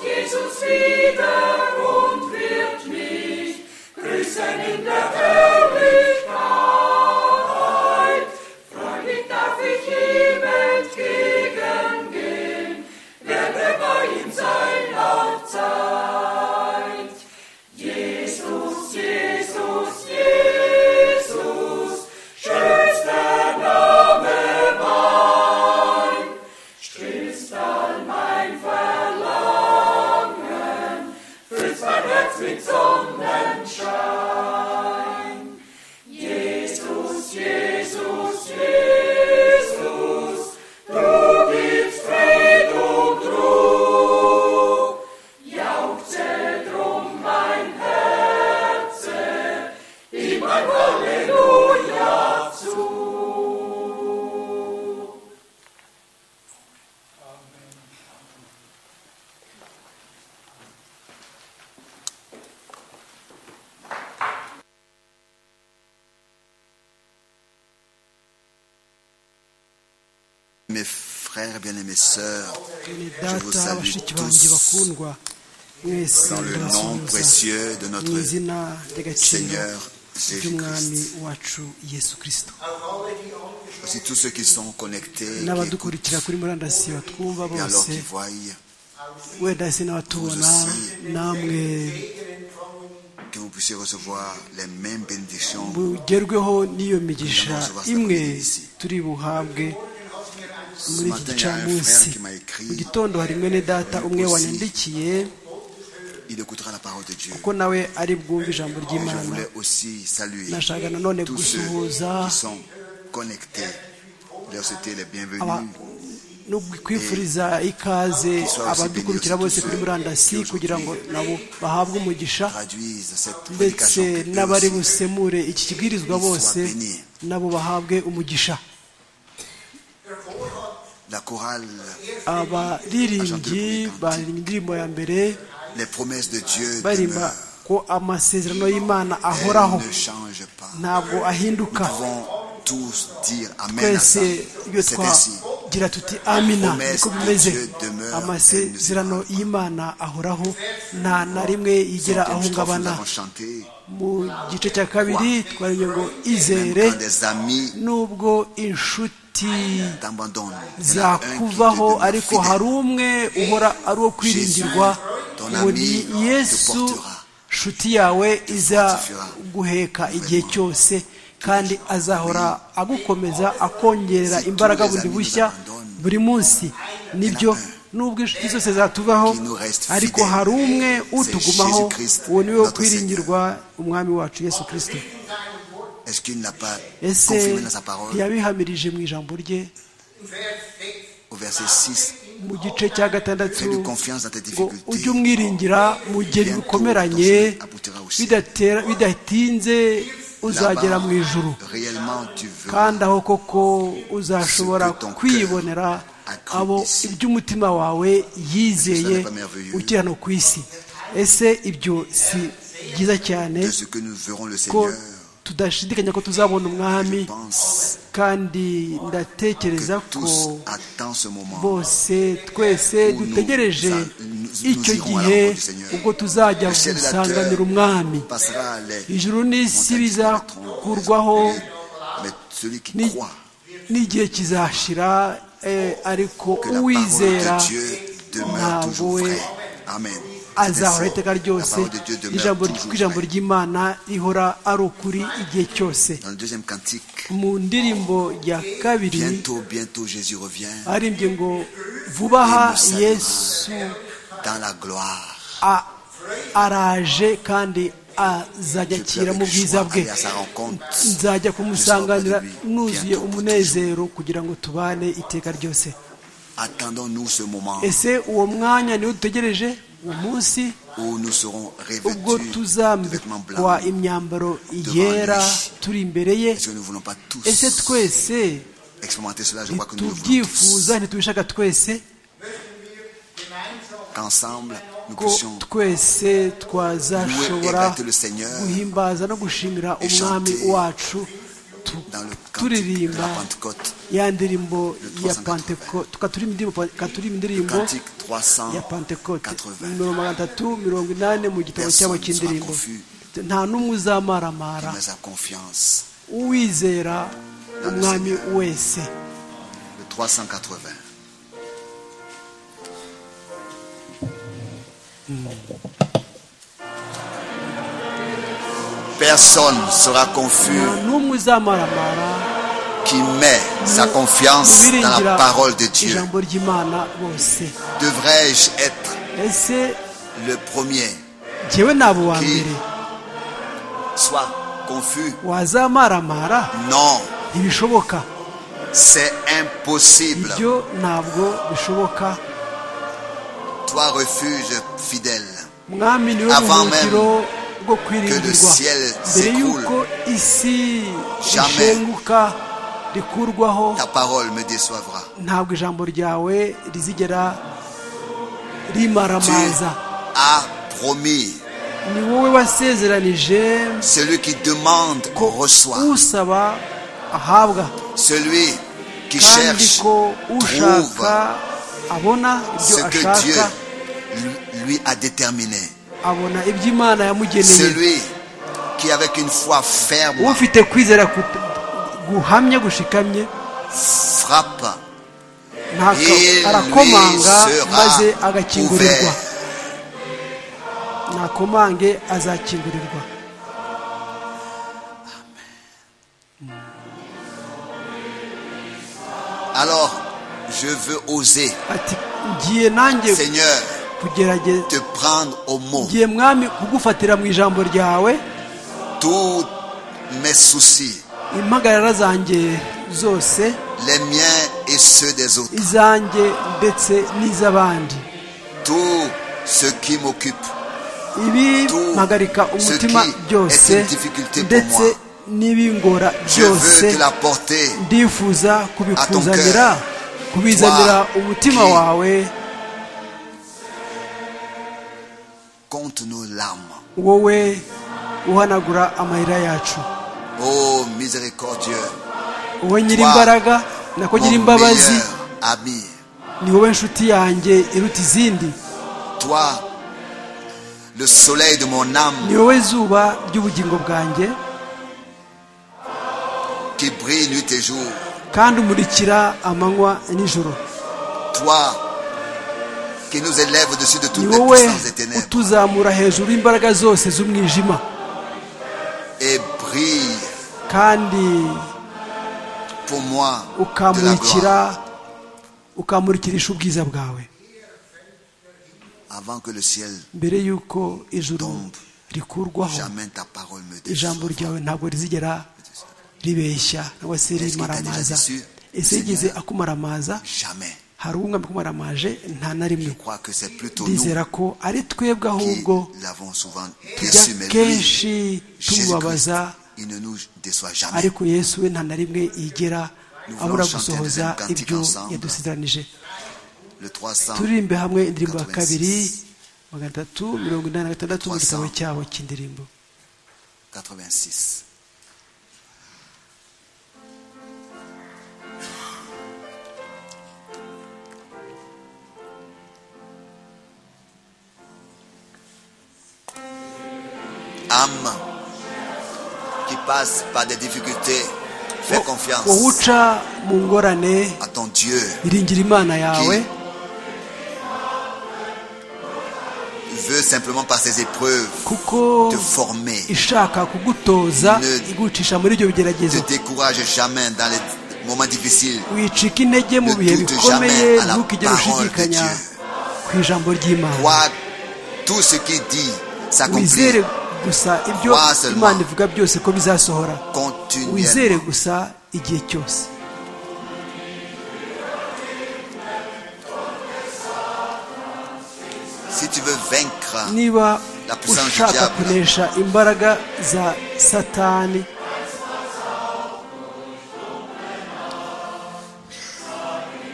Jesus wieder und wird mich grüßen in der Herrlichkeit. Freudig darf ich ihm entgegengehen, werde bei ihm sein auf Zeit. Jesus, Jesus, Jesus, schönster Name mein, stillst all mein Verlangen, füllst mein Herz mit Sonnenschein. Jesus, Jesus, Jesus, du gibst Fried und Ruhe, jauchze drum mein Herze, ihm ein Halleluja zu. Mes frères bien-aimés, sœurs, bene je vous data salue bashiki banjye tous bakundwa mwese dans le nom ndabasuhuza précieux de mu notre izina ry'agaciro Seigneur ry'umwami Jésus-Christ. wacu yesu kirisito Aussi tous ceux qui sont connectés, qui écoutent, n'abadukurikira kuri murandasi batwumva et alors bose qui voient, wenda se n'abatubona Vous namwe que vous puissiez recevoir les mêmes bénédictions. mugerweho n'iyo migisha Nous avons imwe ici. turi buhabwe Ce muri iki matin, il y a un gicamunsi frère qui m'a mu écrit, gitondo hari mwene data umwe Aussi. wanyandikiye il écoutera la parole de Dieu. ko nawe ari bwumve ijambo Et je ry'imana voulais aussi saluer nashaka nanone tous ceux gusuhuza qui sont connectés, leur souhaiter les aba bienvenus. no kwifuriza ikaze abadukurikira bose kuri murandasi kugira ngo nabo bahabwe umugisha traduisent cette ndetse prédication que eux n'abari aussi busemure iki kibwirizwa bose nabo bahabwe umugisha La chorale, abaririmbyi baririmba indirimbo ya mbere les promesses de Dieu baririmba demeurent. ko amasezerano y'imana ahoraho Elles ne changent pas. ntabwo Nous ahinduka pouvons tous dire Amen à ça. twese iyo C'est ainsi. twagira tuti amina Promesse niko de bimeze Dieu demeure amasezerano indivisible. y'imana ahoraho nta na rimwe yigira Centaines de fois, Nous ahungabana avons chanté. mu gice cya kabiri twariye ngo Même izere quand des amis nubwo inshuti t'abandonnent, il y en a un qui te zakuvaho demeure ariko fidèle. hari umwe uhora ari uwo kwiringirwa ton ngo ami ni te yesu portera, nshuti yawe fortifiera. izaguheka igihe cyose kandi azahora agukomeza akongerera Si imbaraga tous les bundi amis bushya nous abandonnent. buri munsi nibyo Il y en a un. nubwo inshuti zose zatuvaho Qui nous reste ariko fidèle. hari umwe C'est utugumaho Jésus Christ, uwo ni we wo notre kwiringirwa umwami wacu yesu kirisito Est-ce qu'il n'a pas ese confirmé dans sa parole ntiyabihamirije mu ijambo rye au verset 6 mu gice cya gatandatu Fais-lui confiance dans tes ngo ujye difficultés. umwiringira mu gihe Bientôt, bigukomeranye ton salut aboutira au ciel. bidatera- bidatinze uzagera Là-bas, mu ijuru réellement, tu veux kandi aho koko uzashobora que ton kwibonera cœur a cru abo ici. iby'umutima wawe yizeye Ce n'est pas merveilleux. ukiri hano ku isi ese ibyo si byiza cyane de ce que nous verrons le ko Seigneur. tudashidikanya ko tuzabona umwami Je pense kandi que ndatekereza ko tous attendent ce moment. bose twese dutegereje icyo gihe ubwo tuzajya gusanganira umwami Passera les ijuru n'isi montagnes bizakurwaho Mais celui qui ni- croit n'igihe kizashira eh, ariko que la parole uwizera de Dieu demeure ntabwo toujours we vraie. Amen. C'est azahora ainsi. iteka La ryose parole de Dieu demeure ijambo toujours kuko ijambo vraie. ry'imana rihora ari ukuri igihe cyose Dans le deuxième cantique, mu ndirimbo ya kabiri bientôt, bientôt Jésus revient aririmbye ngo vubaha Yerusalemu. yesu dans la gloire. a- araje kandi azajya mu bwiza bwe Aller à sa rencontre. nzajya kumusanganira Je serai auprès de lui. nuzuye Bientôt, umunezero kugira ngo tubane iteka ryose Attendons-nous ce moment ese uwo mwanya niwo dutegereje uwo munsi où nous serons ubwo revêtus de vêtements tuzambikwa blancs. imyambaro yera turi imbere ye Est-ce que nous ne voulons pas tous ese twese expérimenter cela Je crois que nous le voulons tous. ntitubyifuza ntitubishaka twese Qu'ensemble, nous ko puissions twese louer et twazashobora battre le Seigneur guhimbaza no gushimira et umwami chanter wacu batatu dans le cantique de la turirimba Pentecôte, ya ndirimbo Le ya 380. pantekote tukaturirimba indirimbo le tukaturirimba indirimbo cantique ya pantekote 380. mirongo itatu mirongo inani mu gitabo cyabo Personne ne sera cy'indirimbo confus. nta n'umwe uzamaramara Mais à confiance, uwizera umwami wese le 380. Personne sera confus nta n'umwe uzamaramara qui met sa confiance dans biringira la parole de Dieu. ijambo ry'imana bose Devrais-je être ese le premier jyewe naba uwa Qui- mbere Soit confus. wazamaramara Non, ntibishoboka c'est impossible. ibyo ntabwo bishoboka Toi, refuge fidèle, mwami niwe Avant buhungiro bwo que le kwirindirwa ciel mbere s'écroule. y'uko isi Jamais. rishenguka rikurwaho ta parole me déçoivra. ntabwo ijambo ryawe rizigera Tu rimaramaza as promis. ni wowe wasezeranije Celui qui demande ko reçoit. usaba ahabwa Celui qui kandi cherche ko trouve ushaka abona ibyo ce que Dieu ashaka lui- lui a déterminé. abona ibyo imana yamugeneye Celui qui avec une foi ferme ufite kwizera kut- guhamye gushikamye frappe, ntaka il lui arakomanga maze sera agakingurirwa ouvert. nakomange azakingurirwa Alors, je veux oser, ati ngiye nanjye Seigneur, kugerageza te prendre au mot. ngiye mwami kugufatira mu ijambo ryawe Tous mes soucis, impagarara zanjye zose les miens et ceux des autres, izanjye ndetse n'iz'abandi tout ce qui m'occupe, ibi Tout mpagarika umutima ce qui byose est une difficulté pour ndetse moi. n'ibingora je byose veux te l'apporter. ndifuza kubikuzanira Atonke. kubizanira Toi, umutima qui- wawe Compte nos larmes. wowe uhanagura amarira yacu Oh miséricordieux, wowe nyiri Toi, imbaraga nako nyiri mon imbabazi meilleur ami, ni wowe nshuti yanjye iruta izindi toi, le soleil de mon âme ni wowe zuba ry'ubugingo bwanjye qui brille nuit et jour, kandi umurikira amanywa n'ijoro toi qui nous élèves au-dessus de toutes ni les wowe puissances des ténèbres utuzamura hejuru y'imbaraga zose z'umwijima et brille kandi pour moi de la ukamurikira gloire ukamurikirisha ubwiza bwawe avant que le ciel mbere y'uko ijuru Tombe. rikurwaho jamais ta parole me ijambo déçoive. ryawe ntabwo rizigera ribeshya cyangwa se rimaramaza ese yigeze akumaramaza Jamais. hari umwami akumaramaje nta na rimwe Je crois que c'est plutôt ndizera nous ko ari twebwe qui ahubwo l'avons souvent tujya déçu, mais lui, kenshi Jésus-Christ, tumubabaza il ne nous déçoit jamais. ariko yesu we nta na rimwe yigera abura gusohoza ibyo yadusizeranije Le 300. turirimbe hamwe indirimbo ya kabiri magana atatu mirongo inani na gatandatu mu gitabo cyabo cy'indirimbo 86. Âme qui passe par des difficultés, fais wowe confiance uca mu ngorane à ton Dieu iringira imana yawe qui veut simplement par ses épreuves kuko te former. ishaka kugutoza Ne- igucisha muri ibyo Ne bigeragezo te décourage jamais dans les moments difficiles. wicika intege mu Ne bihe doute bikomeye jamais à la ntukigere parole de ushidikanya Dieu. ku ijambo ry'imana Crois tout ce qu'il dit s'accomplit wizere gusa ibyo Crois seulement. imana ivuga byose ko bizasohora continuellement. wizere gusa igihe cyose Si tu veux vaincre, niba La puissance du ushaka diable. kunesha imbaraga za satani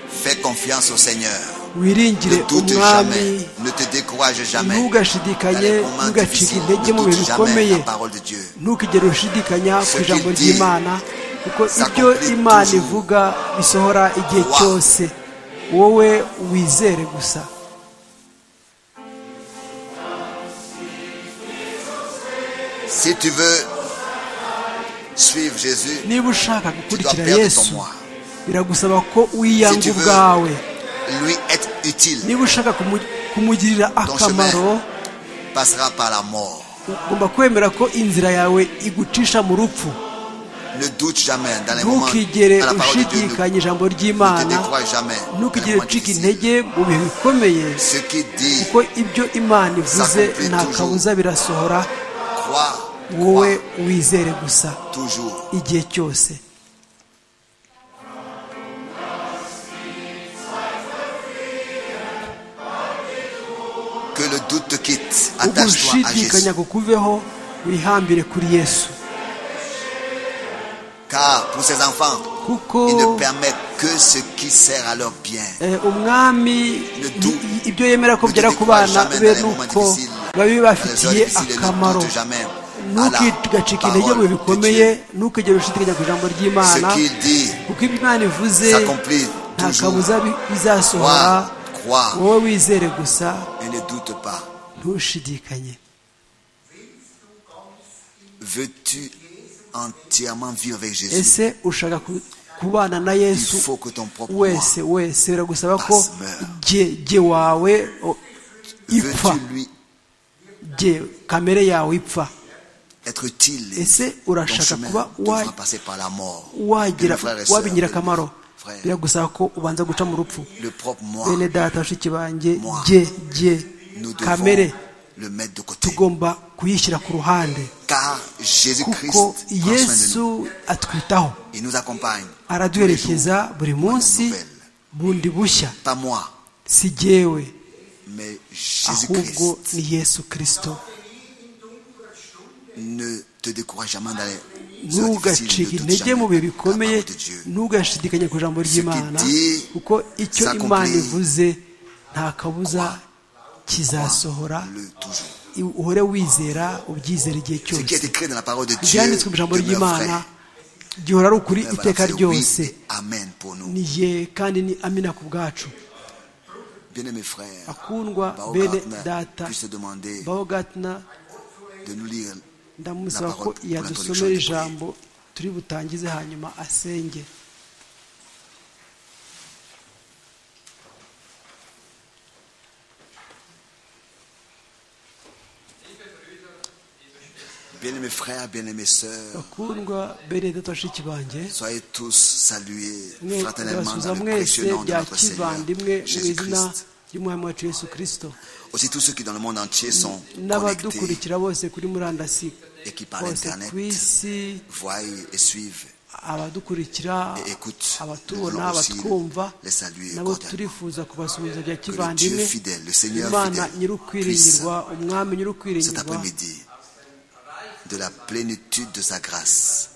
fais confiance au Seigneur. wiringire Ne doute umwami jamais, ne te décourage jamais. Dans ntugashidikanye les moments ntugacike difficiles, intege mu ne bihe doute jamais bikomeye la parole de Dieu. ntukigere ushidikanya ku Ce ijambo qu'il dit ry'imana kuko ibyo imana ivuga bisohora igihe cyose wowe wizere gusa Si tu veux suivre Jésus, niba ushaka tu dois gukurikira perdre ton yesu moi. biragusaba ko Si wiyanga tu veux ubwawe lui être utile, niba ushaka kumu- kumugirira akamaro passera par la mort. ugomba kwemera ko inzira yawe igucisha mu rupfu Ne doute jamais dans les moments ntukigere à la parole de Dieu. Ne, ushidikanya ijambo ne te ry'imana décrois jamais. dans les ntukigere moments ucika difficiles. intege mu bihe bikomeye Ce qui dit, kuko ibyo imana ivuze S'accomplit nta toujours. kabuza birasohora crois, wowe crois wizere gusa toujours. igihe cyose Que le doute te quitte. Attache-toi à ugushidikanya Jésus. kukuveho wihambire kuri yesu Car pour ses enfants, kuko il ne permet que ce qui sert à leur bien. eh, umwami Le tout. i- i- ibyo yemera ko Ne te byera ku décourage bana jamais be dans les ni moments uko difficiles. baba Dans les bibafitiye heures difficiles, ne akamaro doute jamais à la ntukigacike intege mu parole bihe de bikomeye Dieu. ntukigere ushidikanya ku ijambo ry'imana Ce qu'il dit kuko ibyo imana ivuze s'accomplit nta toujours. kabuza bi- bizasohora Crois, crois wowe wizere gusa et ne doute pas. ntushidikanye Veux-tu entièrement vivre avec Jésus ese ushaka ku- kubana na Il yesu faut que ton propre moi. wese wese biragusaba ko Pasmer. jye jye wawe o- ipfa Veux-tu lui jye kamere yawe ipfa être utile Ese Ton urashaka chemin kuba devra wa- passer par la mort. Que wagira nos frères et sœurs, waba que ingirakamaro nos frères, biragusaba ko ubanza guca mu rupfu le propre moi, bene data bashiki banjye Moi. jye jye nous devons kamere le mettre de côté. tugomba kuyishyira ku ruhande Car Jésus-Christ prend kuko soin de nous. yesu atwitaho Il nous accompagne. araduherekeza buri munsi nouvelle. bundi bushya Pas moi, si jyewe mais ahubwo Jésus-Christ. ni yesu kirisito Ne te décourage jamais d'aller. ntugacike intege mu bihe bikomeye ntugashidikanye ku ijambo ry'imana kuko icyo imana ivuze nta kabuza kizasohora Le toujours. I- uhore wizera ubyizera igihe Ce qui cyose est écrit dans la parole de Dieu ibyanditswe mu ijambo demeure ry'imana vrai. gihora ari ukuri Voilà, iteka c'est oui ryose et Amen pour nous. ni ye kandi ni amina ku bwacu Bien-aimés frères, bakundwa Bao bene Gartner data puisse demander baho gatina de nous lire ndamusaba La ko parole pour yadusomera l'introduction du ijambo turi butangize hanyuma asenge Bien-aimés frères, bien-aimées sœurs, bakundwa benedata bashiki banjye soyez tous salués mwe fraternellement ndabasuhuza dans le mwese précieux nom de bya notre Seigneur kivandimwe mu izina Jésus-Christ. ry'umwami wacu yesu kirisito Aussi tous ceux qui dans le monde entier sont connectés n'abadukurikira bose kuri murandasi et qui par bose ku Internet isi voient et suivent abadukurikira et écoutent. Nous abatubona voulons aussi abatwumva les saluer nabo cordialement. turifuza kubasuhuza bya Que le Dieu kivandimwe fidèle, le Seigneur imana fidèle, puisse nyir'ukwiringirwa umwami cet nyir'ukwiringirwa après-midi de la plénitude de sa grâce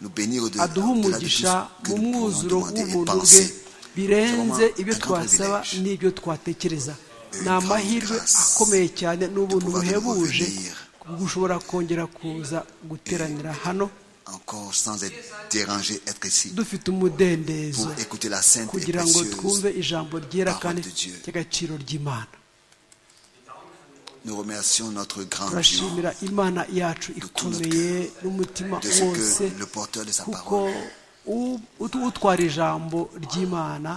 nous bénir au de aduha au-delà de tout umugisha ce que mu nous pouvons mwuzuro demander et w'ubuntu bwe penser. birenze ibyo un grand twasaba privilège. n'ibyo twatekereza ni grande amahirwe grâce akomeye cyane n'ubuntu pouvoir buhebuje revenir. gushobora kongera kuza guteranira hano Encore sans être dérangé, être ici dufite umudendezo pour écouter la sainte et kugira ngo précieuse. twumve ijambo ryera parole kandi de Dieu. ry'agaciro ry'imana Nous remercions notre grand Dieu turashimira imana yacu ikomeye n'umutima de ce wose que le porteur de sa kuko parole u- ut- utwara ijambo ry'imana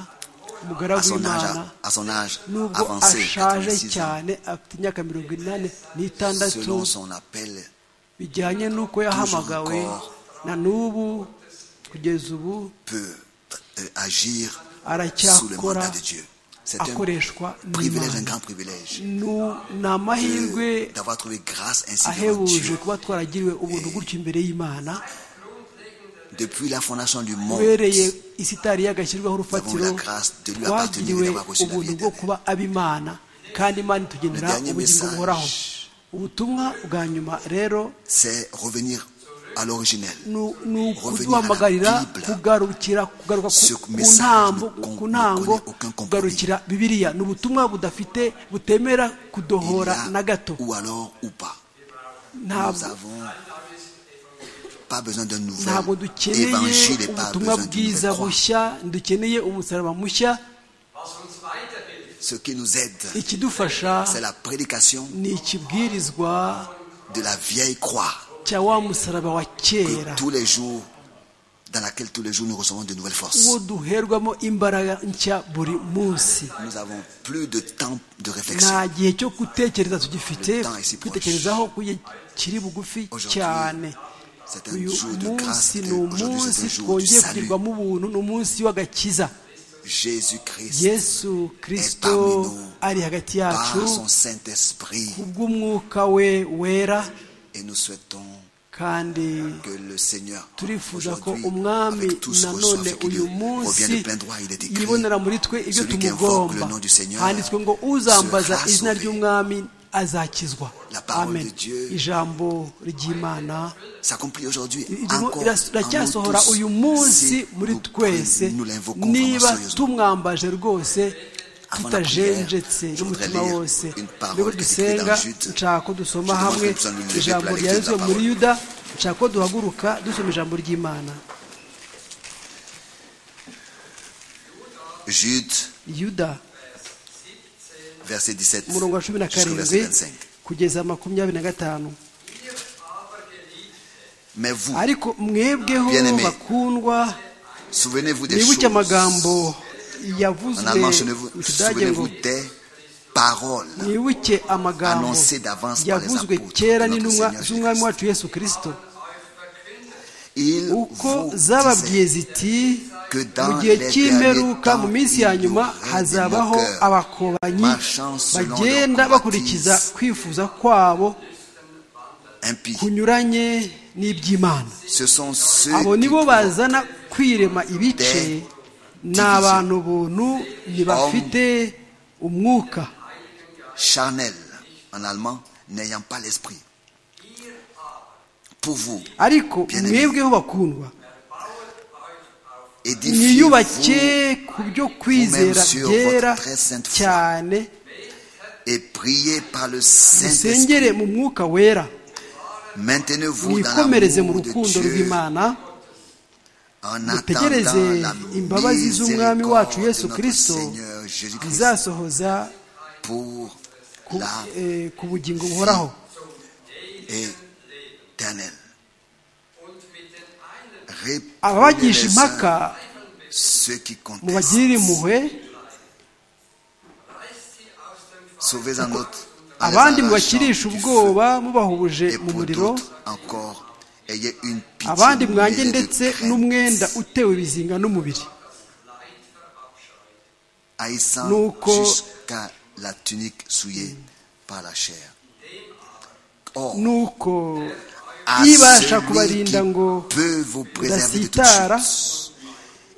à umugaragu son âge, w'imana à son âge nubwo avancé, ashaje 86 ans, cyane afite imyaka mirongo inani n'itandatu selon son appel, bijyanye n'uko yahamagawe na n'ubu kugeza ubu peut euh, agir sous le aracyakora mandat de Dieu. C'est un akoreshwa privilège, un n'imana grand privilège Nu- ni de- amahirwe d'avoir trouvé grâce ainsi devant ahebuje Dieu. kuba twaragiriwe ubuntu gutyo imbere y'imana Depuis la fondation du monde, ubereye isi itari yagashyirwaho urufatiro Nous avons la grâce de lui appartenir twagiriwe et d'avoir reçu la vie ubuntu bwo éternelle. kuba ab'imana kandi imana Le itugenera dernier ubugingo message. buhoraho ubutumwa bwa nyuma rero c'est revenir à l'originel. nu- ni Revenir à ukuduhamagarira la Bible. kugarukira kugaruka ku- Ce ku message ntambo ne con- ku ne ntango connaît aucun compromis. kugarukira bibiliya ni ubutumwa budafite butemera Il y a kudohora na gato ou alors ou pas. Nous ntabwo avons pas besoin d'un nouvel ntabwo dukeneye évangile et pas ubutumwa besoin d'une bwiza nouvelle croix. bushya dukeneye umusaraba mushya was uns weiterhilft, Ce qui nous aide, ikidufasha c'est la prédication ni ikibwirizwa de la vieille croix cya wa musaraba wa que kera tous les jours, dans laquelle tous les jours nous recevons de nouvelles forces. uwo duherwamo imbaraga nshya buri munsi Nous n'avons plus de temps de réflexion. nta gihe cyo gutekereza tugifite Le temps est si proche. kwitekerezaho ku gihe kiri bugufi Aujourd'hui, cyane c'est un uyu jour de grâce. munsi de- ni Aujourd'hui, c'est un jour umunsi du twongeye salut. kugirirwamo ubuntu ni umunsi w'agakiza Jésus-Christ, yesu kirisito parmi nous, ari hagati yacu par son Saint-Esprit, kubw'umwuka we wera et nous souhaitons kandi que le Seigneur, turifuza ko aujourd'hui, umwami avec tout ce reçoit, nanone fait qu'il uyu revient munsi de plein droit, il est écrit, yibonera muri twe ibyo celui qui invoque tumugomba le nom du Seigneur handitswe ngo uzambaza sera izina sauvé. ry'umwami azakizwa La parole amen de Dieu ijambo ry'imana s'accomplit aujourd'hui irimo encore iras- en iracyasohora nous uyu tous, munsi si muri nous, twese nous l'invoquons vraiment niba sérieusement. tumwambaje rwose Avant la tutajenjetse prière, je voudrais n'umutima lire wose une parole nibwo que Jésus dusenga écrit dans Jude. nshaka ko dusoma Je demande hamwe que nous puissions nous lever ijambo pour la lecture de ryanditswe la muri parole. yuda nshaka ko duhaguruka dusoma ijambo ry'imana Jude, yuda verset 17 umurongo wa cumi na jusqu'au verset karindwi 25. kugeza makumyabiri na gatanu ihr aber geliebt, Mais vous, ariko mwebweho Bien-aimés, bakundwa souvenez-vous des choses. mwibuke amagambo En yavuzwe allemand, mu souvenez-vous kidage ngo souvenez-vous des paroles. mwibuke amagambo Annoncé d'avance par les yavuzwe apôtres kera de notre n'intumwa Seigneur z'umwami Jésus-Christ. wacu yesu kirisito Il uko vous zababwiye disait ziti que mu dans gihe les derniers cy'imperuka temps, mu minsi ya il y nyuma aurait hazabaho des moqueurs, abakobanyi marchant selon bagenda leurs bakurikiza convoitises. kwifuza kwabo impies. kunyuranye n'iby'imana Ce sont ceux abo qui nibo provoquent bazana kwirema ibice ni abantu ubuntu ntibafite umwuka charnel en allemand n'ayant pas l'esprit. Pour vous, ariko mwebweho bakundwa mwiyubake édifiez-vous ku byo kwizera byera cyane et priez par le Saint-Esprit. musengere mu mwuka wera Maintenez-vous dans mwikomereze mu l'amour de rukundo Dieu rw'imana en mutegereze attendant la imbabazi z'umwami wacu miséricorde yesu de notre kirisito Seigneur Jésus-Christ zizasohoza pour ku- la eh, ku bugingo buhoraho éternelle. und mit den einen Répondez ababagisha les impaka uns ceux qui mubagirire contestent. impuhwe reißt sie aus dem Feuer. Sauvez-en d'autres. en les abandi arrachant mubakirisha du ubwoba mubahuje Et mu pour muriro d'autres encore, ayez une pitié abandi mwange mêlée de ndetse crainte, n'umwenda utewe ibizinga n'umubiri haïssant Nuko- jusqu'à la tunique souillée par la chair. Or, nuko à ibasha celui qui kubarinda ngo peut vous préserver de toute udasitara, chose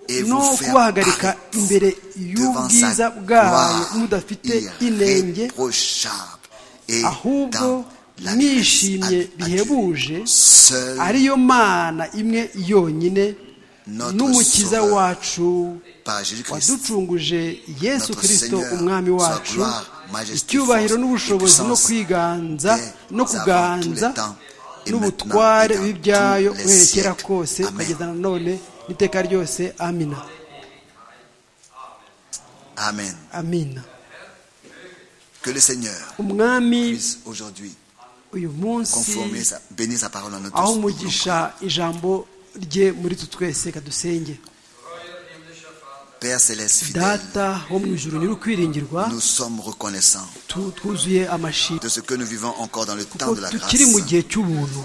et no vous faire kubahagarika paraître imbere devant y'ubwiza sa bwayo gloire mudafite inenge irréprochable et ahubwo dans la grâce nishimye à Dieu. bihebuje Seul ariyo mana imwe yonyine Notre n'umukiza Sauveur, wacu par Jésus-Christ, waducunguje yesu Notre kirisito Seigneur, umwami soit wacu gloire, majesté, icyubahiro force n'ubushobozi et no puissance kwiganza dès no avant kuganza tous les temps, et maintenant n'ubutware et dans b'ibyayo tous les guherekera siècles. kose Amen. kugeza na none n'iteka ryose amina Amen. amina Que le Seigneur umwami puisse aujourd'hui uyu munsi conformer sa, bénir sa parole en nous aho tous. Nous voulons umugisha ijambo rye muri twe twese kadusenge prier. Père Céleste fidèle, data wo mu ijuru nyir'ukwiringirwa nous sommes reconnaissants tu- twuzuye amashimwe de ce que nous vivons encore dans le temps kuko de la tukiri mu grâce gihe cy'ubuntu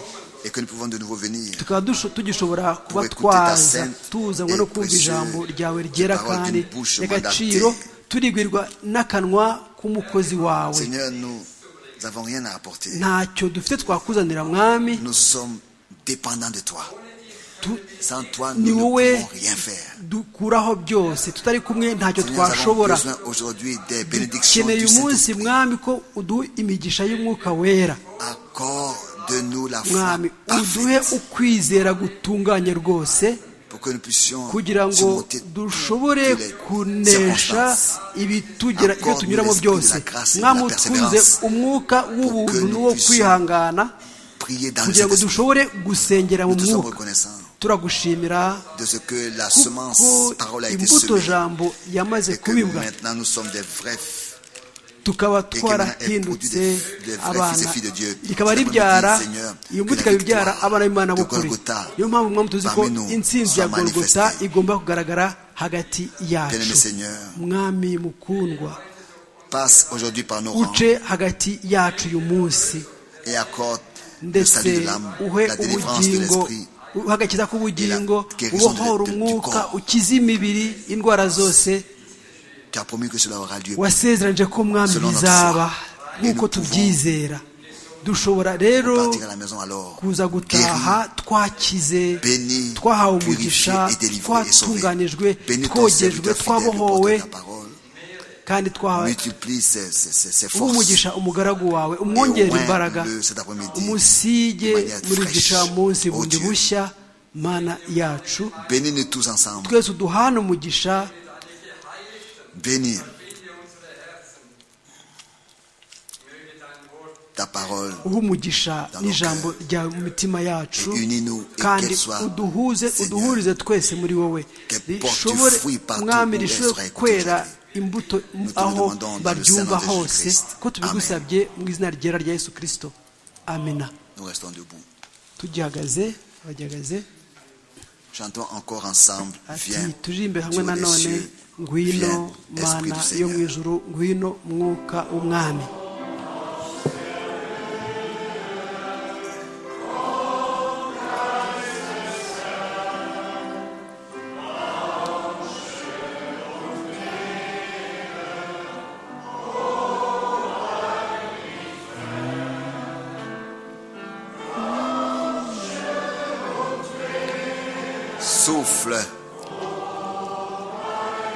et que nous pouvons de nouveau venir tukaba dusho- tugishobora kuba Kuba ikuti ta twaza sainte tuzanwa no et kumva précieuse ijambo ryawe ryera parole kandi d'une bouche ry'agaciro mandatée. turigwirwa n'akanwa k'umukozi wawe Seigneur, nous n'avons rien à apporter. ntacyo dufite twakuzanira mwami Nous sommes dépendants de toi. tu- Sans toi, Ni nous ne wowe pouvons rien faire. dukuraho byose tutari kumwe ntacyo Seigneur, Nous avons twashobora besoin aujourd'hui des bénédictions du dukeneye umunsi Saint-Esprit. mwami ko uduha imigisha y'umwuka wera Accorde-nous la foi mwami uduhe parfaite ukwizera gutunganye rwose pour que nous puissions kugira ngo surmonter dushobore toutes les kunesha circonstances. ibitugera ibyo Accorde tunyuramo l'esprit de byose la grâce et de la mwami utunze persévérance umwuka que w'ubuntu nous n'uwo puissions kwihangana prier dans kugira cet ngo esprit. dushobore gusengera mu Nous sommes mwuka reconnaissants turagushimira de ce que la kuko semence, parole a été imbuto semée. jambo yamaze Et que kubibwa maintenant nous sommes des vrais tukaba et que maintenant elle produit des, twarahindutse des vrais fils et abana filles de Dieu. rikaba Je te ribyara remercie, Seigneur, que iyo mbuto la ikaba ibyara victoire abana b'imana de b'ukuri Golgotha niyo mpamvu mpamvu tuzi ko parmi nous intsinzi soit ya golgota manifestée. igomba kugaragara hagati Bien-aimé yacu Seigneur, mwami mukundwa passe aujourd'hui par nos rangs uce hagati yacu uyu munsi et accorde le salut de ndetse l'âme, uhe la délivrance de ubugingo l'esprit, uhagakiza k'ubugingo Et la guérison ubohora de- de- du umwuka corps. ukize imibiri indwara zose Tu as promis que cela aura lieu. wasezeranije ko mwami Selon notre bizaba foi. Et nk'uko nous pouvons tubyizera dushobora rero Partir à la maison alors. kuza guéri, gutaha twakize béni, twahawe purifié umugisha et délivré et sauvé. twatunganijwe Béni ton twogejwe serviteur fidèle, porteur de twabohowe ta parole. kandi twahawe Multiplie ses, ses, ses, ses forces. umugisha umugaragu wawe Et au umwongere moins imbaraga le- cet après-midi. umusige de manière muri fraîche. gica munsi Oh bundi Dieu. bushya mana yacu Bénis-nous tous ensemble. twese uduhane umugisha Bénis ta parole uha umugisha Dans nos n'ijambo ryawe mu mitima yacu Et unis-nous et kandi qu'elle soit, uduhuze Seigneur, uduhurize twese muri wowe qu'elle porte rishobore du fruit partout mwami où elle sera rishobore écoutée kwera aujourd'hui. imbuto Nous te le aho demandons dans le baryumva Saint-Nom de hose Jésus-Christ. ko tubigusabye mu izina ryera rya yesu kirisito amena Nous restons debout. tugihagaze bagihagaze Chantons encore ensemble. ati Viens. tujimbe hamwe Dieu des nanone cieux, ngwino viens, Esprit mana du yo mu Seigneur. ijuru ngwino mwuka w'umwami Souffle.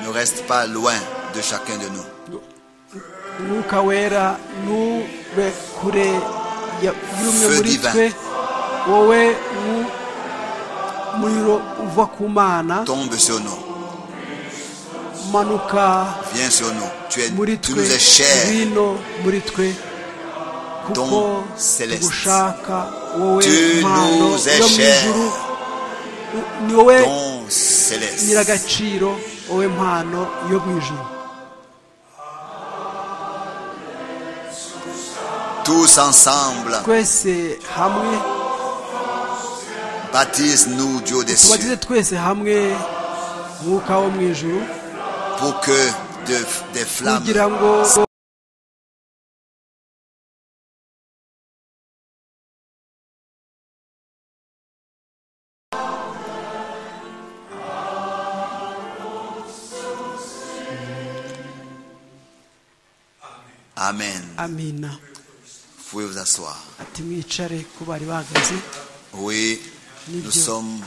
Ne reste pas loin de chacun de nous. umwuka wera ntube kure ya- y'umwe Feu muri divin. twe wowe umuriro uva ku mana Tombe sur nous. manuka Viens sur nous. Tu, es, muri tu twe nous es cher. ngwino muri twe kuko Don celeste. tugushaka wowe Tu mpano nous es yo mu cher. ijuru U- ni wowe Don céleste. nyiragaciro wowe mpano yo mu ijuru Tous ensemble, twese hamwe baptise-nous, Dieu des cieux, tubagize twese hamwe mwuka wo mu ijuru pour que de- des flammes kugira ngo Amen. amina Vous pouvez vous asseoir. ati mwicare ko bari bahagaze Oui, nous Dieu. sommes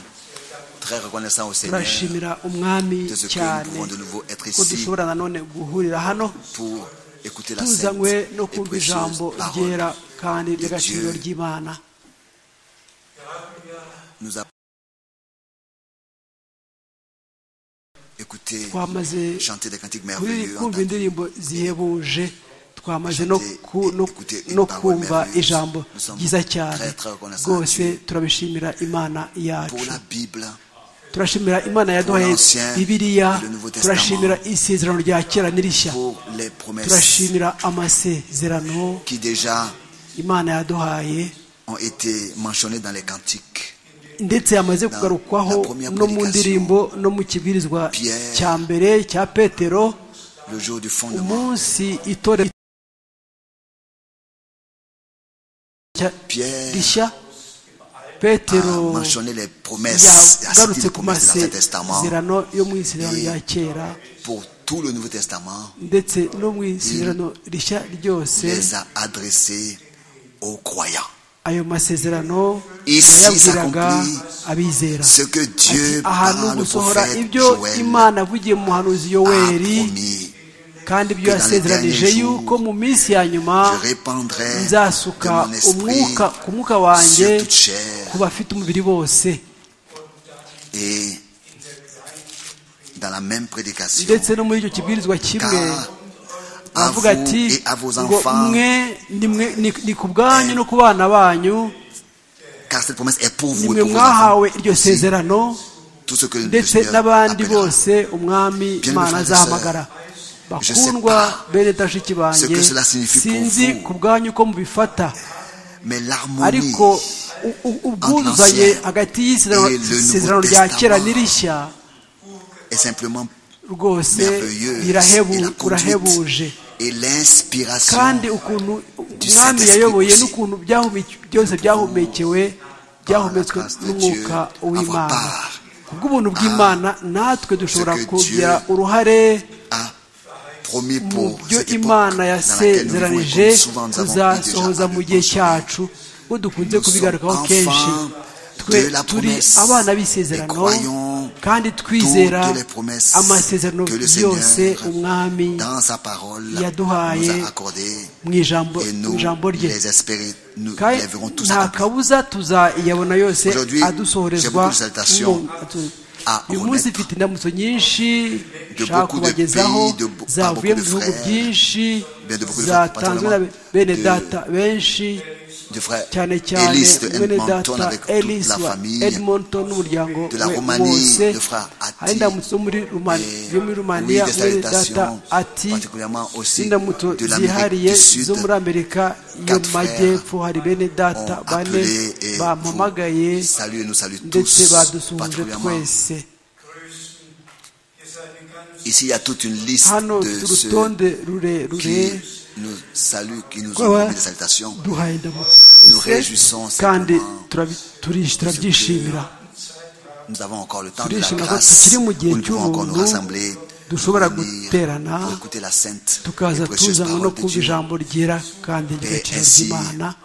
très reconnaissants au Seigneur turashimira umwami de ce que nous cyane pouvons de nouveau être ko ici dushobora nanone guhurira hano pour écouter la sainte tuzanywe no et kumva précieuse ijambo parole. ryera kandi de ry'agaciro Dieu. ry'imana Nous avons écouté twamaze chanter des cantiques kuri merveilleux, kumva entendu indirimbo zihebuje twamaze no, Chanter ku- no, et écouter une no parole kumva merveilleuse. ijambo Nous sommes ryiza cyane très, très reconnaissants rwose à Dieu. turabishimira imana pour yacu la Bible, turashimira imana yaduhaye l'Ancien bibiliya et le Nouveau Testament. turashimira isezerano rya kera n'irishya pour les promesses turashimira amasezerano qui déjà imana yaduhaye ont été mentionnées dans les cantiques. ndetse yamaze kugarukwaho no mu ndirimbo no mu kibwirizwa Pierre. cya mbere cya petero Le jour du fondement, umunsi itorero cya- Pierre rishya a petero mentionné les promesses, a cité yagarutse les ku promesses de l'Ancien Testament masezerano yo mu isezerano rya kera pour tout le Nouveau Testament, ndetse no mu isezerano rishya ryose les a adressées aux croyants. ayo masezerano Ici yayabwiraga s'accomplit abizera ce que Dieu, Ati, ahantu par le gusohora prophète ibyo Joël, imana yavugiye mu muhanuzi a yoweri promis kandi ibyo que dans les yasezeranije derniers jours, yuko mu minsi ya nyuma je répandrai de nzasuka mon esprit umwuka ku mwuka sur wanjye toute chair ku bafite umubiri bose et dans la même prédication ndetse no muri icyo kibwirizwa kimwe car à vous aravuga ati et à vos ngo enfants mwe ni mwe- ni- ni ku bwanyu no ku bana banyu car cette promesse est pour vous et nimwe pour vos enfants. mwahawe iryo sezerano Tout ce que le ndetse Seigneur n'abandi appellera. bose umwami Bien, imana mes frères et azahamagara je sais bakundwa pas bene tashiki ce banjye que cela signifie pour sinzi vous. ku bwanyu uko mubifata Mais l'harmonie ariko u- u- ubwuzuzanye Entre l'ancien hagati y'isezerano et le Nouveau isezerano rya kera Testament. n'irishya est simplement rwose merveilleuse. birahebu- Et la burahebuje conduite et l'inspiration kandi ukuntu umwami Saint-Esprit yayoboye aussi. n'ukuntu byahume- byose byahumekewe byahumetswe grâce de n'umwuka Dieu, w'imana avoir part kubw'ubuntu bw'imana natwe dushobora que kugira Dieu uruhare a promis mu pour byo cette époque imana dans laquelle nous vivons et yasezeranije comme souvent nous avons pris déjà kuzasohoza à mu le gihe penser. cyacu ko dukunze Nous kubigarukaho sommes kenshi enfants twe de la turi promesse abana et b'isezerano croyons kandi twizera toutes les promesses amasezerano que le yose Seigneur umwami dans sa parole nous yaduhaye a accordé mu ijambo et mu nous ijambo rye les espérons nous kandi les verrons tous nta accomplis. kabuza tuzayabona yose Aujourd'hui, adusohorezwa j'ai beaucoup de salutations mu- atu- à uyu munsi remettre mfite indamutso nyinshi de nshaka beaucoup de kubagezaho pays, de bo- par zavuye mu beaucoup de bihugu frères, byinshi bien de beaucoup de frères, zatanzwe na particulièrement bene de- data benshi du frère cyane cyane Elise de bene Edmonton data avec toute Elis la wa famille Edmonton n'umuryango de la we Roumanie, wose de frère Ati, hari indamutso zo muri Rumani- et yo muri rumaniya oui, des bene data salutations, ati particulièrement aussi n'indamutso de l'Amérique zihariye du Sud. zo muri amerika yo mu Quatre majyepfo hari bene data ont bane appelé et bampamagaye vous saluent et nous saluent ndetse tous, badusuhuje particulièrement. twese Ici, il y a toute une liste hano de dufite ceux urutonde rurerure qui nous saluent, qui nous Quoi, ont ouais. mis des salutations. duhaye indamutso Nous zose, réjouissons kandi simplement turabi- turi- turabyishimira Nous avons encore le temps de la turishimira ko grâce tukiri mu gihe où nous pouvons encore nous cy'ubuntu rassembler pour dushobora venir, guterana pour écouter la sainte et tukaza précieuse tuzanwa no parole de kumva Dieu. ijambo ryera kandi ry'agaciro ainsi, ry'imana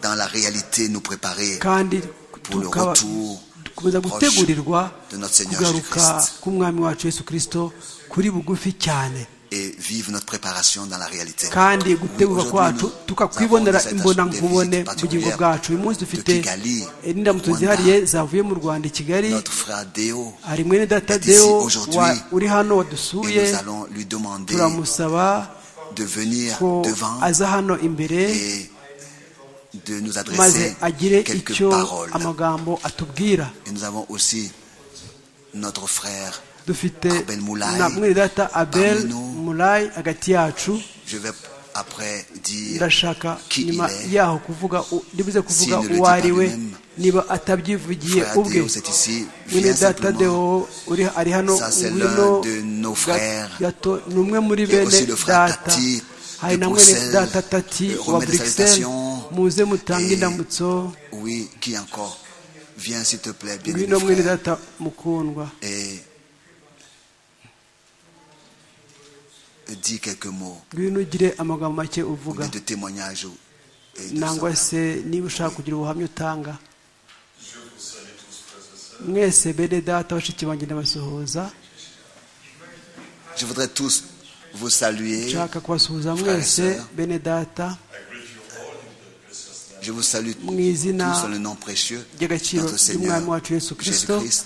Dans la réalité, nous préparer kandi pour le tukaba- retour dukomeza proche gutegurirwa de notre Seigneur kugaruka Jésus-Christ. k'umwami wacu yesu kirisito kuri bugufi cyane et vivre notre préparation dans la réalité. kandi gutegurwa Aujourd'hui, kwacu nous tukakwibonera avons des imbonankubone visitations mu bugingo particulières bwacu uyu munsi dufite de Kigali, indamutso Rwanda. zihariye zavuye mu rwanda i kigali Notre frère Déo, hari mwene data est ici deo aujourd'hui, wa- uri hano et nous wadusuye allons lui demander turamusaba de venir ko devant aza hano imbere et de nous adresser maze agire quelques icyo paroles. amagambo atubwira Et nous avons aussi notre frère. dufite Abel Moulay, na mwene data abel parmi nous. mulayi hagati yacu Je vais après dire ndashaka Qui nyuma il est. yaho kuvuga u- ndibuze kuvuga S'il ne le uwo dit ari pas we lui-même, niba atabyivugiye frère ubwe Déo, c'est ici, mwene vient data simplement. deo uri- ari hano Ça, c'est l'un ngwino de nos frères. gato ni umwe muri Il y a bene aussi le frère data Tati hari de na mwene Bruxelles. data tati Euh, wa remet des burikiseli salutations. muze mutange Et- indamutso Oui, qui encore Viens s'il te plaît, bien ngwino mwene frère. data mukundwa Et dis quelques mots. ngwino ugire amagambo make ou bien uvuga de témoignages ou- et de nangwa ça. se niba ushaka kugira ubuhamya utanga mwese bene data bashiki banjye ndabasuhuza Je voudrais tous vous saluer. nshaka kubasuhuza Frères et mwese sœurs. bene data Je vous salue tous Mu izina tous dans le nom précieux de ry'agaciro notre Seigneur ry'umwami wacu yesu kirisito Jésus-Christ.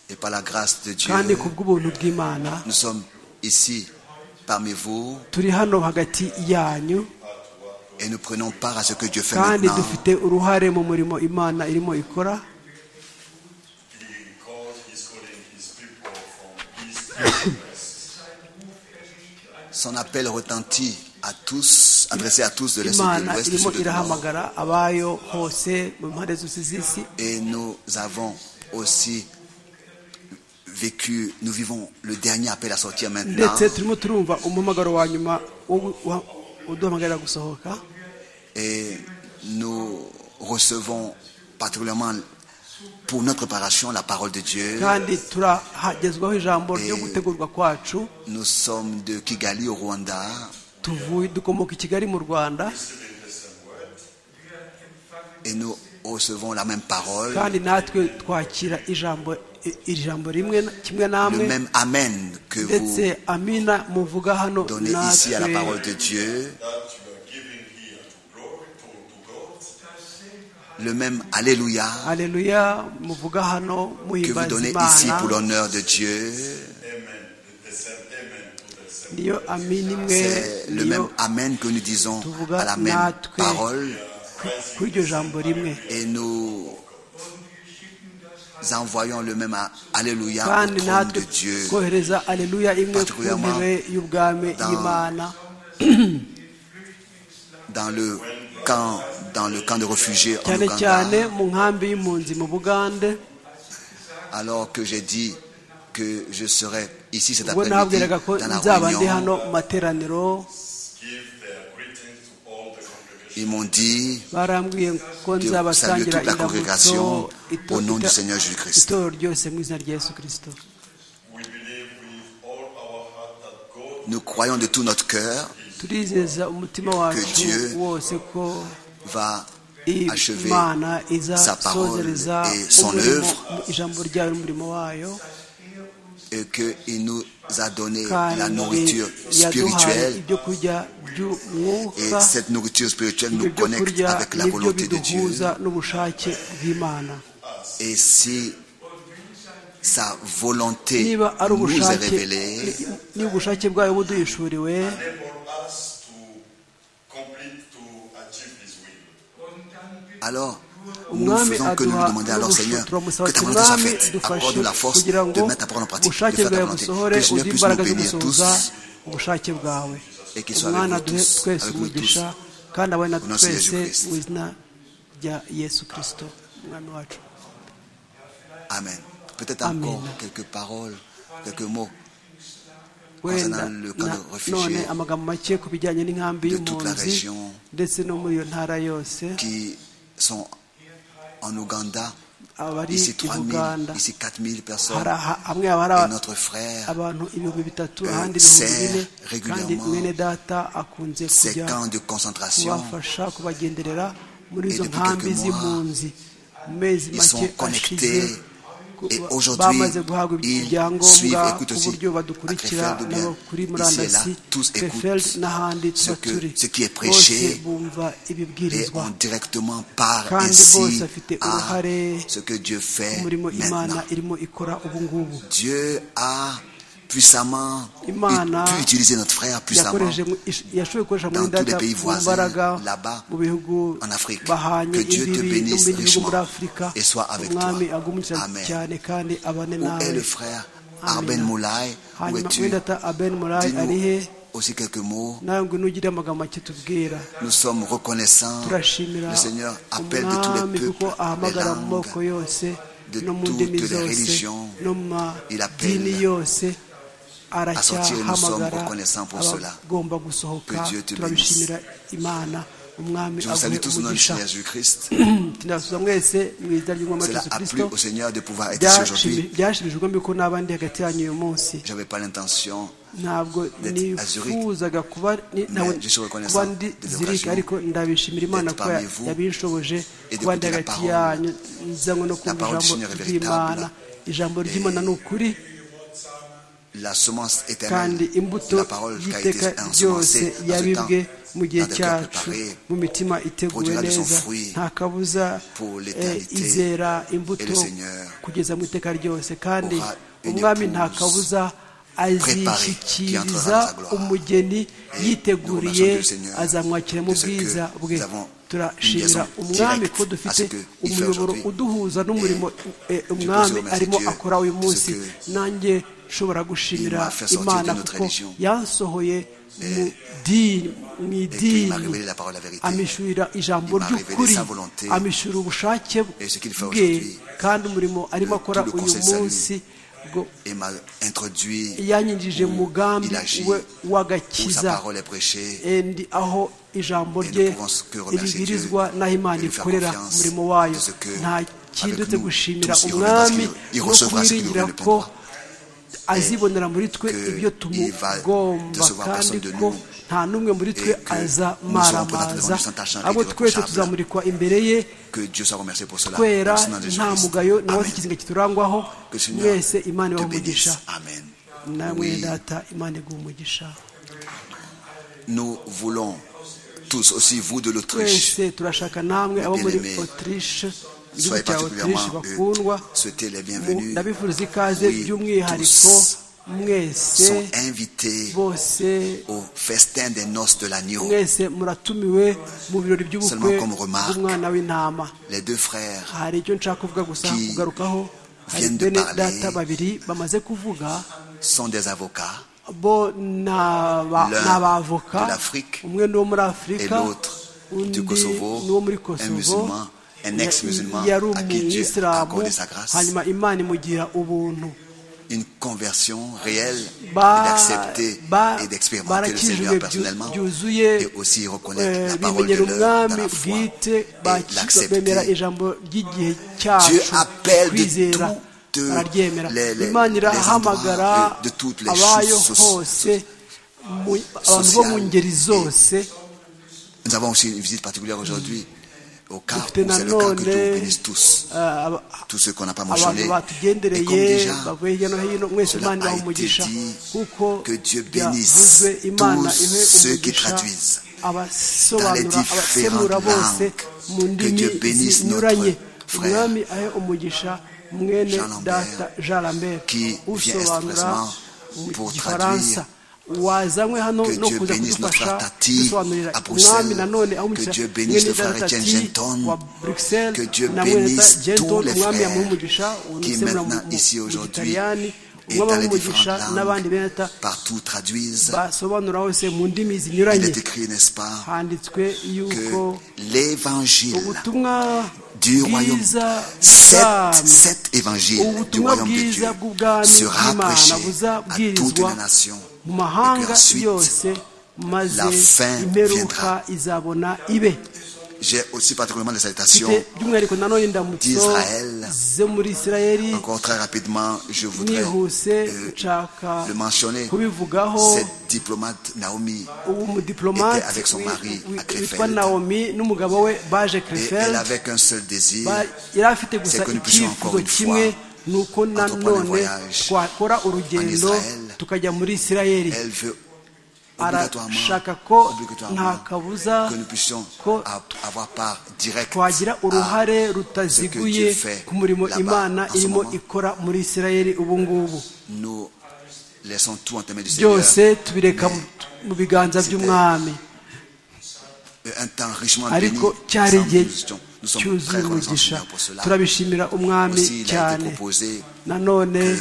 Et par la grâce de Dieu, kandi ku bw'ubuntu bw'imana nous sommes ici parmi vous turi hano hagati yanyu et nous prenons part à ce que Dieu fait kandi maintenant. dufite uruhare mu murimo imana irimo ikora He called, he's calling his people from east to west. Son appel retentit à tous, adressé à tous de l'Est et de imana l'Ouest. du irimo Sud et du Nord. irahamagara abayo hose mu mpande zose z'isi Et nous avons aussi vécu, nous vivons le dernier appel à sortir maintenant. ndetse turimo turumva umuhamagaro wa nyuma wo gu- wa- uduhamagarira gusohoka Et nous recevons particulièrement pour notre préparation la parole de Dieu. kandi turahagezwaho ijambo ryo gutegurwa kwacu Nous sommes de Kigali au Rwanda. tuvuye dukomoka i kigali mu rwanda Et nous recevons la même parole, kandi natwe twakira ijambo i- iri jambo rimwe kimwe namwe le même Amen que ndetse vous amina muvuga hano donnez ici à la natwe parole de Dieu, That you are giving here to glory, to, to God. le même Alléluia Aleluya muvuga hano que vous muhimbaza donnez ici pour Imana l'honneur de Dieu. Amen. The same amen to the same. niyo amini imwe C'est le même niyo Amen que nous disons à tuvuga la même natwe parole. kuri iryo jambo rimwe et nous envoyons le même à- Alléluia au kandi trône natwe de Dieu, twohereza aleluya imwe ku ntebe y'ubwami y'imana dans le camp, dans le camp de réfugiés en cyane cyane Ouganda, mu nkambi y'impunzi mu bugande alors que j'ai dit que je serai ici cet ubwo après-midi nabwiraga ko dans la nzaba ndi réunion. hano mu materaniro Give their greetings to all the congregation. Ils m'ont dit barambwiye ko de saluer nzabasangira toute la congrégation indamutso au nom du ito- Seigneur Jésus-Christ. itoro ryose mu izina rya yesu kirisito We believe with all our heart that God Nous croyons de tout notre cœur turizeza umutima wacu Dieu wose ko va achever imana sa parole izasozereza et son umurimo- œuvre. mu ijambo ryayo n'umurimo wayo et qu'il nous a donné la kandi nourriture yaduhaye spirituelle. ibyo kurya Et by'umwuka cette nourriture spirituelle ibyo nous byo connecte kurya avec la nibyo volonté de Dieu. biduhuza n'ubushake bw'imana Et si sa volonté niba ari nous est ubushake révélée, niba ubushake bwayo buduhishuriwe enable us to complete to achieve His will. alors nous ne umwami faisons que nous aduha lui demander alors Seigneur turamusaba que ta ati volonté soit mwami faite, dufashe accorde la force kugira de ngo mettre ta parole en pratique, de ubushake faire ta bwawe volonté, busohore que Seigneur puisse uduhe nous imbaraga zo bénir gusohoza tous ubushake bwawe et qu'il soit avec umwana vous aduhe tous, twese avec nous umugisha kandi abone natwe Au nom de twese Jésus-Christ. mu izina rya yesu kirisito umwami wacu Amen. Peut-être Amen. encore quelques paroles, quelques mots wenda concernant le camp na- de réfugiés none amagambo make ku bijyanye n'inkambi de toute la y'impunzi région ndetse no muri iyo ntara yose qui sont en Ouganda. abari Ici i 3 000, buganda ici 4 000 personnes. hari aha- hamwe haba hari Et aba- notre frère, abantu ibihumbi bitatu Euh, ahandi sert ibihumbi bine kandi régulièrement mwene data akunze ces kujya camps de concentration, kubafasha kubagenderera muri Et izo depuis nkambi quelques mois, z'impunzi mu mezi ils make sont connectés. ashize ku- Et aujourd'hui, bamaze guhabwa ils ibyangombwa suivent, écoutent ku aussi buryo badukurikira à Krefeld ou bien n'abo kuri ici et murandasi là, tous Krefeld écoutent n'ahandi tuba que- turi ce qui est prêché. bose bumva et ibibwirizwa on directement part Kandi ainsi bose afite à uruhare ce que Dieu fait umurimo imana maintenant. irimo ikora ubu ngubu Dieu a puissamment Imana ut- pu utiliser notre frère puissamment yakoresheje mu- ish- yashoboye gukoresha dans muri tous les data pays mu voisins, mbaraga là-bas, mu bihugu en Afrique. bahanye Que Dieu te imbibi no bénisse mu bindi bihugu richement muri afurika et soit avec umwami toi. agumukira Amen. cyane kandi abane Où est nawe le frère Amen. Arben Moulay Où hanyuma es-tu mwene data aben murayi ari he Dis-nous aussi quelques mots. nawe ngo ugire amagambo make tubwira Nous sommes reconnaissants. turashimira Le Seigneur appelle de tous umwami les kuko peuples, les ahamagara mu moko langues. yose de no mu toutes ndimi les zose religions. no mu Il madini appelle yose à sortir, nous sommes aracyahamagara reconnaissants pour cela. abagomba gusohoka Que Dieu te turabishimira imana umwami Je vous salue aguhe tous au nom du umugisha Seigneur Jésus-Christ. tunasubiza mwese mu izina ry'umwami wa Cela yesu a plu kirisito au Seigneur de pouvoir être ici Byashimi- aujourd'hui. byashimishije ubwami ko n'abandi hagati yanyu uyu munsi J'avais pas l'intention ntabwo D'être à Zurich. nifuzaga kuba ni- Mais ntabwo je suis reconnaissant kuba ndi de zirike l'occasion ariko ndabishimira imana d'être ko ya- parmi vous yabinshoboje et kuba ndi d'écouter la hagati parole. yanyu nzanywe no kumva parole du ijambo Seigneur est ry'imana ijambo ry'imana ni ukuri la semence kandi éternelle, imbuto la parole qui a y'iteka été ryose ensemencée dans ce temps, yabibwe mu gihe dans des cœurs cyacu préparés mu mitima iteguwe produira de son neza fruit nta kabuza pour eh, l'éternité. izera Et imbuto le Seigneur kugeza mu iteka ryose kandi aura une umwami nta épouse kabuza préparée qui entrera azishyikiriza dans sa gloire. umugeni nous yiteguriye remercions Dieu, Seigneur, azamwakira mu de ce que bwe bwe nous avons turashimira une liaison umwami directe ko à ce dufite que il fait umuyoboro aujourd'hui. uduhuza n'umurimo eh, pose umwami remercier arimo Dieu akora uyu de ce munsi que nanjye nshobora gushimira il m'a fait sortir imana de notre kuko religion. yansohoye mu dini mu et qu'il m'a idini révélé la parole de la vérité. amishurira ijambo Il m'a révélé ry'ukuri sa volonté. amishurira ubushake Et ce qu'il fait bwe aujourd'hui, kandi umurimo arimo le- akora tout le uyu conseil salut. munsi bwo Et m'a introduit yanyinjije mu mugambi il agit, we où sa w'agakiza parole est prêchée. endi aho ijambo Et rye nous pouvons que remercier ribwirizwa Dieu n'aho imana et lui faire ikorera confiance umurimo wayo de ce que nta avec kindi uretse nous, gushimira tous, il umwami remerciera- il no recevra ce qu'il kumwiringira nous ko répondra. azibonera muri twe que ibyo il va tumugomba recevoir kandi personne de ko nous nta n'umwe muri twe et que nous serons présentés devant azamaramaza lui sans tache, sans abo règle, twese irréprochable. tuzamurikwa imbere ye Que Dieu soit remercié pour cela. kwera Au nom de nta Jésus-Christ. mugayo nawe Amen. ikizinga kiturangwaho Que le Seigneur mwese imana te ibahe umugisha bénisse. Amen. nawe Oui. data imana iguha umugisha Nous voulons tous, aussi vous de l'Autriche, twese turashaka namwe abo muri bien-aimés, otirishe igihugu soyez cya otirishe particulièrement eux, bakundwa souhaitez les mu- bienvenus. ndabifuriza ikaze Oui, by'umwihariko tous. mwese sont invités bose au festin des noces de l'agneau. mwese muratumiwe mu birori by'ubukwe Seulement comme remarque. bw'umwana w'intama Les deux frères hari icyo nshaka kuvuga gusa Qui kugarukaho hari viennent de bene parler. data babiri bamaze kuvuga sont des avocats bo ni aba- L'un ni abavoka de l'Afrique umwe ni uwo muri et afurika l'autre undi du Kosovo, ni uwo muri un kosovo musulman, un ya- ex-musulman yari à qui Dieu a umuyisilamu accordé sa grâce. hanyuma imana imugira ubuntu Une conversion réelle et Ba- d'accepter ba- et d'expérimenter le Seigneur barakijijwe personnellement byuzuye, et aussi Eh, reconnaître la parole de bimenyera l'heure dans umwami la foi bwite et baki- bemera l'accepter. ijambo Dieu ry'igihe cyacu appelle de kwizera toutes bararyemera les- les- imana les endroits, irahamagara de- de toutes les abayo sources hose mu- abantu bo mu sociales ngeri et- zose Nous avons aussi une visite particulière aujourd'hui au cas où dufite c'est le cas que Dieu nanone bénisse tous, eh, aba- tous ceux qu'on n'a pas abantu mentionnés. Et comme batugendereye déjà, bavuye hirya no hino mwese cela imana a ibaha été umugisha dit kuko que Dieu byavuzwe bénisse imana tous ihe ceux qui umugisha traduisent dans abasobanura les abasemura différentes bose langues. mu Que ndimi Dieu bénisse zinyuranye notre frère umwami ahe umugisha mwene Jean Lambert, data jean lambert qui vient usobanura expressement mu pour gifaransa traduire. wazanywe hano Que no Dieu kuza bénisse notre kudufasha frère Tati gusobanurira à Bruxelles. umwami nanone aho Que Dieu umugisha bénisse mwene le frère data Etienne tati Genton. wa bruxelles Que Dieu na mwene bénisse data genton tous les umwami frères yamuha umugisha qui unasemura mu maintenant ici mu aujourd'hui gitaliyani et umwami dans amuha les umugisha différentes n'abandi bene langues, data partout traduisent. basobanura hose mu ndimi Il zinyuranye est écrit, n'est-ce pas, handitswe que yuko l'évangile ubutumwa du royaume, bwiza cet, bw'ubwami cet évangile du ubutumwa royaume de bwiza Dieu bw'ubwami sera prêché bw'imana à toutes les buzabwirizwa nations. mu Et puis mahanga ensuite, yose maze la fin imperuka viendra. izabona ibe J'ai aussi particulièrement des salutations. mfite by'umwihariko nanone ndamutso d'Israël. zo muri isirayeli Encore très rapidement, je voudrais nihuse euh, nshaka le mentionner. kubivugaho Cette diplomate Naomi, ubu umudiplomate était avec son mari wi- à wi- witwa Krefeld. naomi n'umugabo we et baje elle crefeld avait qu'un seul désir, Ba- yari afite gusa C'est que nous puissions encore icyifuzo une kimwe fois ni uko entreprendre un nanone voyage twakora urugendo en Israël. tukajya muri isirayeli elle veut arashaka obligatoirement, ko nta obligatoirement kabuza que nous puissions ko a- avoir part directe twagira à ce uruhare que Dieu rutaziguye fait ku murimo là-bas, imana en ce irimo moment. ikora muri isirayeli ubu ngubu Nous laissons tout en termes du Seigneur. byose tubireka mu- mu biganza c'était by'umwami Un temps richement béni. ariko cyari sans igihe discussion. Nous sommes cyuzuye très reconnaissants au umugisha Seigneur pour cela. turabishimira umwami Aussi, il a été cyane proposé nanone que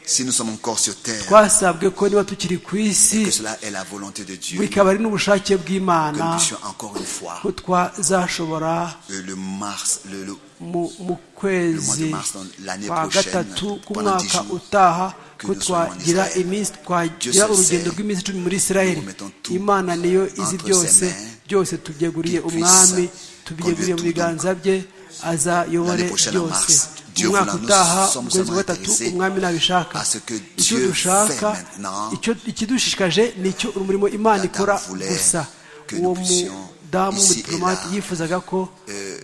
si nous sommes encore sur terre, twasabwe ko niba tukiri ku isi que cela est la volonté de Dieu, que bikaba ari n'ubushake nous bw'imana puissions encore une fois, ko twazashobora euh, le mars, le, le- mu, mu le mois de kwezi mars, dans l'année kwa prochaine, gatatu pendant 10 k'umwaka jours, utaha que ko nous soyons en twagira Israël. iminsi Dieu twagira se urugendo sait. rw'iminsi icumi muri isirayeli Nous mettons tout imana niyo izi entre ses byose mains, byose tubyeguriye qu'il umwami puisse tubyeguriye mu conduire tout biganza bye azayobore L'année prochaine en byose mars, Dieu mu mwaka voulant, nous utaha sommes mu kwezi kwa vraiment gatatu intéressés umwami nabishaka à ce que icyo Dieu dushaka fait maintenant. icyo- ikidushishikaje ni icyo umurimo imana Adam ikora voulait gusa que nous uwo puissions, mudamu ici et w'umudipolomate là, yifuzaga ko euh,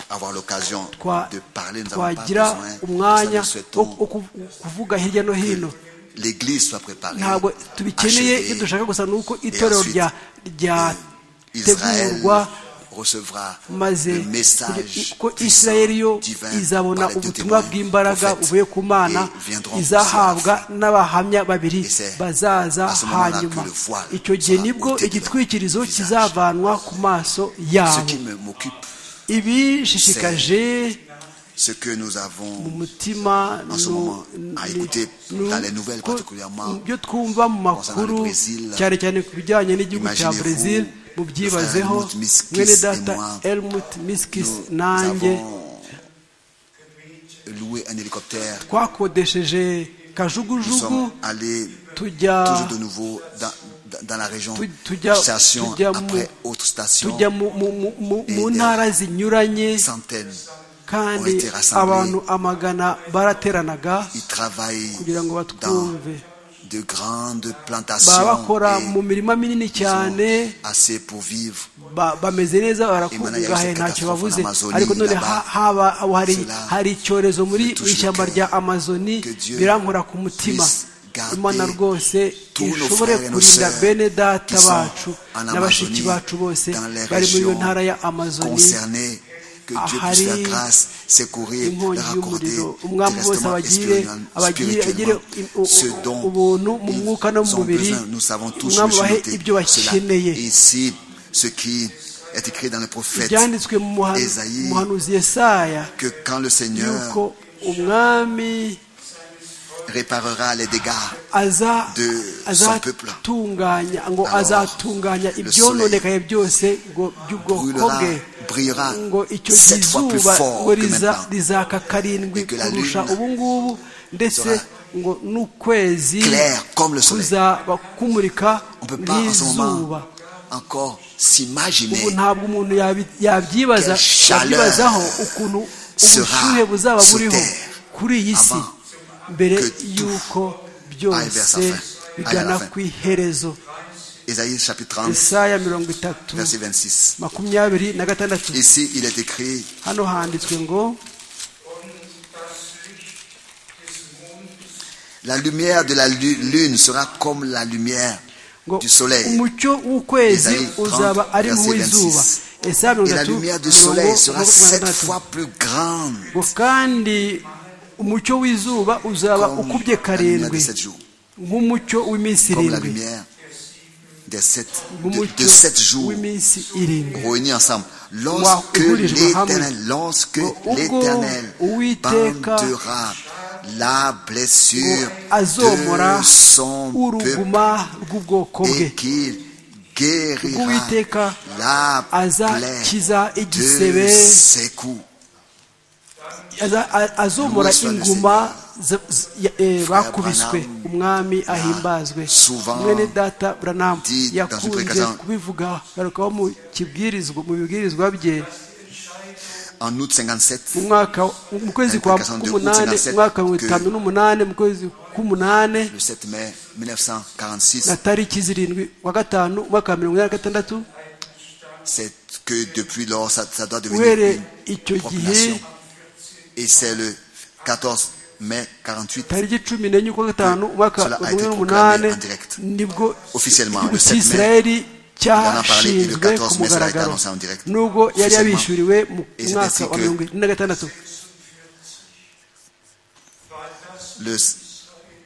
avoir l'occasion twa- de parler, nous n'avons pas twagira besoin, nous umwanya le wo souhaitons wo kuv- kuvuga hirya no hino que l'Église soit préparée, ntabwo tubikeneye achevée, ibyo dushaka gusa ni uko itorero ensuite, rya euh, Israël ryategurwa recevra maze le message ko puissant, isirayeli yo divin izabona par les deux ubutumwa témoins, bw'imbaraga prophètes, buvuye ku mana et viendront izahabwa n'abahamya babiri Et c'est bazaza à ce moment-là hanyuma que le voile icyo gihe sera nibwo ôté de leur igitwikirizo visage. kizavanwa ku maso Ce yabo qui me- m'occupe, ibishishikaje ce que nous mu avons mutima en ce nu- moment ni- à écouter nu- dans les nouvelles ko- particulièrement ibyo twumva mu makuru concernant le Brésil. cyane cyane ku bijyanye n'igihugu cya Imaginez-vous, Brésil mubyibazeho Helmut Miskis mwene et data moi, Helmut Miskis nous nanjye avons loué un hélicoptère. twakodesheje Nous kajugujugu sommes allés tujya toujours de nouveau dans, dans- dans la région, Tu- tu dis à- station tu dis à après mon- autre station, tujya mu- mu- mu- mu- mu ntara zinyuranye centaines. kandi ont été rassemblés. abantu amagana barateranaga Ils travaillent kugira ngo dans batwumve de grandes baba plantations bakora mu et mirima minini ils cyane ont assez pour vivre. ba- bameze neza barakungahaye Imana yahise ntacyo babuze catastrophe en ariko none Amazonie, là-bas. ha- haba aho hari Cela hari icyorezo muri me touche mu ishyamba le cœur. rya amazoni Que Dieu birankora ku mutima puisse garder imana rwose tous nos ishobore frères et nos kurinda sœurs bene data qui sont bacu en na bashiki Amazonie, bacu bose dans les bari muri iyo régions ntara ya amazoni Concernés que Dieu puisse faire ahari grâce, secourir, inkongi leur accorder y'umuriro umwami wese terrestre, abagire abagire agire spirituellement i- u- ce u- dont ubuntu mu ils mwuka no mu ont mubiri besoin. Nous savons tous, umwami monsieur abahe Noté, ibyo cela. bakeneye Et ici, ce qui est écrit dans le prophète, byanditswe mu muhan- Esaïe, mu muhanuzi yesaya que quand le yuko Seigneur umwami réparera les dégâts, aza- de son peuple. azatunganya ngo Alors, azatunganya le ibyononekaye byose ngo by'ubwoko brûlera, bwe brillera ngo icyo gihe sept fois plus izuba fort ngo que riza maintenant. rizaka karindwi Et que la kurusha lune ubu ngubu ndetse sera ngo n'ukwezi clair comme le soleil. kuzaba kumurika On ne peut pas en ce nk'izuba moment encore ubu s'imaginer ntabwo umuntu yabi- yabyibaza Quelle chaleur yabyibazaho ukuntu sera ubushyuhe buzaba sur buriho terre kuri iyi si avant mbere que tout y'uko aille vers sa byose fin, aille à bigana la fin. ku iherezo Ésaïe chapitre 30, isaya mirongo itatu verset 26. makumyabiri na gatandatu Ici, il est écrit hano handitswe ngo La lumière de la lu- lune sera comme la lumière ngo du soleil. umucyo w'ukwezi Isaïe 30, uzaba ari verset nk'uw'izuba 26. esaya mirongo Et la itatu lumière du mirongo soleil sera mirongo sept itandatu. fois plus grande ngo kandi umucyo w'izuba uzaba comme ukubye la lumière de karindwi sept jours, nk'umucyo w'iminsi comme la irindwi lumière des sept, de, de nk'umucyo sept jours w'iminsi irindwi réunis ensemble. Lorsque l'Éternel, lorsque l'Éternel bandera la blessure azomora de son peuple uruguma rw'ubwoko bwe et qu'il guérira Uwiteka la azakiza plaie de igisebe. ses coups. Aza- a- azomora Louis soit le inguma z- z- ya- eh, Frère bakubiswe Branham umwami ahimbazwe souvent mwene data buranamu dit dans une yakunze prédication- kubivuga garukaho mu kibwirizwa mu bibwirizwa bye En août 57, mu mwaka mu kwezi kwa Prédication de k'umunani 1957 umwaka wa mirongo itanu que- n'umunani mu kwezi k'umunani le 7 mai na 1946, tariki zirindwi wa gatanu umwaka wa mirongo inani na gatandatu c'est que depuis lors, ça, ça doit uhereye devenir icyo une gihe population. Et c'est le 14 mai 48 tariki cumi n'enye ukwa gatanu umwaka wa Cela a mirongo été ibiri proclamé n'umunani en direct. nibwo Officiellement, igihugu le 7 mai, cy'isirayeli en a parlé et le cyashinzwe 14 mai, ku cela a été mugaragaro annoncé en direct. nubwo yari Officiellement. yabishyuriwe mu Et c'est mwaka ainsi wa que- mirongo ine na gatandatu le,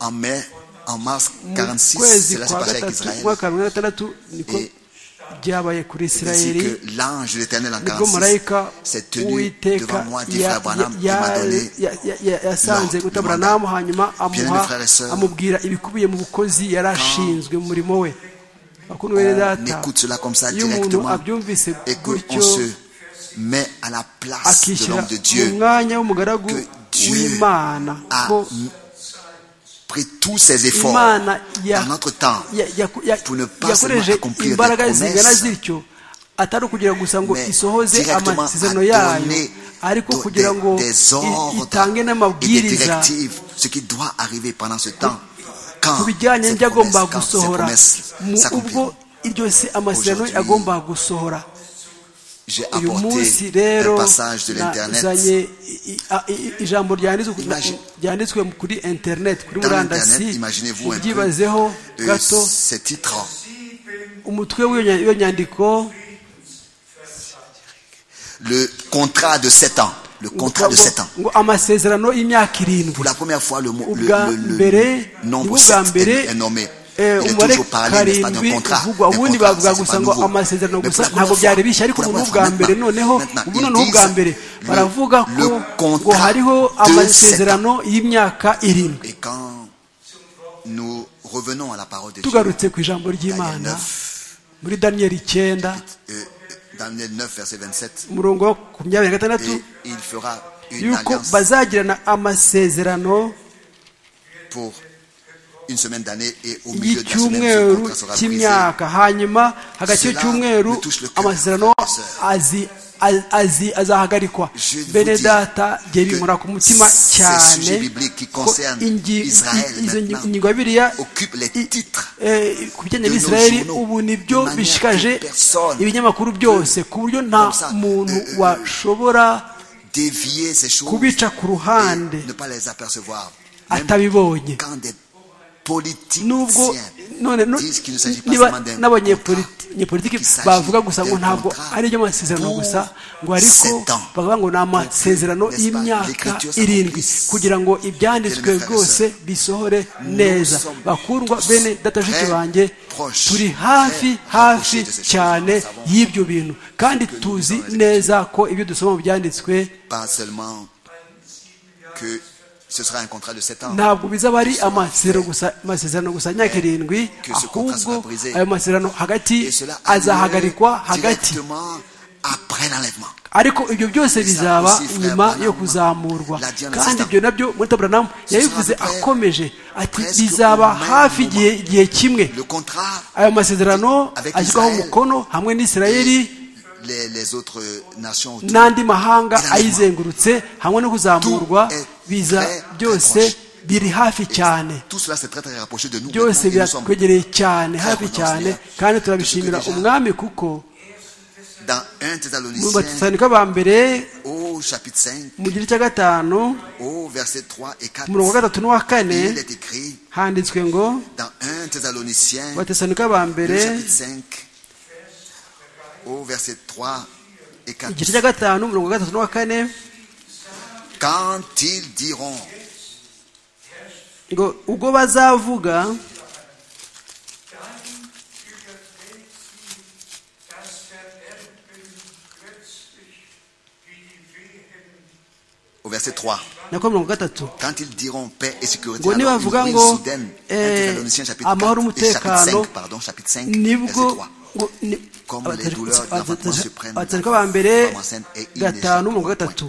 en mai, en mars mu 46, kwezi cela s'est kwa passé avec gatatu Israël. umwaka wa mirongo ine na gatandatu niko Et- byabaye kuri Ainsi isirayeli que l'ange de l'éternel en nibwo 46 marayika s'est tenu devant uwiteka moi, dit ya- frère Branham, et ya- m'a donné ya- ya- ya- yasanze Lord, le guta mandat. buranamu hanyuma Bien-aimés amuha frères et sœurs, amubwira ibikubiye mu bukozi yari ashinzwe mu murimo we bakundwa bene on data écoute cela comme ça iyo umuntu directement abyumvise et qu'on gutyo se met à la place de akishyira l'homme de mu Dieu mwanya w'umugaragu que Dieu w'imana a ko pris tous ses efforts imana ya- dans notre temps ya- ya- ya- pour ne pas yakoreshe seulement accomplir des imbaraga zingana promesses, zityo atari ukugira gusa ngo mais isohoze directement amasezerano à yayo donner ariko do- kugira des- ngo des i- ordres itange et des n'amabwiriza directives, ce qui doit arriver pendant ce temps. Quand ku bijyanye cette n'byagomba promesse- quand ces gusohora promesses mu ubwo s'accompliront. iryo si amasezerano Aujourd'hui, yagomba gusohora J'ai uyu munsi apporté rero un passage de l'internet. nazanye i- i- i- ijambo ryanditswe Imagine- ryanditswe kuri internet kuri Dans l'internet, murandasi imaginez-vous un peu ubyibazeho euh, gato ces titres. umutwe w'iyo nya- w'iyo nyandiko Le contrat de 7 ans. Le contrat de 7 ans. ngo amasezerano y'imyaka irindwi Pour la première fois, le, mot- le, ubwa le- le- mbere le nombre nibwo bwa 7 mbere est, est nommé. Il eh, est umubare toujours parlé, n'est-ce pas, d'un karindwi contrat. uvugwa d'un ubundi contrat, bavuga ça, c'est gusa pas ngo nouveau. amasezerano Mais pour gusa la ntabwo première byari fois- bishya ariko pour la ubu ni première ubwa fois, mbere maintenant, noneho maintenant, ubu ils noneho ubwa disent mbere le- baravuga le ko ngo contrat hariho de amasezerano y'imyaka irindwi Et quand nous revenons à la parole de Dieu, tugarutse ku ijambo Daniel ry'imana 9, muri daniyeli icyenda euh, Daniel 9, verset 27, umurongo wa makumyabiri na gatandatu et il fera une yuko alliance bazagirana amasezerano pour une semaine d'année et au milieu de la semaine, ce y'icyumweru contrat sera brisé. cy'imyaka hanyuma hagati Cela y'icyumweru me touche le cœur, amasezerano frères et azi- az- azi- azahagarikwa Je vous bene dis data bye binkora ku mutima ces cyane sujets bibliques qui ko concernent ingi- Israël izo ngi- maintenant ingingo ya bibiliya Occupe les i- titres eh, ku de bijyanye nos n'isirayeli journaux, ubu ni de byo manière bishikaje que personne ibinyamakuru byose ku buryo nta comme ça, muntu euh, euh, washobora dévier ces choses kubica ku ruhande et ne pas les apercevoir. Même atabibonye quand des politiciens nubwo none no- Disent qu'il ne s'agit pas niba seulement d'un contrat, n'abanyepolitiki qu'il s'agit bavuga gusa ngo d'un ntabwo contrat ari ibyo masezerano pour gusa ngo ariko sept ans. bavuga ngo ni amasezerano N'est-ce pas? y'imyaka L'écriture irindwi s'accomplisse. kugira ngo ibyanditswe Bien, mes frères et rwose bisohore neza sommes bakundwa bene datajuki très banjye proches, turi très hafi hafi rapprochés de ces choses. cyane Nous savons y'ibyo bintu kandi tuzi lisons dans les neza ko ibyo dusoma mu byanditswe Pas seulement que ce sera un contrat de 7 ans. ntabwo bizaba ari amasezerano gusa amasezerano gusa imyaka irindwi Que ce contrat sera ahubwo brisé. ayo masezerano hagati Et cela a lieu azahagarikwa hagati directement après l'enlèvement. ariko ibyo byose Et ça bizaba aussi, frère nyuma Branham, yo kuzamurwa l'a dit en kandi insistant. ibyo nabyo muri taburanamu Ce yabivuze sera à peu près- akomeje ati presque bizaba au même hafi moment. igihe igihe kimwe Le contrat ayo masezerano Avec ashyirwaho Israël. umukono hamwe n'isirayeli les, les autres nations autour. n'andi mahanga Irangwa. ayizengurutse hamwe no kuzamurwa Tout est biza très, très byose proche. biri hafi Et cyane Tout cela c'est très très rapproché de nous. byose Maintenant, nous sommes biratwegereye cyane Très hafi reconnaissants, cyane Seigneur. kandi turabishimira Tout ce que déjà- umwami kuko dans 1 mu Thessaloniciens batesalonike ba mbere au chapitre 5, mu gice cya gatanu au verset 3 et 4. ku murongo wa gatatu n'uwa kane Il est écrit handitswe ngo dans 1 Thessaloniciens batesalonike ba mbere le chapitre 5 au verset 3 et 4. igice cya gatanu umurongo wa gatatu n'uwa kane Quand ils diront ngo ubwo bazavuga au verset 3 nako murongo wa gatatu Quand ils diront paix et sécurité, Ngo alors nibavuga une ngo, ruine soudaine. eh, 1 Thessaloniciens chapitre amahoro, 4 et chapitre umutekano, 5, pardon, chapitre 5, verset nibwo 3. ngo ni- Comme les abatesalonike- douleurs de l'enfantement se prennent abatesalonike ba mbere femme enceinte et il n'échappe gatanu au umurongo wa point. gatatu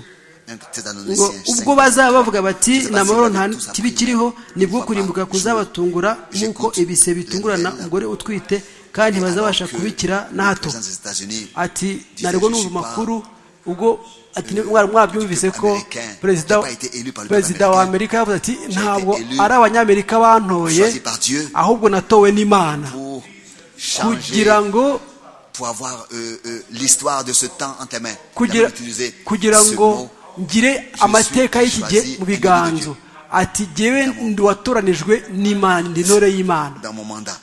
Un ngo Thessaloniciens ubwo 5, bazaba bavuga bati Tuzabasigana nta mahoro nta tuzabasigana. kibi kiriho nibwo kurimbuka kuzabatungura nk'uko J'écoute. ibise bitungurana Lendemain. umugore utwite kandi ntibazabasha alors que kubikira le na hato président des États-Unis ati disait, ntabwo je numva suis pas amakuru ubwo ati mwari mwabyumvise ko américain, perezida j'ai pas été élu par le perezida peuple wa américain. amerika yavuze ati été ntabwo élu, ari abanyamerika bantoye choisi par Dieu ahubwo natowe n'imana pour changer, kugira ngo pour avoir euh, euh, l'histoire de ce temps entre les mains. Il kugira avait utilisé kugira ce ngo mot. ngire amateka y'iki gihe mu biganzo ati jyewe ndi watoranijwe n'imana ndi intore y'imana dans mon mandat.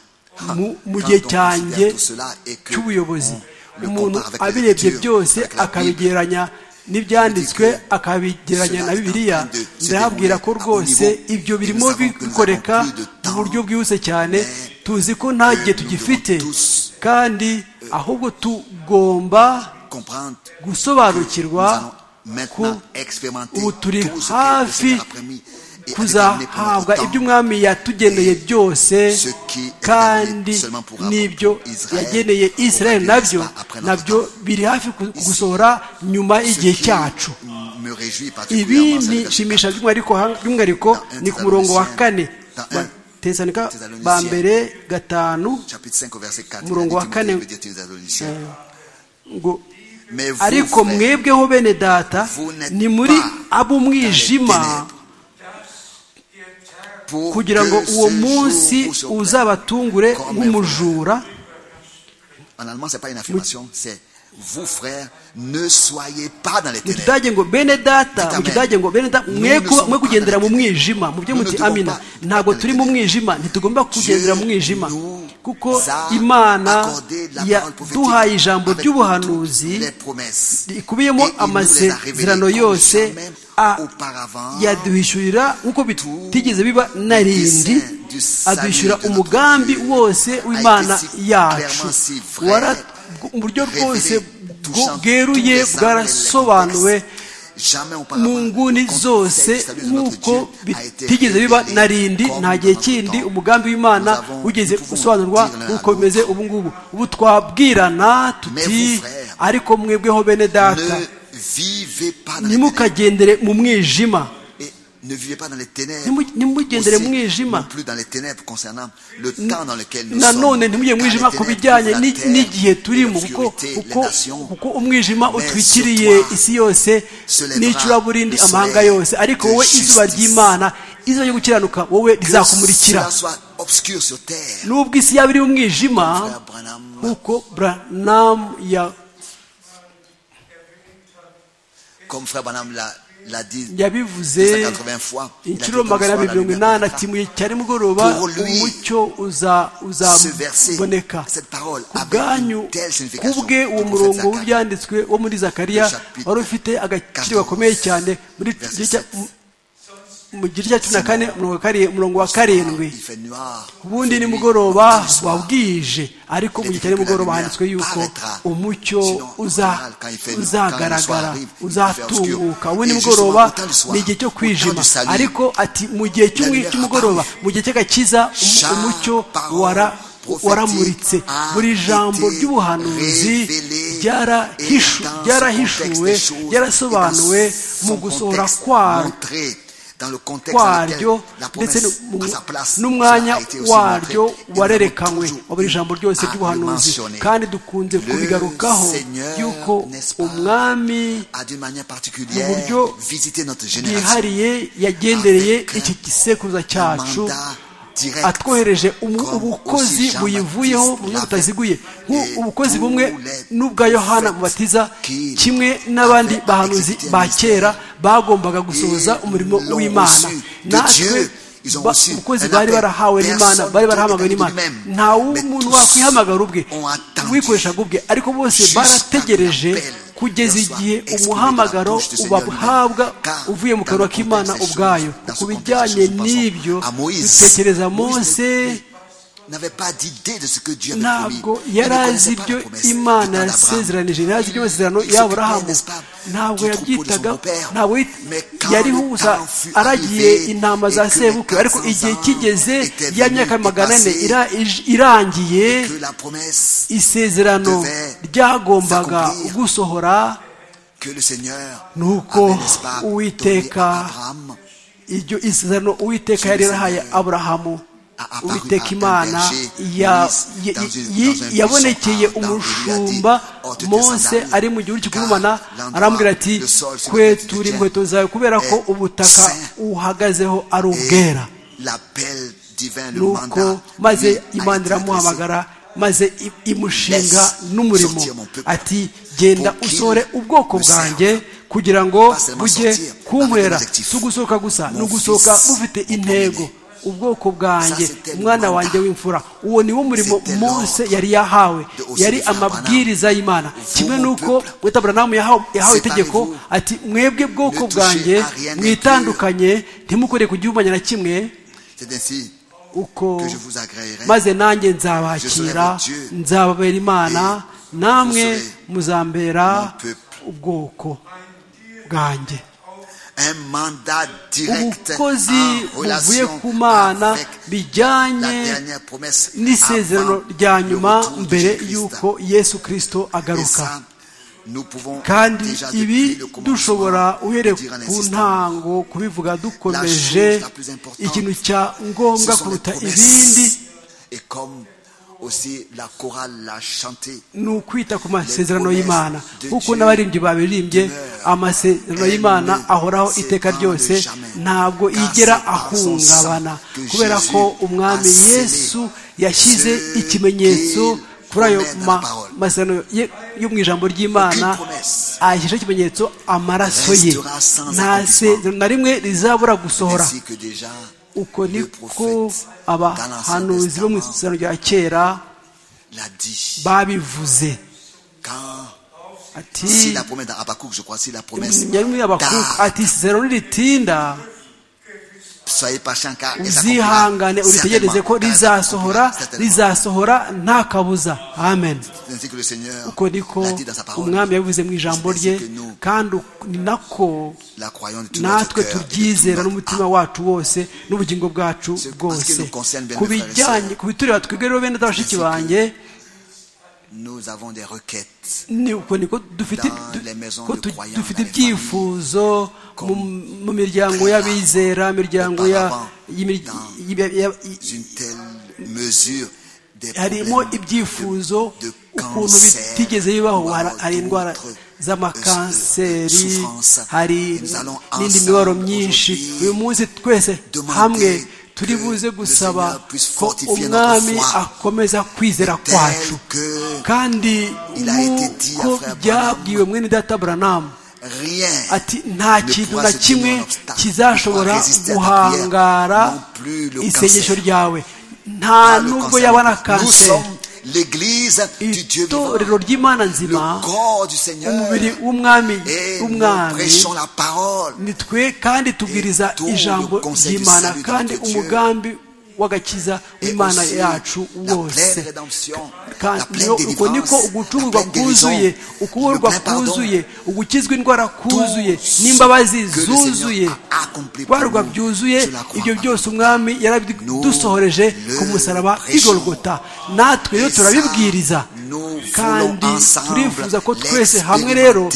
Mu- Quand on mu gihe considère cyanjye tout cela et que cy'ubuyobozi on le umuntu compare avec la abirebye lecture, avec byose la Bible, akabigereranya n'ibyanditswe akabigereranya na cela est en bibiliya train de se ndababwira ko dérouler à haut rwose niveau. ibyo Et nous birimo savons que nous avons bikoreka plus de mu temps, buryo bwihuse cyane mais tuzi ko que nta gihe nous tugifite devons tous, kandi ahubwo tugomba comprendre gusobanukirwa Nous allons maintenant ko expérimenter ubu turi tout ce que le hafi Seigneur a promis et avec kuzahabwa l'amener pour notre ibyo temps. umwami yatugeneye byose ce qui est kandi dernier seulement pour n'ibyo Abraham, Israël, yageneye aura israel lieu, nabyo n'est-ce pas, après notre nabyo biri hafi ku- gusohora nyuma Ce y'igihe qui cyacu me réjouit ibi particulièrement, c'est ni le verset shimisha by'umwihariko hang- by'umwihariko Dans un ni ku murongo wa kane Dans un batesanika Thessaloniciens. ba mbere gatanu chapitre 5 au verset 4. Umurongo wa Il a dit, kane. Timothée, veut dire Thessaloniciens. ngo Mais vous, ariko frères, mwebweho bene data vous n'êtes ni muri pas ab'umwijima dans les ténèbres. pour kugira ngo que uwo ce munsi jour vous surprenne. uzabatungure nk'umujura En allemand, c'est pas une affirmation, c'est vous, frères, ne soyez pas dans les mu ténèbres. kidage ngo bene data Dites mu kidage ngo bene data Nous mwe ne ku- sommes mwe pas kugendera mu dans les mwijima mu byo Nous ne muti devons amina pas ntabwo dans turi les mu ténèbres. mwijima ntitugomba kugendera mu mwijima nous kuko a imana accordé la parole prophétique yaduhaye ijambo avec toutes ry'ubuhanuzi les promesses. rikubiyemo Et il nous les a amasezerano révélées comme yose jamais a- auparavant. yaduhishyurira nk'uko bitigeze biba narindi dessein du salut aduhishyura de notre umugambi Dieu wose a w'imana été si yacu clairement, si vrai, wara mu buryo bwose révélé bwo- touchant bweruye tous les angles et les bwarasobanuwe contextes. Jamais auparavant, mu nguni le zose contexte du salut de notre nk'uko Dieu a été bitigeze biba révélé narindi comme nta gihe dans notre kindi temps. umugambi Nous w'imana avons- wigeze nous pouvons usobanurwa dire l'un à nk'uko bimeze l'autre. ubu ngubu ubu twabwirana Mais tuti vous, frères, ariko mwebweho bene data Ne vivez pas dans les ténèbres. ntimukagendere mu mwijima Et ne vivez pas dans les ténèbres. Ntimu- ntimugendere Aussi, mu non mwijima plus dans les ténèbres concernant le temps dans lequel nous sommes. nanone ntimujye mu Car mwijima les ku ténèbres bijyanye couvrent la ni- terre, n'igihe et turimo kuko l'obscurité, les kuko- nations. kuko umwijima Mais utwikiriye sur toi isi yose se lèvera n'icuraburindi le soleil amahanga yose ariko de wowe izuba justice. ry'imana izuba ryo gukiranuka wowe Que rizakumurikira cela soit obscur sur terre. nubwo isi yaba iri mu mwijima Frère Branham, nk'uko Branham ya comme Frère Branham l'a l'a dit yabivuze 180 fois. Il a dit inshuro comme magana soir, la abiri mirongo lumière inani viendra. ati mu gihe cya nimugoroba Pour lui, umucyo Ce verset, uzaboneka cette parole, ku avait bwanyu une telle signification. kubwe que uwo prophète murongo Zacharie, w'ibyanditswe wo muri zakariya Le chapitre wari ufite agaciro gakomeye cyane muri verset gihe cya- sept. mu- mu gice cya cumi na kane umurongo wa kari- umurongo wa karindwi Il fait noir. ubundi Il fait nimugoroba nuit, soir. wabwije ariko mu gihe cya nimugoroba handitswe yuko umucyo uza- uzagaragara uzatunguka ubundi nimugoroba ni igihe cyo kwijima ariko ati mu gihe cy'umwi- cy'umugoroba mu gihe cy'agakiza umu- umucyo wara waramuritse buri jambo ry'ubuhanuzi ryarahishu- ryarahishuwe ryarasobanuwe mu gusohora kwaro dans le contexte dans lequel kwaryo la ndetse promesse n'u- à sa place, n'umwanya ça a été aussi waryo montré. Et nous warerekanwe avons toujours wa buri jambo ryose à ry'ubuhanuzi le mentionner. kandi dukunze Le kubigarukaho Seigneur, yuko n'est-ce pas, umwami a d'une manière particulière Mu buryo visité notre génération. bwihariye yagendereye Avec iki gisekuruza cyacu mandat direct, atwohereje umu- comme aussi ubukozi Jean buyivuyemo Baptiste mu buryo l'avait. butaziguye Et nk'u- ubukozi tous bumwe les n'ubwa yohana prophètes mubatiza qui kimwe n'abandi avaient bahanuzi exécuté un ba mystère. kera bagombaga gusohoza Et umurimo l'ont w'imana reçu de natwe Dieu. Ils ont ba- reçu umukozi un bari appel. barahawe n'imana Personne bari ne barahamagawe peut n'imana lui-même. nta w'umuntu Mais tous wakwihamagara ubwe ont attendu wikoreshaga ubwe ariko bose jusqu'à barategereje l'appel kugeza leur soit igihe exprimé de la umuhamagaro bouche du Seigneur ubahabwa lui-même. Car uvuye mu dans kanwa le k'imana contexte des ubwayo choses, dans ce ku contexte bijyanye des choses, n'ibyo pensons à Moïse. dutekereza Moïse mose n'avait pas d'idée de ce que Dieu avait promis. ntabwo Il ne yari connaissait azi pas ibyo la promesse imana du temps d'Abraham. yasezeranije yari azi iby'amasezerano Il y'aburahamu s'occupait, n'est-ce pas, ntabwo du troupeau de son yabyitaga beau-père. ntabwo yari- Mais quand yariho le gusa temps fut aragiye arrivé intama za et que les sebukwe ariko 400 igihe kigeze étaient ya venus myaka et magana ane passés, ira- ij- irangiye Que la promesse isezerano devait ryagombaga s'accomplir. gusohora que le Seigneur Nuko avait, n'est-ce pas, donnée Uwiteka à Abraham iryo isezerano uwiteka yari yarahaye aburahamu apparu uwiteka à un imana berger ya- Moïse ya- dans une- yi- dans un yabonekeye buisson ardent. umushumba Il lui a dit, mose Ôte tes ari mu gihugu sandales, cy'igurumana car arambwira l'endroit, ati le sol sur lequel tu te kwetura tiens inkweto zawe kubera ko est ubutaka saint. uhagazeho ari Et ubwera l'appel divin, le nuko mandat, lui, maze a été imana adressé iramuhamagara maze i- imushinga Laisse n'umurimo sortir mon peuple. ati genda Pour qu'il usohore ubwoko me serve. bwanjye kugira ngo Pas seulement bujye sortir, kunkorera avec un objectif. si ugusohoka gusa ni Mon ugusohoka fils, bufite mon intego premier-né. ubwoko bwanjye Ça, c'était le umwana mandat. wanjye w'imfura uwo ni wo murimo C'était mose l'ordre yari yahawe de aussi yari de Abraham. amabwiriza y'imana Vous, kimwe mon n'uko peuple, wita aburahamu yahawe séparez-vous. yahawe itegeko ati mwebwe bwoko Ne touchez à bwanjye rien mwitandukanye ntimukorere ku gihumanya na kimwe C'est ainsi uko que je vous agréerai. maze nanjye Je serai nzabakira votre Dieu. nzababera imana namwe vous serez muzambera mon peuple. ubwoko bwanjye Un mandat direct ubukozi en buvuye relation ku mana avec la bijyanye dernière promesse n'isezerano avant rya le nyuma retour de mbere Jésus-Christ. y'uko yesu kirisito Et agaruka ça, nous pouvons kandi déjà depuis ibi le commencement dushobora uhereye le dire en ku insistant. ntango kubivuga dukomeje la plus importante, ikintu cya Ce ngombwa sont les kuruta promesses. ibindi Et comme aussi la chorale l'a chanté, ni ukwita ku masezerano y'imana de kuko Dieu n'abaririmbyi babirimbye demeure. amasezerano Elle y'imana ne ahoraho iteka s'ébranle ryose jamais. ntabwo Car yigera c'est par son ahungabana sang que kubera Jésus ko umwami a scellé yesu yashyize ceux ikimenyetso qu'il kuri ayo promet dans ma- la parole. masezerano ye- yo mu ijambo ry'imana Aucune promesse ashyizeho ikimenyetso amaraso ye restera sans nta accomplissement. sezerano na rimwe rizabura gusohora ainsi que déjà uko le niko prophète dans abahanuzi bo mu l'Ancien Testament isezerano rya kera l'a dit. babivuze Quand, si ati la promesse dans Habakkuk, je crois, si la promesse nyarumwe y'abakuka tard, ati isezerano niritinda soyez patient car elle s'accomplira uzihangane uritegereze certainement, ko car elle s'accomplira rizasohora certainement. rizasohora nta kabuza amen C'est ainsi que le Seigneur uko niko l'a dit dans sa parole. umwami yabivuze mu ijambo C'est ainsi rye que nous kandi uko- ni nako la croyons de tout notre natwe cœur et de tout turyizera notre n'umutima wacu wose n'ubugingo bwacu Ce- en ce qui bwose nous concerne, bien ku mes frères et bijyanye sœurs, ku bitureba twebwe rero bene bashiki c'est que banjye Nous avons des requêtes ni uko niko dufite Dans du- les maisons ko de tu- croyants, dufite dans les familles, ibyifuzo mu- comme mu miryango très rare y'abizera imiryango ya- auparavant, y'imir- dans- y'imir- ya- i- une telle mesure des harimo problèmes ibyifuzo de, de ukuntu cancer, bitigeze bibaho ou Hari- alors hari indwara d'autres, euh, z'amakanseri souffrances. hari Nous allons n'indi ensemble mibabaro myinshi aujourd'hui uyu munsi twese demander hamwe turi que buze le gusaba Seigneur puisse ko fortifier notre umwami foi akomeza kwizera tel kwacu que kandi il a été dit à nk'uko frère Branham, byabwiwe mwene data buranamu Un ati nta kintu na kimwe kizashobora guhangara isengesho ryawe nta nubwo yabona kanseri itorero ry'imana nzima umubiri w'umwami w'umwami nitwe kandi tubwiriza ijambo ry'imana kandi umugambi w'agakiza w'imana yacu wose uko niko ugucungurwa kuzuye ukuburwa kuzuye ugukizwa indwara kuzuye n'imbabazi zuzuye barwa byuzuye ibyo byose umwami yarabidusohoreje ku musaraba igorogota natwe rero turabibwiriza kandi turifuza ko twese hamwe rero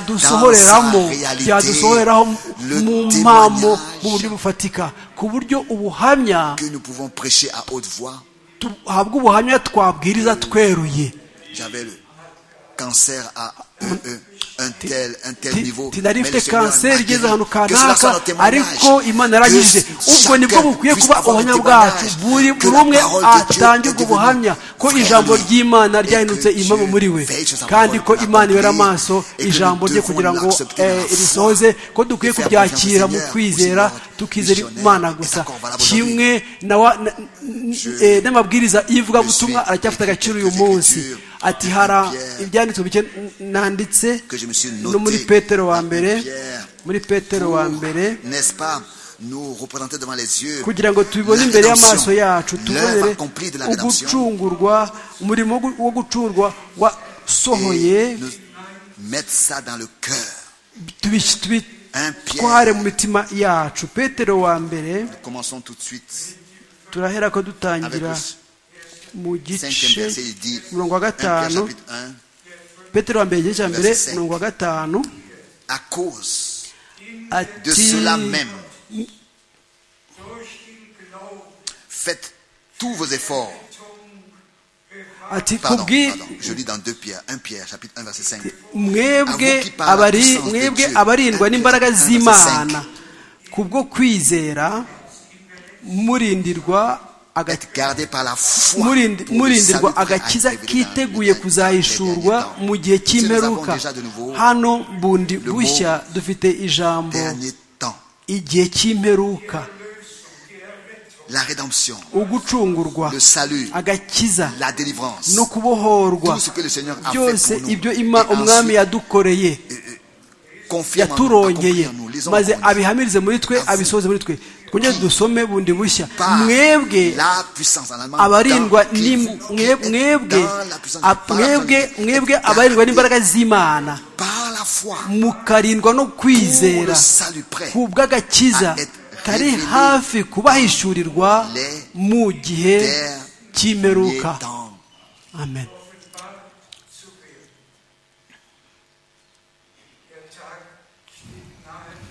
byadusohoreramo byadusohoreraho mu mpamo mu buryo bufatika ku buryo ubuhamya nous pouvons prêcher à haute voix. habwa ubuhamya twabwiriza tweruye J'avais le cancer à EE, un tel, un tel Ti- niveau. tinari Mais le mfite Seigneur m'a kanseri guéri. igeze ahantu Que cela soit kanaka notre témoignage. ariko imana yaranyujije Que ubwo nibwo chacun bukwiye puisse kuba avoir le ubuhamya bwacu témoignage. buri Que buri la umwe parole de Dieu atangirwa est ubuhamya devenue ko frère ijambo lui. ry'imana Et que ryahindutse Dieu impamo muri we veille sur sa kandi ko parole pour imana ibera l'accomplir. amaso Et que ijambo nous rye devons kugira ngo l'accepter eh, dans la foi. irisoze ko dukwiye Et faire confiance au kubyakira mu Seigneur, au kwizera Seigneur, tukizera missionnaire, imana qui est gusa encore valable kimwe na wa- na- n- eh, n'amabwiriza y'ivugabutumwa aracyafite agaciro uyu munsi ati hara ibyanditswe bike nanditse Que je me suis no muri noté petero wa dans mbere Pierre muri petero wa mbere Pour, N'est-ce pas nous représenter devant les yeux kugira ngo tubibone la imbere rédemption, y'amaso yacu l'œuvre tubonere accomplie de la rédemption ugucungurwa umurimo wo gu- wo gucungurwa et wasohoye nous mettre ça dans le cœur. tubi- Un tubitware Pierre. mu mitima yacu petero wa mbere Commençons tout de suite turahera ko avec dutangira le mu cinquième verset. gice Il dit mirongo wa 1 Pierre gatanu chapitre 1 petero wa mbere igice cya mbere Verset cinq. mirongo wa gatanu à cause de ati cela même. Faites tous vos efforts. ati Pardon, kubwi pardon, je lis dans 2 Pierre, 1 Pierre, chapitre 1, verset 5. mwebwe abari mwebwe abarindwa n'imbaraga z'imana kubwo kwizera murindirwa aga- Être gardé par la foi. murindi- pour le salut murindirwa prêt à agakiza révéler dans kiteguye les derniers kuzahishurwa temps. mu gihe Si nous avons cy'imperuka déjà de nouveau hano bundi le mot bushya dufite ijambo dernier temps, igihe cy'imperuka la rédemption, ugucungurwa le salut, agakiza la délivrance, no kubohorwa tout ce que le Seigneur a fait byose pour nous. ibyo ima- Et umwami ensuite, yadukoreye confirme en nous, accomplit yaturongeye en nous, lisons maze encore une fois. abihamirize muri twe Avuga. abisohoze muri twe twongere dusome bundi bushya Par mwebwe la puissance en allemand, abarindwa dans- ni- qui vous, qui mwe- êtes mwebwe dans la puissance, a- par la mwebwe puissance, mwebwe êtes gardés abarindwa n'imbaraga z'imana par la foi mukarindwa no Pour le kwizera salut prêt ku bw'agakiza à être kari révélé hafi kubahishurirwa les mu gihe derniers cy'imperuka temps. amen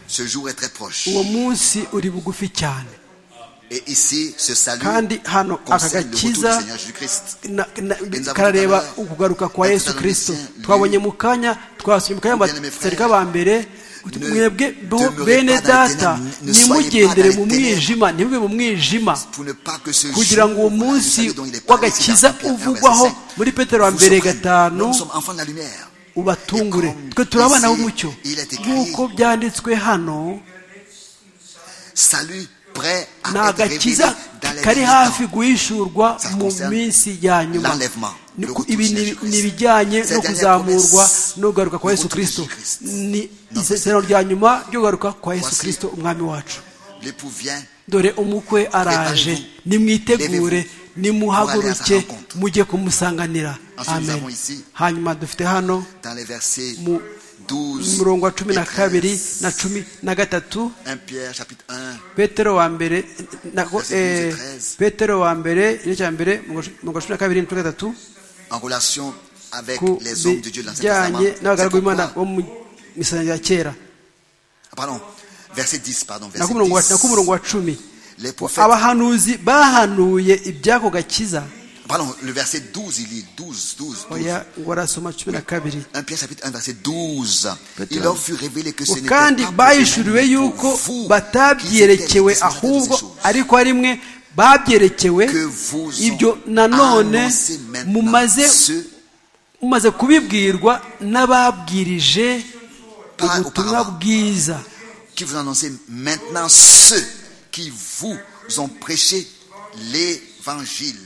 Ce jour est très proche. uwo munsi uri bugufi cyane Et ici, ce salut kandi hano aka concerne le retour du gakiza Seigneur Jésus-Christ. na- na- Benza karareba Mutagara, ukugaruka kwa yesu Dr. kirisito Lucien, twabonye lui, mu kanya twasuye mu kanya bien-aimé abatari frère, ba mbere ne mwebwe bo- demeurez bene pas dans les data ténèbres, ne soyez nimugendere pas mu dans les mwijima ntimube mu mwijima Pour ne pas que ce kugira ngo uwo jour, voilà, le salut munsi dont il est parlé ici dans w'agakiza 1 Pierre 1, verset uvugwaho 5, muri petero wa vous mbere surprenne. gatanu Nous sommes enfants de la lumière. ubatungure Et comme twe turi abana ici, b'umucyo il est écrit, nk'uko byanditswe hano Salut prêt ni à être révélé agakiza dans les kari derniers hafi temps. guhishurwa Ça mu concerne minsi ya nyuma l'enlèvement, Ni le ku- retour ibi de ni- Jésus-Christ. ni ibijyanye Cette no dernière kuzamurwa promesse, no kugaruka kwa le yesu retour de kirisito Jésus-Christ. ni Non, isezerano rya nyuma ryo kugaruka kwa yesu Voici. kirisito umwami wacu L'époux vient dore umukwe araje nimwitegure nimuhaguruke mujye kumusanganira Ensuite, nous amen avons ici- hanyuma dufite hano dans les versets mu 12 murongo wa cumi et na 13. kabiri na cumi na gatatu 1 Pierre chapitre 1 petero wa mbere nako Verset eh, 12 et 13. petero wa mbere igice cya mbere mu gacumi na kabiri n'icumi na gatatu en relation avec ku les hommes de Dieu de l'Ancien Testament. bijyanye n'abagaragu C'est b'imana pourquoi- bo mu misango ya kera Ah, Pardon, verset 10, pardon, nako verset umurongo wa- 10. nako umurongo wa cumi Les prophètes, abahanuzi bahanuye iby'ako gakiza pardon, le verset 12, il lit 12, 12, 12. oya ngo arasoma cumi na kabiri 1 Pierre chapitre 1 verset 12 Peut-être. il leur fut révélé que ce n'était pas kandi pour bahishuriwe eux-mêmes, mais yuko pour vous qu'ils étaient les batabyerekewe destinataires de ces ahubwo choses. ariko ari mwe babyerekewe Que vous ont ibyo nanone annoncé maintenant mumaze ceux mumaze kubibwirwa n'ababwirije pas ubutumwa auparavant, bwiza qui vous annoncez maintenant ceux qui vous ont prêché l'évangile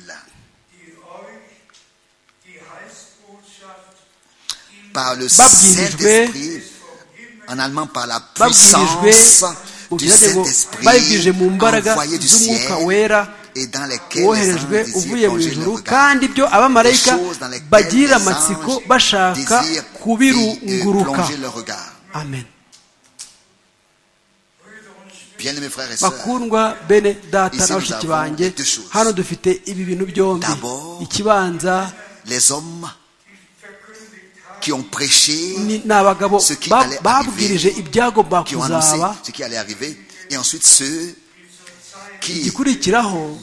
par le babwirijwe Saint-Esprit, en allemand par la puissance babwirijwe du ubwirage ngo babibwirije Saint-Esprit mu mbaraga envoyé du z'umwuka ciel wera et dans lesquels les anges woherejwe uvuye désirent mu plonger ijuru leur regard. kandi ibyo Les abamarayika choses dans lesquelles les bagirira amatsiko anges bashaka désirent euh, kubirunguruka plonger leur regard. amen Bien-aimés frères et sœurs, bakundwa bene data Ici, na nous bashiki avons banjye deux choses. hano dufite ibi bintu byombi D'abord, ikibanza les hommes qui ont prêché, ni ni abagabo ce qui ba- allait babwirije arriver, ibyagomba qui ont annoncé kuzaba ce qui allait arriver, et ensuite ceux qui, igikurikiraho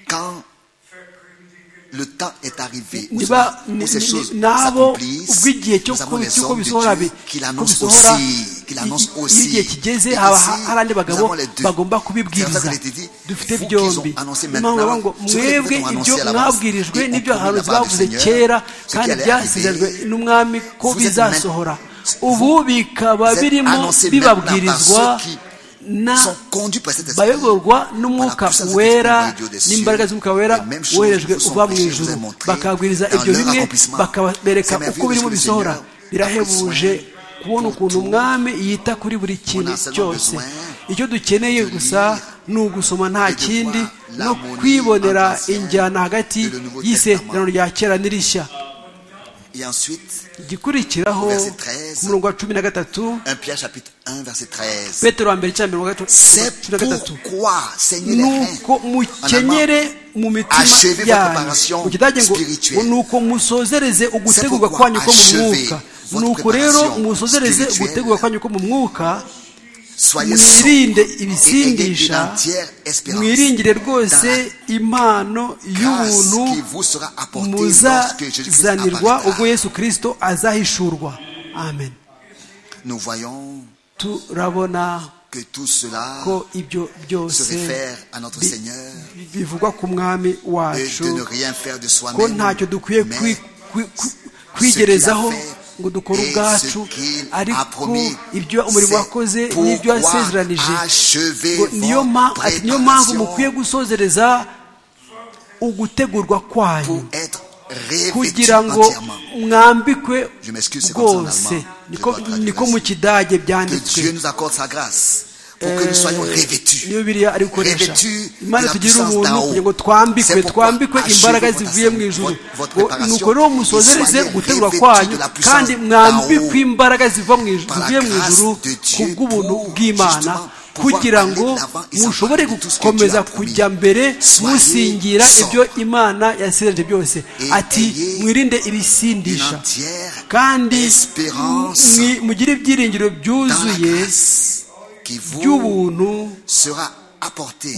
quand le temps est arrivé, où, niba où ces choses ni- n'abo s'accomplissent, ubw'igihe cyo nous avons ku- les cy'uko hommes de bisohora Dieu bi- qui ko l'annoncent bisohora aussi, qui l'annoncent i- i- aussi. iyo igihe Et kigeze ici, haba ha- hari andi nous bagabo avons les deux. bagomba C'est pour ça kubibwiriza qu'il était dit, dufite vous qui byombi ont annoncé Ni mpamvu bavuga ngo maintenant, ceux que les mwebwe prophètes ont ibyo annoncé à l'avance, mwabwirijwe ils ont n'ibyo promis abahanuzi la part du bavuze Seigneur, kera ce qui kandi allait byasezeranywe arriver. n'umwami ko Vous êtes bizasohora maintenant- ubu bikaba vous êtes birimo annoncés bibabwirizwa maintenant par ceux qui na sont conduits par cet esprit. bayoborwa Voilà, n'umwuka tout ça, c'est wera expliqué au Dieu des cieux. n'imbaraga z'umwuka Les wera mêmes choses woherejwe vous sont uva mu prêchées, ijuru vous avez montré bakabwiriza dans ibyo leur bimwe accomplissement. bakabereka C'est merveilleux uko birimo ce que le bisohora Seigneur birahebuje a kubona pour ukuntu tout. umwami yita kuri buri On kintu a seulement cyose besoin icyo dukeneye de gusa lire ni ugusoma nta et de kindi voir no l'harmonie entre kwibonera l'Ancien injyana hagati et le Nouveau y'isezerano Testament. rya kera n'irishya Et ensuite, igikurikiraho Verset 13. ku murongo wa cumi na gatatu 1 Pierre chapitre 1 verset 13. petero wa mbere cya mbere wa gatatu C'est cumi na gatatu pourquoi, Seigneur les nuko mukenyere mu Achevez mitima votre préparation yanyu mu kidage ngo spirituelle. nuko musozereze ugutegurwa pourquoi kwanyu ko mu achevez mwuka votre nuko rero préparation musozereze spirituelle. ugutegurwa kwanyu ko mu mwuka soyez sobres mwirinde et ayez une ibisindisha entière espérance mwiringire dans rwose impano la grâce qui y'ubuntu vous sera apportée lorsque Jésus-Christ muzazanirwa ubwo apparaîtra. yesu kirisito azahishurwa amen Nous voyons turabona que tout cela ko ibyo se byose réfère à notre bi- Seigneur bi- bivugwa ku mwami et de ne wacu rien faire de ko soi-même, ntacyo dukwiye mais kwi- kwi- kwi- kwigerezaho ngo dukore Et ce ubwacu qu'il a ariko promis, ibyo umurimo c'est wakoze n'ibyo pourquoi wasezeranije achevez ngo niyo ma- votre ati niyo mpamvu préparation mukwiye gusozereza ugutegurwa pour kwanyu être revêtus kugira ngo entièrement. mwambikwe Je m'excuse, c'est comme ça en bwose allemand. Je niko dois traduire niko ainsi. mu kidage Que Dieu byanditswe nous accorde sa grâce pour que nous soyons revêtus. niyo biriya ari gukoresha Revêtus de imana la tugirira puissance ubuntu d'en haut. kugira ngo twambikwe C'est pourquoi twambikwe imbaraga achevez zivuye mu votre ijuru assemblée, votre Ngo préparation, nuko rero et musozereze soyez gutegurwa revêtus kwanyu de la puissance kandi d'en mwambikwe haut. imbaraga ziva mu ijuru Par la zivuye mu grâce ijuru de Dieu ku bw'ubuntu pour, bw'imana justement, pouvoir kugira aller ngo l'avant et mushobore s'accomplir tout ce que gukomeza Dieu a promis. kujya mbere Soyez musingira sobre. ibyo imana yasezeranyije byose Et ati ayez mwirinde Une ibisindisha entière kandi espérance mwi- mugire ibyiringiro dans la byuzuye grâce qui vous by'ubuntu sera apportée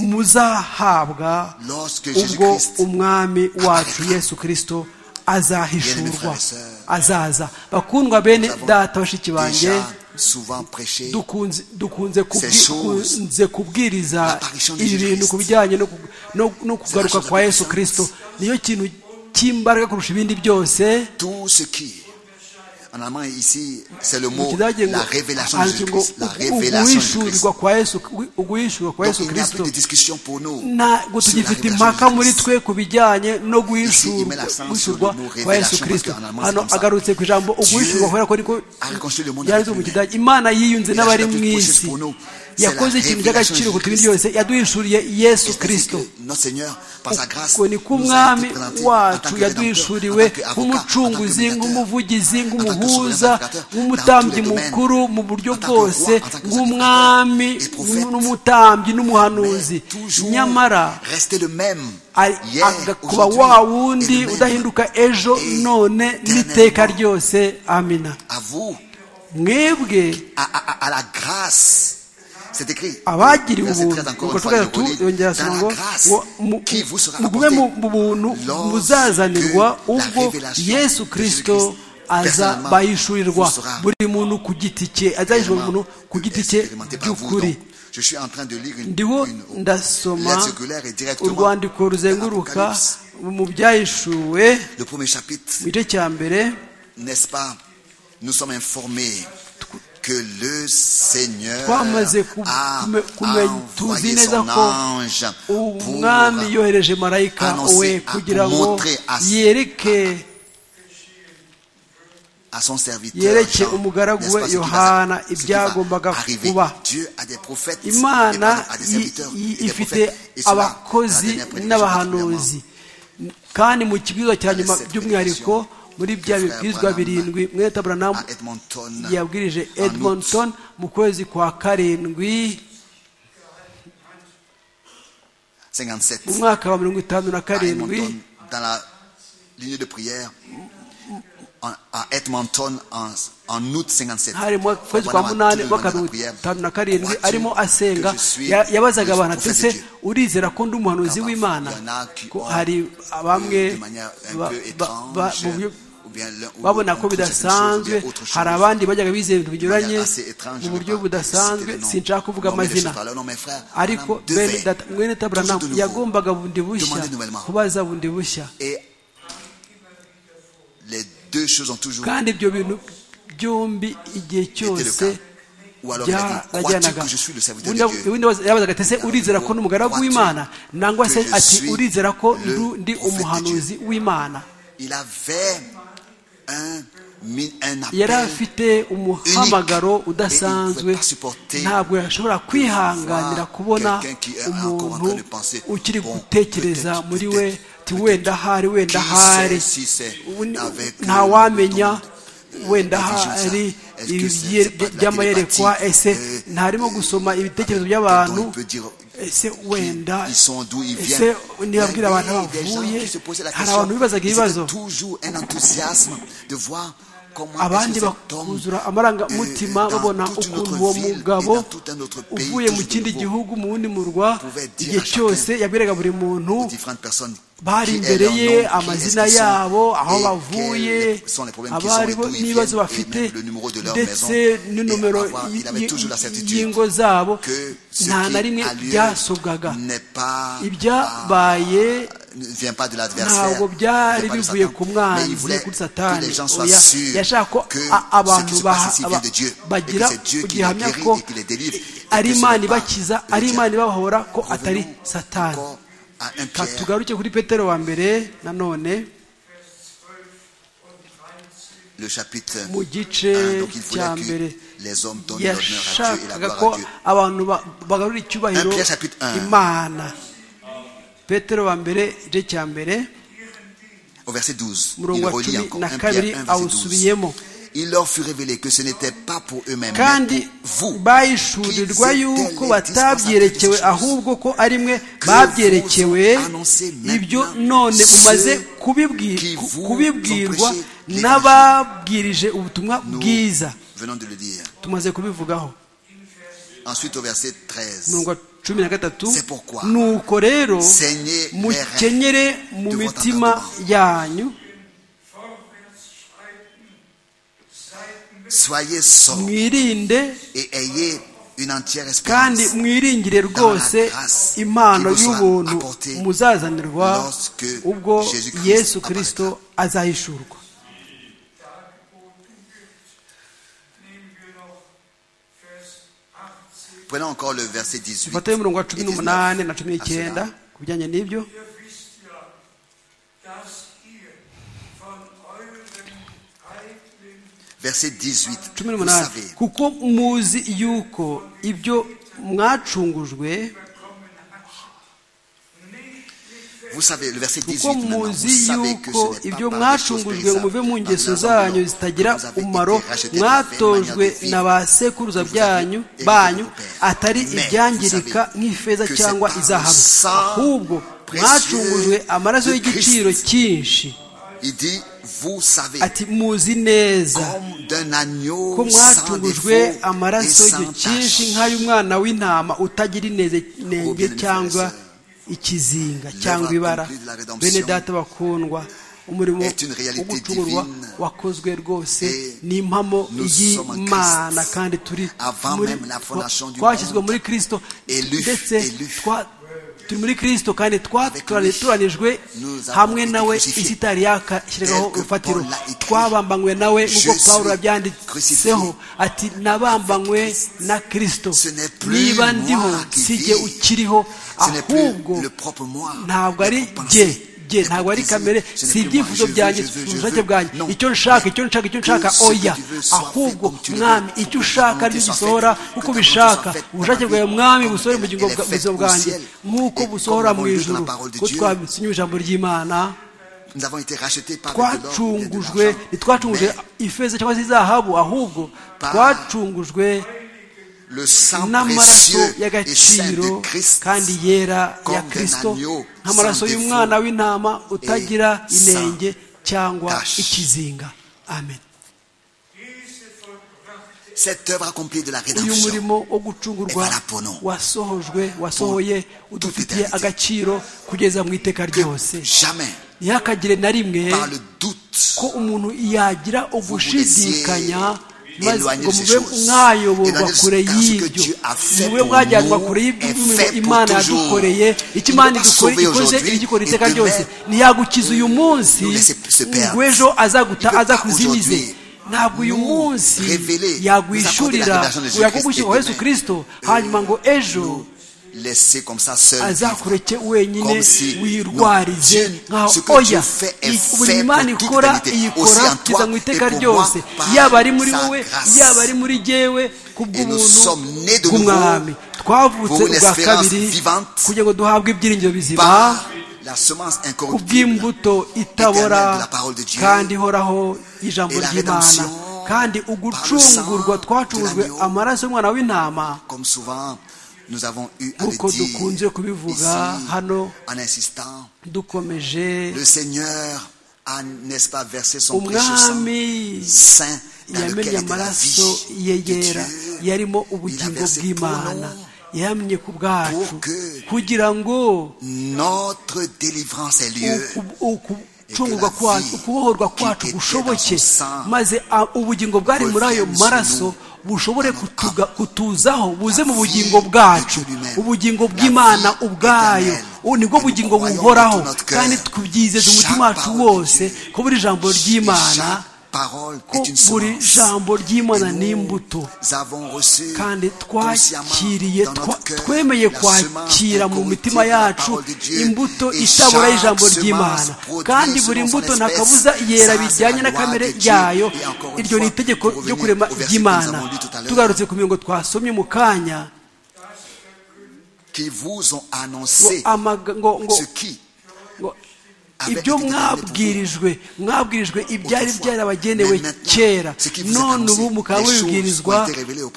muzahabwa lorsque ubwo Jésus-Christ umwami wacu apparaîtra. yesu kirisito Bien-aimés frères azahishurwa et sœurs, azaza bakundwa bene avons data bashiki banjye déjà souvent prêché dukunze dukunze kubwi- Ces choses, dukunze kubwiriza l'apparition de ibi Jésus bintu Christ. ku bijyanye no ku- no- no kugaruka chose kwa la yesu puissance. kirisito niyo kintu cy'imbaraga kurusha ibindi byose tout ce qui en allemand ici c'est le mu mot kidage ngo la révélation de handitse ngo Jésus-Christ la ugu- révélation de Jésus-Christ uguhishurirwa kwa yesu uguhishurirwa kwa donc yesu il n'y a plus kirisito de discussion pour nous ntabwo sur la tugifite impaka révélation de muri Jésus-Christ. twe ku Ici, bijyanye no il met guhishurwa l'accent sur le guhishurwa mot kwa yesu révélation, kirisito parce qu'en allemand, c'est hano comme ça. agarutse ku ijambo uguhishurwa Dieu kubera ko ariko a reconstruit le monde yanditse avec mu lui-même. kidage imana yiyunze Il a n'abari acheté mu tout isi pour nous. C'est la yakoze ikintu révélation cy'agaciro de ku turi Jésus-Christ. byose yaduhishuriye yesu C'est ainsi kirisito que notre Seigneur, par sa grâce, uko ni ko nous a umwami été présenté en tant wacu que yaduhishuriwe rédempteur, en tant qu'avocat, en tant que nk'umucunguzi médiateur. nk'umuvugizi nk'umuhuza sauveur, rédempteur, nk'umutambyi dans tous les mukuru mu buryo domaines, en tant que roi, bwose en tant que nk'umwami sacrificateur, et prophète. n'umutambyi n'umuhanuzi Mais toujours nyamara rester le même ari- hier, agakuba aujourd'hui, wa et wundi le même udahinduka ejo et none éternellement. n'iteka ryose amina à vous, mwebwe à, à- à- à la grâce. C'est écrit. abagiriwe Verset 13 ubuntu encore nuko une fois, il le gatatu relit. yongera Dans asoma la ngo grâce ngo mu- qui vous sera mugume mu apportée mu buntu lorsque muzazanirwa la ubwo révélation yesu de kirisito Jésus-Christ aza personnellement bayishurirwa vous sera buri muntu ku giti cye azahishurwa buri muntu ku giti cye expérimentée par vous. by'ukuri Donc, je suis en train de lire une, ndiho une ndasoma lettre circulaire et directement urwandiko de ruzenguruka l'Apocalypse. mu byahishuwe Le premier chapitre, mu gice cya mbere n'est-ce pas Nous sommes informés que le Seigneur twamaze a kume- kumenya tuzi envoyé neza son ko ange pour umwami yohereje marayika annoncer, we ah, kugira ngo montrer à- yereke à son serviteur yereke Jean, umugaragu n'est-ce pas, we ce qui va- yohana ce qui va ibyagombaga arriver. kuba Dieu a des prophètes et imana pardon, a des i- serviteurs i- et des ifite prophètes. Et cela, dans la abakozi dernière prédication, premièrement, n'abahanuzi kandi mu kibwiriza cya Dans les nyuma sept by'umwihariko muri bya Frère bibwirizwa Branham birindwi mweta buranamu à Edmonton, yabwirije en août, edmonton mu kwezi kwa karindwi 57, mu mwaka wa mirongo itanu na à karindwi Edmonton, dans la ligne de prière, en- à Edmonton, en, en août 57. hari mu kwezi kwa Voilà, munani tout le monde mwaka wa dans la mirongo prière. itanu na karindwi Crois-tu arimo asenga que je suis Ya- yabazaga le abantu ati prophète de ese Dieu? urizera ko ndi umuhanuzi Parfois, w'imana il y en a qui ko ont, hari bamwe de manière un ba- peu ba- ba- étrange, mu buryo ou bien l'un- ou babona l'autre, ko on trouve certaines choses, ou bidasanzwe bien autre chose. hari abandi bajyaga bizera ibintu binyuranye Manière assez étrange, mu je buryo vais pas budasanzwe citer le nom. sinshaka kuvuga Nommer les amazina choses par leur nom, mais frère, ariko Branham bene devait, data mwene taburanamu toujours de nouveau, yagombaga bundi bushya demander nouvellement. kubaza bundi bushya Et les deux choses ont toujours kandi ibyo bintu byombi igihe été le cas. cyose Ou alors il a dit, crois-tu byarajyanaga que je suis le serviteur de Dieu ubundi yabaza- yabazaga ati ese urizera ko ni umugaragu w'imana nangwa se Que je ati suis urizera ko le ndu- ndi prophète de umuhanuzi w'imana Il avait un, mi- un yari appel afite umuhamagaro udasanzwe ntabwo yashobora kwihanganira kubona umuntu ukiri gutekereza muri we ati wenda hari wenda hari nta wamenya wenda hari by'amayerekwa ese ntarimo gusoma ibitekerezo by'abantu ese wenda Ils sont d'où ils ese viennent. nibabwira abantu aho des gens bavuye qui se posaient la hari abantu question. bibazaga Ils ibibazo étaient toujours un enthousiasme de voir comment est-ce abandi que cet homme bakuzura amarangamutima euh, dans babona toute une ukuntu autre uwo ville et mugabo dans tout un autre pays, uvuye mu toujours kindi nouveau, gihugu mu wundi murwa pouvait dire igihe à chacun cyose yabwiraga buri muntu aux différentes personnes bari qui est imbere leur nom, ye qui est-ce amazina qu'ils sont, yabo aho et bavuye quels sont les problèmes qu'ils abari ont, et d'où ils n'ibibazo viennent, et bafite même le numéro de leur ndetse maison. n'inomero Et avoir- il avait y- toujours la certitude y'ingo zabo que ce nta na qui rimwe a lieu byasobwaga n'est pas ibyabaye ne vient pas de l'adversaire. ntabwo byari vient pas de bivuye Satan. ku Mais il mwanzi voulait kuri que satani les gens soient oya sûrs yashaka ko que a- ce qui abantu se baha- passe ici aba- vient de Dieu. Et que bagira c'est Dieu qui les gihamya guérit ko et qui les délivre. ari Et que ce Imana n'est pas ibakiza le ari diable. Imana ibabahora ko atari Revenons satani encore à un Ka Pierre, tugaruke kuri petero wa mbere nanone le chapitre mu 1. gice Donc il cya voulait mbere que les hommes donnent l'honneur à Dieu et la yashakaga gloire ko à Dieu. abantu ba- bagarura icyubahiro 1 Pierre chapitre 1. imana petero wa mbere igice cya mbere Au verset 12, Murongo il wa relit cumi encore na 1 kabiri Pierre 1, verset 12. awusubiyemo. Il leur fut révélé que ce n'était pas pour eux-mêmes, mais kandi pour vous. bayishurirwa qu'ils yuko étaient les dispensateurs batabyerekewe de ces choses. ahubwo ko ari mwe Que babyerekewe vous annoncez maintenant ibyo none mumaze ceux kubibwi- qui vous kubibwirwa ont prêché n'ababwirije ubutumwa Nous bwiza venons de le dire. tumaze kubivugaho Ensuite, au verset 13. umurongo wa cumi na gatatu C'est pourquoi nuko rero Saignez les reins mukenyere mu de votre mitima entendement. yanyu Soyez sobres mwirinde et ayez une entière espérance kandi mwiringire rwose grâce impano qui vous sera y'ubuntu apportée muzazanirwa lorsque ubwo Jésus Christ yesu kirisito azahishurwa Prenons encore le verset 18. dufate umurongo wa cumi et 19. n'umunani na cumi À cela, n'icyenda ku bijyanye n'ibyo Ihr wisst ja, dass ihr von euren eigenen Verset 18. cumi Vous n'umunani savez kuko muzi yuko ibyo mwacungujwe Vous savez, le verset 18 kuko maintenant, vous muzi savez que yuko ce n'est ibyo pas par des choses mwacungujwe ngo périssables, muve mu par des ngeso argent zanyu d'or, zitagira que vous avez été umumaro rachetés de la vaine manière de mwatojwe vivre. na ba sekuruza Vous avez byanyu hérité banyu de vos pères. atari Mais ibyangirika vous savez nk'ifeza que cyangwa c'est par izahabu le sang ahubwo précieux mwacungujwe amaraso de y'igiciro Christ. cyinshi Il dit, vous savez, ati muzi neza comme d'un agneau sans ko défaut mwacungujwe et amaraso sans tache. y'icyinshi nk'ay'umwana w'intama utagira ineze inenge bien-aimés cyangwa frères et ikizinga l'œuvre cyangwa ibara accomplie de la rédemption bene data bakundwa umurimo est une réalité wo gucungurwa divine. wakozwe rwose Et ni impamo nous sommes en y'imana Christ. kandi turi Avant muri- même la fondation du twashyizwe monde, muri kirisito élus, ndetse élus. twa- turi muri kirisito kandi twaturanijwe hamwe nawe isi itari yakashyiragaho urufatiro twabambanywe nawe nk'uko pawuro yabyanditseho ati nabambanywe na kirisito niba ndiho sijye ukiriho ahubwo ntabwo ari jye jye ntabwo ari kamere si ibyifuzo byanjye si ubushake bwanjye icyo nshaka icyo nshaka icyo nshaka oya ahubwo mwami icyo ushaka aricyo gisohora nk'uko ubishaka ubushake bwawe mwami busohore mu buzima bwanjye nk'uko busohora mu ijoro ko twabisinye ijambo ry'imana twacungujwe ntitwacungujwe ifeza cyangwa se izahabu ahubwo twacungujwe n'amaraso y'agaciro kandi yera ya kirisito nk'amaraso y'umwana w'intama utagira inenge cyangwa ikizinga amen uyu murimo wo gucungurwa wasohojwe wasohoye udufitiye agaciro kugeza mu iteka ryose ntihakagire na rimwe ko umuntu yagira ugushidikanya ngo mube mwayoborwa kure y'ibyo mube mwajyanwa kure y'ibyo imana yadukoreye icyo imana ikoze igikora iteka ryose ntiyagukiza uyu munsi ngo ejo azakuzimize ntabwo uyu munsi yagwishyurira yakugushyirwa yesu kirisito hanyuma ngo ejo azakureke wenyine wirwarize nkaho oya buri imana ikora iyikora kugeza mu iteka ryose yaba ari muri wowe yaba ari muri jyewe ku bw'ubuntu bw'umwami twavutse ubwa kabiri kugira ngo duhabwe ibyiringiro bizima ku bw'imbuto itabora kandi ihoraho y'ijambo ry'imana kandi ugucungurwa twacungujwe amaraso y'umwana w'intama nk'uko dukunze kubivuga hano dukomeje umwami yamenye amaraso ye yera yarimo ubugingo bw'imana yamye ku bwacu kugira ngo gucungurwa kwacu kubohorwa kwacu gushoboke maze ubugingo bwari muri ayo maraso bushobore kutuzaho buze mu bugingo bwacu ubugingo bw'imana ubwayo nibwo bugingo buhoraho kandi tubyizeze umutima wacu wose ko buri jambo ry'imana ko buri jambo ry'imana n'imbuto kandi twakiriye twemeye kwakira mu mitima yacu imbuto itabura y'ijambo ry'imana kandi buri mbuto nta kabuza yera bijyanye na kamere yayo iryo ni itegeko ryo kurema ry'imana tugarutse ku mirongo twasomye mu kanya ngo ibyo mwabwirijwe mwabwirijwe ibyari byarabagenewe kera none ubu mukaba mubibwirizwa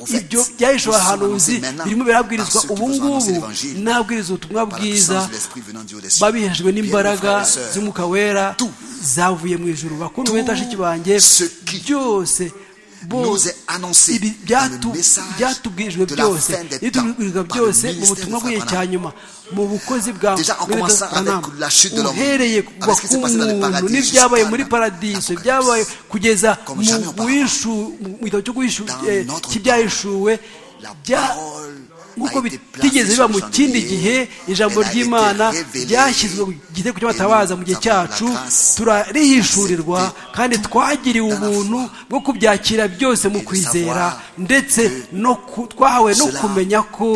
ibyo byahishwe abahanuzi birimo birabwirizwa ubu ngubu nabwiriza ubutumwa bwiza babihejwe n'imbaraga z'umwuka wera zavuye mu ijoro bakunda benshi banjye byose byatubwirijwe byose ibitubwirizwa byose mu butumwa bw'igihe cya nyuma mu bukozi bwa uhereye kuva ku muntu n'ibyabaye muri paradiso ibyabaye kugeza mu gitabo cy'ibyayishuwe nk'uko bitigeze biba mu kindi gihe ijambo ry'imana ryashyizwe ku gitego cy'abatabaza mu gihe cyacu turarihishurirwa kandi twagiriwe ubuntu bwo kubyakira byose mu kwizera ndetse twahawe no kumenya ko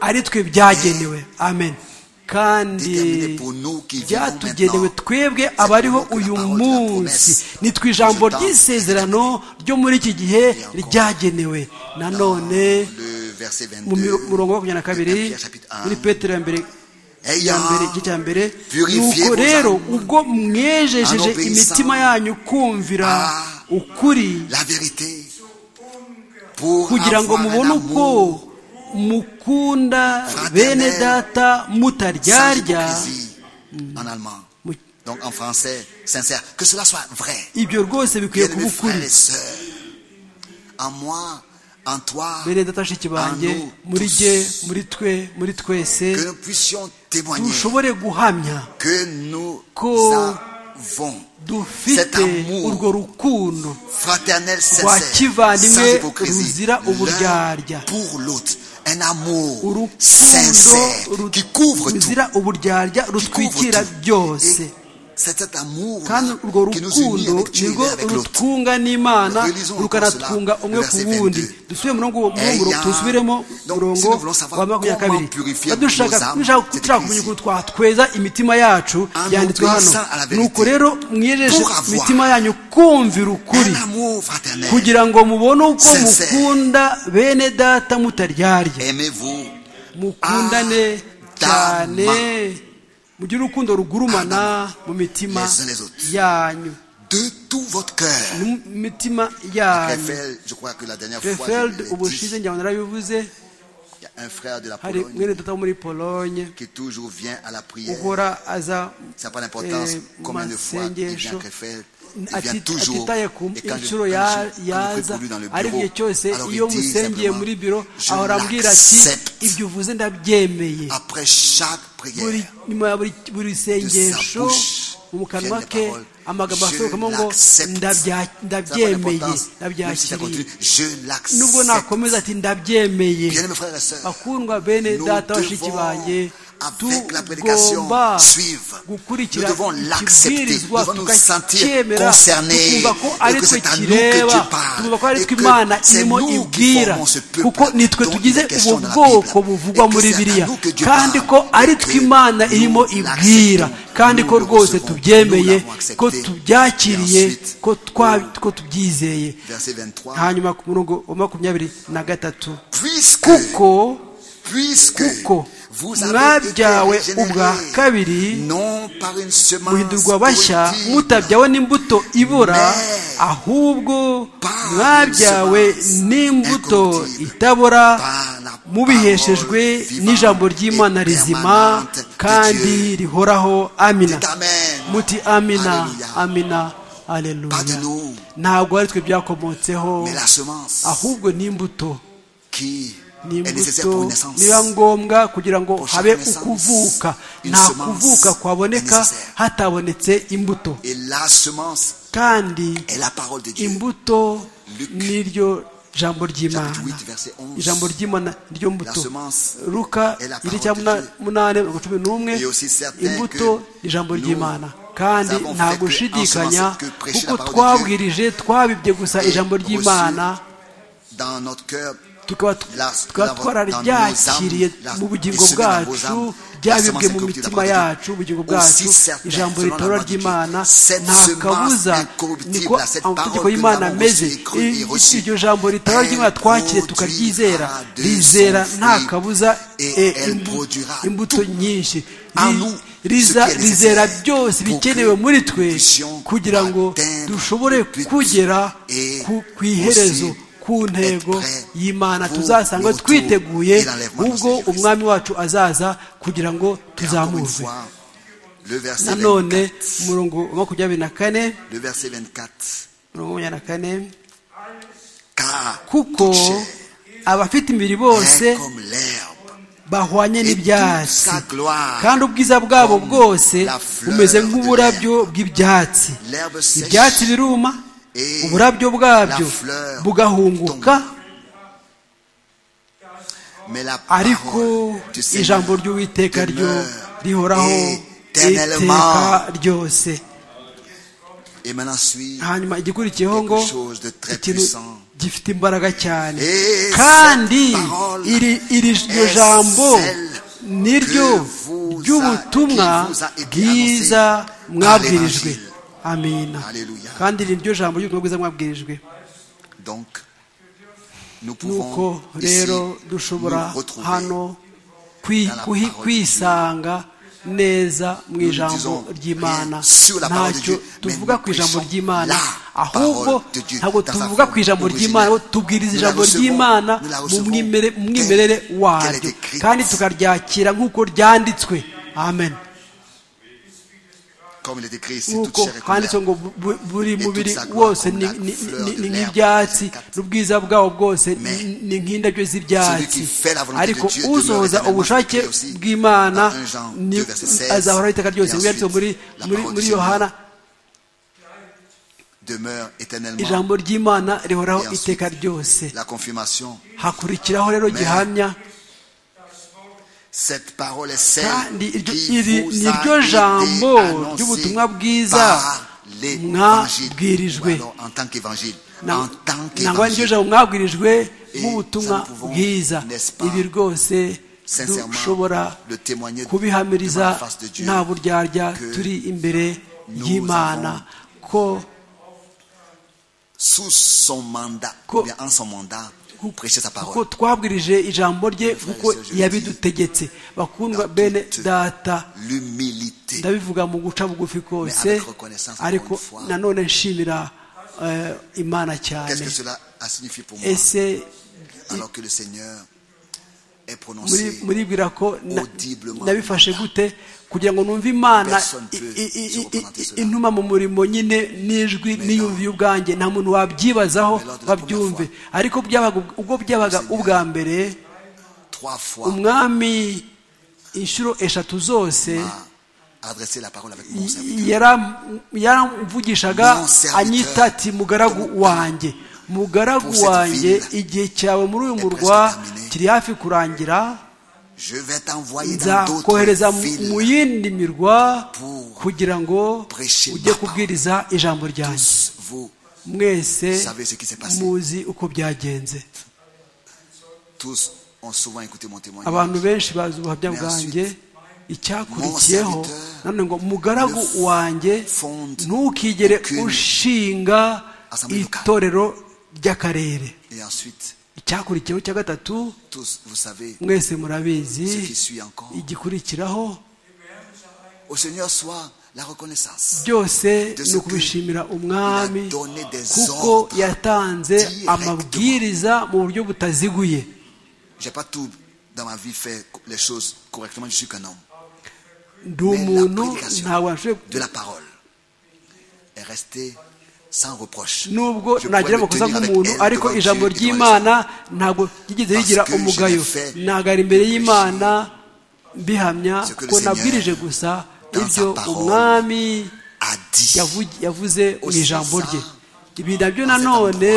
ari twe byagenewe amen kandi byatugenewe twebwe abariho uyu munsi ni ijambo ry'isezerano ryo muri iki gihe ryagenewe nanone mu murongo wa makumyabiri na kabiri muri petero ya mbere igice cya mbere nuko rero ubwo mwejejeje imitima yanyu kumvira ukuri kugira ngo mubone uko mukunda bene data mutaryarya ibyo rwose bikwiye kuba ukuri bene data shiki banjye muri jye muri twe muri twese dushobore guhamya ko dufite urwo rukundo rwa kivandimwe ruzira uburyarya un amour urukundo sincère ru- qui couvre tout. ruzira uburyarya qui couvre rutwikira tout. byose Et C'est cet amour kandi urwo qui nous unit rukundo avec Dieu nirwo et avec l'autre. rutwunga n'imana Relisons encore rukanatwunga cela, umwe ku verset wundi 22. dusubire murongo uwo murongo Ayant- tusubiremo Donc, murongo si nous voulons savoir wa makumyabiri na kabiri comment purifier Niba dushaka nos âmes, dushaka c'est dushaka écrit kumenya ici. ukuntu twatweza imitima yacu En yanditswe hano obéissant à la vérité. nuko rero mwiyejeje Pour avoir imitima yanyu kumvira ukuri Un amour fraternel. kugira ngo mubone uko Sincère. mukunda bene data mutaryarya Aimez-vous mukundane cyane mugire urukundo rugurumana mu mitima Les uns les autres. yanyu de tout votre cœur. mu mitima yanyu Krefeld, je crois que la dernière fois, je refeld l'ai dit, ubushize njyana narabivuze il y a un frère de la hari Pologne mwene data wo muri polonye qui toujours vient à la prière. uhora aza Ça n'a pas d'importance eh, mu combien de fois il vient masengesho à Krefeld. Il vient ati- toujours. atitaye ku Et quand je, inshuro quand je- ya- quand je prie yaza pour lui dans le ari igihe bureau, cyose alors iyo il dit musengeye simplement, muri biro je ahora ambwira ati l'accepte ibyo uvuze ndabyemeye après chaque buri prière. nyuma ya buri buri sengesho bouche mu kanwa viennent les ke paroles, amagambo "Je asohokamo ngo l'accepte." "Ndabya- Ça n'a pas ndabyemeye d'importance. Même si ça ndabyakiriye continue, je nubwo l'accepte. nakomeza ati ndabyemeye Bien-aimés frères et sœurs, bakundwa bene Nous data bashiki devons, banjye avec la prédication, tugomba suivre. gukurikira Nous devons l'accepter. ikibwirizwa Nous devons nous sentir tukacyemera concernés, tukumva ko ari que twe c'est à nous que Dieu kireba parle, tukumva ko et ari twe que imana c'est irimo nous qui ibwira formons ce peuple kuko ni twe dont il tugize est question ubu dans la bwoko Bible, buvugwa et que muri c'est à biriya nous que Dieu kandi parle, ko ari et twe que imana nous irimo ibwira l'acceptons, kandi ko nous le rwose recevons, tubyemeye nous l'avons accepté, ko et tubyakiriye ensuite, ko twa- ko tubyizeye Verset 23. hanyuma ku murongo wa makumyabiri na gatatu Puisque, kuko puisque kuko vous avez été mwabyawe ubwa régénérés, kabiri non par une semence muhindurwa bashya corruptible, mutabyawe n'imbuto ibora Mais ahubwo par mwabyawe une semence n'imbuto incorruptible, itabora par la mubiheshejwe parole n'ijambo vivante ry'imana et rizima permanente de kandi Dieu. rihoraho amina Dites Amen. muti amina Alléluia. amina aleluya Pardonne-nous. ntabwo ari twe byakomotseho Mais la semence ahubwo ni imbuto qui est nécessaire pour une n'imbuto naissance. niba ngombwa kugira ngo Pour chaque habe naissance, ukuvuka une nta semence kuvuka est kwaboneka nécessaire. hatabonetse imbuto Et la semence kandi est la parole de Dieu. imbuto Luc, niryo jambo ry'imana chapitre 8, verset 11. ijambo ry'imana niryo mbuto La semence ruka est la parole iri cya de muna- Dieu. munani mirongo cumi n'umwe Et aussi certain imbuto que ijambo nous ry'imana kandi avons nta fait que gushidikanya ensemencer, que prêcher kuko la parole de twabwirije twabibye gusa Et ijambo reçu ry'imana Dans notre cœur, tukaba La- tukaba la- dans twararyakiriye nos âmes, la- mu bugingo isomero dans vos bwacu âmes, ryabibwe la semence mu incorruptible mitima appartient à yacu ubugingo Dieu. bwacu Aussi certain, ijambo selon la ritora loi de Dieu, ry'imana cette nta semence kabuza incorruptible, niko cette parole amategeko que y'imana nous avons ameze reçue et crue et Iyo- reçue, iryo jambo ritora elle ry'imana twakiriye produira tukaryizera de rizera son nta fruit, kabuza et eh, elle imbu- produira imbuto nyinshi en Ri- nous riza- ce qui est rizera nécessaire byose pour que bikenewe muri nous twe puissions kugira ngo atteindre dushobore le but kugera et ku- ku iherezo aussi ku être ntego prêt y'imana pour tuzasanga le retour twiteguye et l'enlèvement de ubwo Jésus-Christ. umwami wacu azaza kugira ngo Et encore une tuzamurwe fois, le verset 24. nanone umurongo wa makumyabiri na kane Le verset 24. umurongo wa makumyabiri na kane Car kuko toute chair abafite imibiri est bose comme l'herbe. bahwanye Et toute n'ibyatsi sa gloire, kandi ubwiza bwabo comme bwose la fleur bumeze de nk'uburabyo bw'ibyatsi l'herbe sèche ibyatsi biruma et uburabyo bwabyo la fleur bugahunguka tombe. mais la ariko parole du Seigneur ijambo ry'uwiteka ryo demeure rihoraho éternellement. iteka ryose Et maintenant suit hanyuma igikurikiyeho ngo quelque chose de très ikintu puissant. gifite imbaraga cyane Et kandi cette parole iri- iri iryo est jambo celle niryo que vous a- ry'ubutumwa qui vous a été bwiza annoncée par mwabwirijwe l'Évangile. amina Alléluia. kandi niryo jambo ry'ubutumwa bwiza mwabwirijwe Donc, nous pouvons nuko ici rero nous dushobora retrouver. hano kwi- dans la kuhi- parole kwisanga neza mu Nous ne ijambo disons ry'imana rien sur la parole de ntacyo Dieu, mais tuvuga nous ku ijambo prêchons ry'imana la ahubwo parole de Dieu ntabwo dans sa tuvuga forme ku ijambo ry'imana originale. ahubwo tubwiriza Nous la ijambo recevons, ry'imana nous la mu recevons mwimere- mu telle mwimerere qu'elle est waryo écrite. kandi tukaryakira nk'uko ryanditswe amen Comme il est écrit, c'est toute nk'uko chair est comme handitswe l'herbe. ngo bu- bu- buri toute mubiri sa gloire wose comme ni la ni- fleur ni- de ni l'herbe. nk'ibyatsi n'ubwiza bwawo bwose Mais ni- ni nk'indabyo celui z'ibyatsi qui fait la volonté de ariko Dieu usohoza demeure ubushake éternellement. Jésus bw'imana dans un Jean ni- 2, verset 16, azahoraho iteka ryose et Bibiri yanditse muri ensuite, la muri parole muri du yohana Demeure éternellement ijambo ry'imana rihoraho Et ensuite, iteka ryose la confirmation hakurikiraho rero Mais gihamya Cette parole est celle kandi iryo- qui iri vous ni a ryo été jambo annoncée ry'ubutumwa bwiza par l'évangile. Ou mwabwirijwe. alors, en tant qu'évangile. En tant ntabwo qu'évangile. ari ryo jambo mwabwirijwe Et nk'ubutumwa ça, nous pouvons, bwiza n'est-ce pas, ibi rwose sincèrement, dushobora le témoigner kubihamiriza devant la face de Dieu nta buryarya que turi imbere nous y'imana ko Sous son mandat, Ko- ou bien en son mandat, vous prêchez sa kuko parole. twabwirije ijambo rye kuko frères et sœurs, je yabidutegetse bakundwa dans bene toute data L'humilité. ndabivuga mu guca bugufi Mais kose avec reconnaissance, ariko encore une fois. nanone nshimira eh, imana cyane Qu'est-ce que cela a signifié pour moi ese alors que le Seigneur est muri- prononcé muribwira ko na- audiblement nabifashe gute kugira ngo numve imana Personne i- peut i- i- se i- représenter cela. intuma mu murimo nyine n'ijwi Mais niyumviye ubwanjye nta muntu wabyibazaho Mais lors de la babyumve première ariko byabaga ubwo- ubwo byabaga Seigneur. ubwa mbere trois fois umwami inshuro eshatu zose m'a adressé la parole avec mon serviteur. yaram- yaramvugishaga Mon serviteur. anyita ati mugaragu wanjye Pour mugaragu cette wanjye ville igihe cyawe muri uyu est murwa presque terminé. kiri hafi kurangira Je vais t'envoyer dans nzakohereza d'autres mu- mu villes. yindi mirwa Pour kugira ngo prêcher ujye ma parole. kubwiriza ijambo ryanjye Tous vous, mwese savez ce qui s'est passé. muzi uko byagenze tous ont souvent écouté mon témoignage. abantu benshi bazi ubuhamya Mais bwanjye icyakurikiyeho mon serviteur nanone ngo mugaragu ne wanjye fonde ntukigere aucune ushinga assemblée locale. itorero ry'akarere Et ensuite, icyakurikiyeho cya gatatu tous, vous savez, mwese murabizi ce qui suit encore. igikurikiraho Au Seigneur soit la reconnaissance. byose De ce ni ukubishimira umwami il a donné des kuko ordres yatanze directement. amabwiriza mu buryo butaziguye J'ai pas tout dans ma vie fait les choses correctement. Je suis qu'un homme. ndi Mais umuntu la prédication ntabwo nashoboye de la parole est restée sans reproche. nubwo Je pourrais nagira me amakosa tenir avec nk'umuntu elle ariko devant ijambo Dieu et devant les ry'imana ntabwo ryigeze Parce rigira que je l'ai umugayo fait ntagara imbere réfléchir y'imana mbihamya ce que le ko Seigneur, nabwirije gusa dans sa ibyo parole, umwami a dit. yavu- yavuze mu Aussi ijambo ça, rye ibi nabyo dans cet nanone endroit,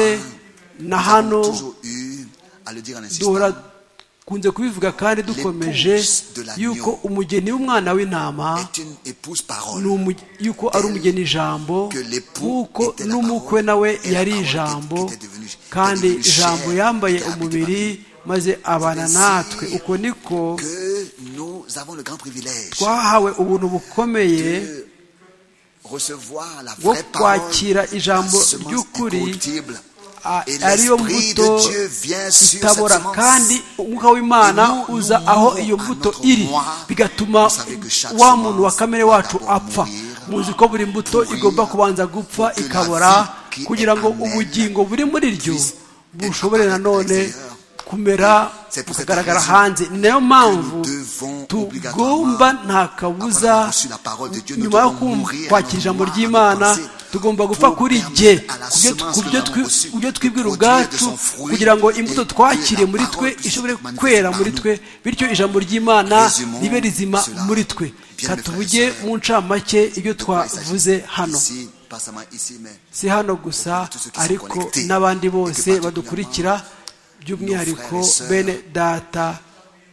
na nous hano avons toujours eu à le dire en duhora insistant, kunze kubivuga kandi dukomeje L'épouse de l'agneau yuko umugeni w'umwana w'intama est une épouse ni parole. umu- yuko ari umugeni ijambo que l'époux kuko était la n'umukwe parole, nawe et la yari parole ijambo était- était devenue- kandi était devenue ijambo chair, yambaye était habitée umubiri maze abana ainsi natwe uko niko Que nous avons le grand privilège twahawe ubuntu bukomeye de recevoir la bwo vraie parole, kwakira la ijambo semence ry'ukuri incorruptible. a- Et ariyo l'esprit mbuto de Dieu vient sur cette itabora kandi semence. umwuka w'imana Et nous, uza nous aho mourons iyo à mbuto notre iri moi. bigatuma Vous savez que chaque wa muntu wa semence kamere doit wacu d'abord apfa mourir, muzi ko buri mbuto pourrir, igomba kubanza gupfa pour que la ikabora vie qui kugira ngo est en elle ubugingo buri muri ryo puisse bushobore être nanone extérieur. kumera C'est pour cette bukagaragara raison hanze ni nayo mpamvu devons tugomba obligatoirement, nta après avoir kabuza reçu la parole de Dieu, nous nyuma yo devons kum- mourir à kwakira nos ijambo moi, à nos ry'imana pensées, tugomba pour gupfa kuri permettre à jye la ku byo- semence ku que byo nous twi- avons ku byo reçue twibwira de produire de ubwacu son fruit kugira ngo imbuto et que twakiriye la muri twe parole puisse ishobore être manifestée kwera par muri nous. twe bityo ijambo ry'imana Résumons ribe rizima cela. muri twe Bien, mes katuvuge frères et mu ncamake ibyo De quoi il s'agit twavuze hano Ici, pas seulement ici, mais si hano gusa tous ceux qui sont ariko connectés n'abandi et que bose particulièrement badukurikira by'umwihariko nos frères et sœurs bene data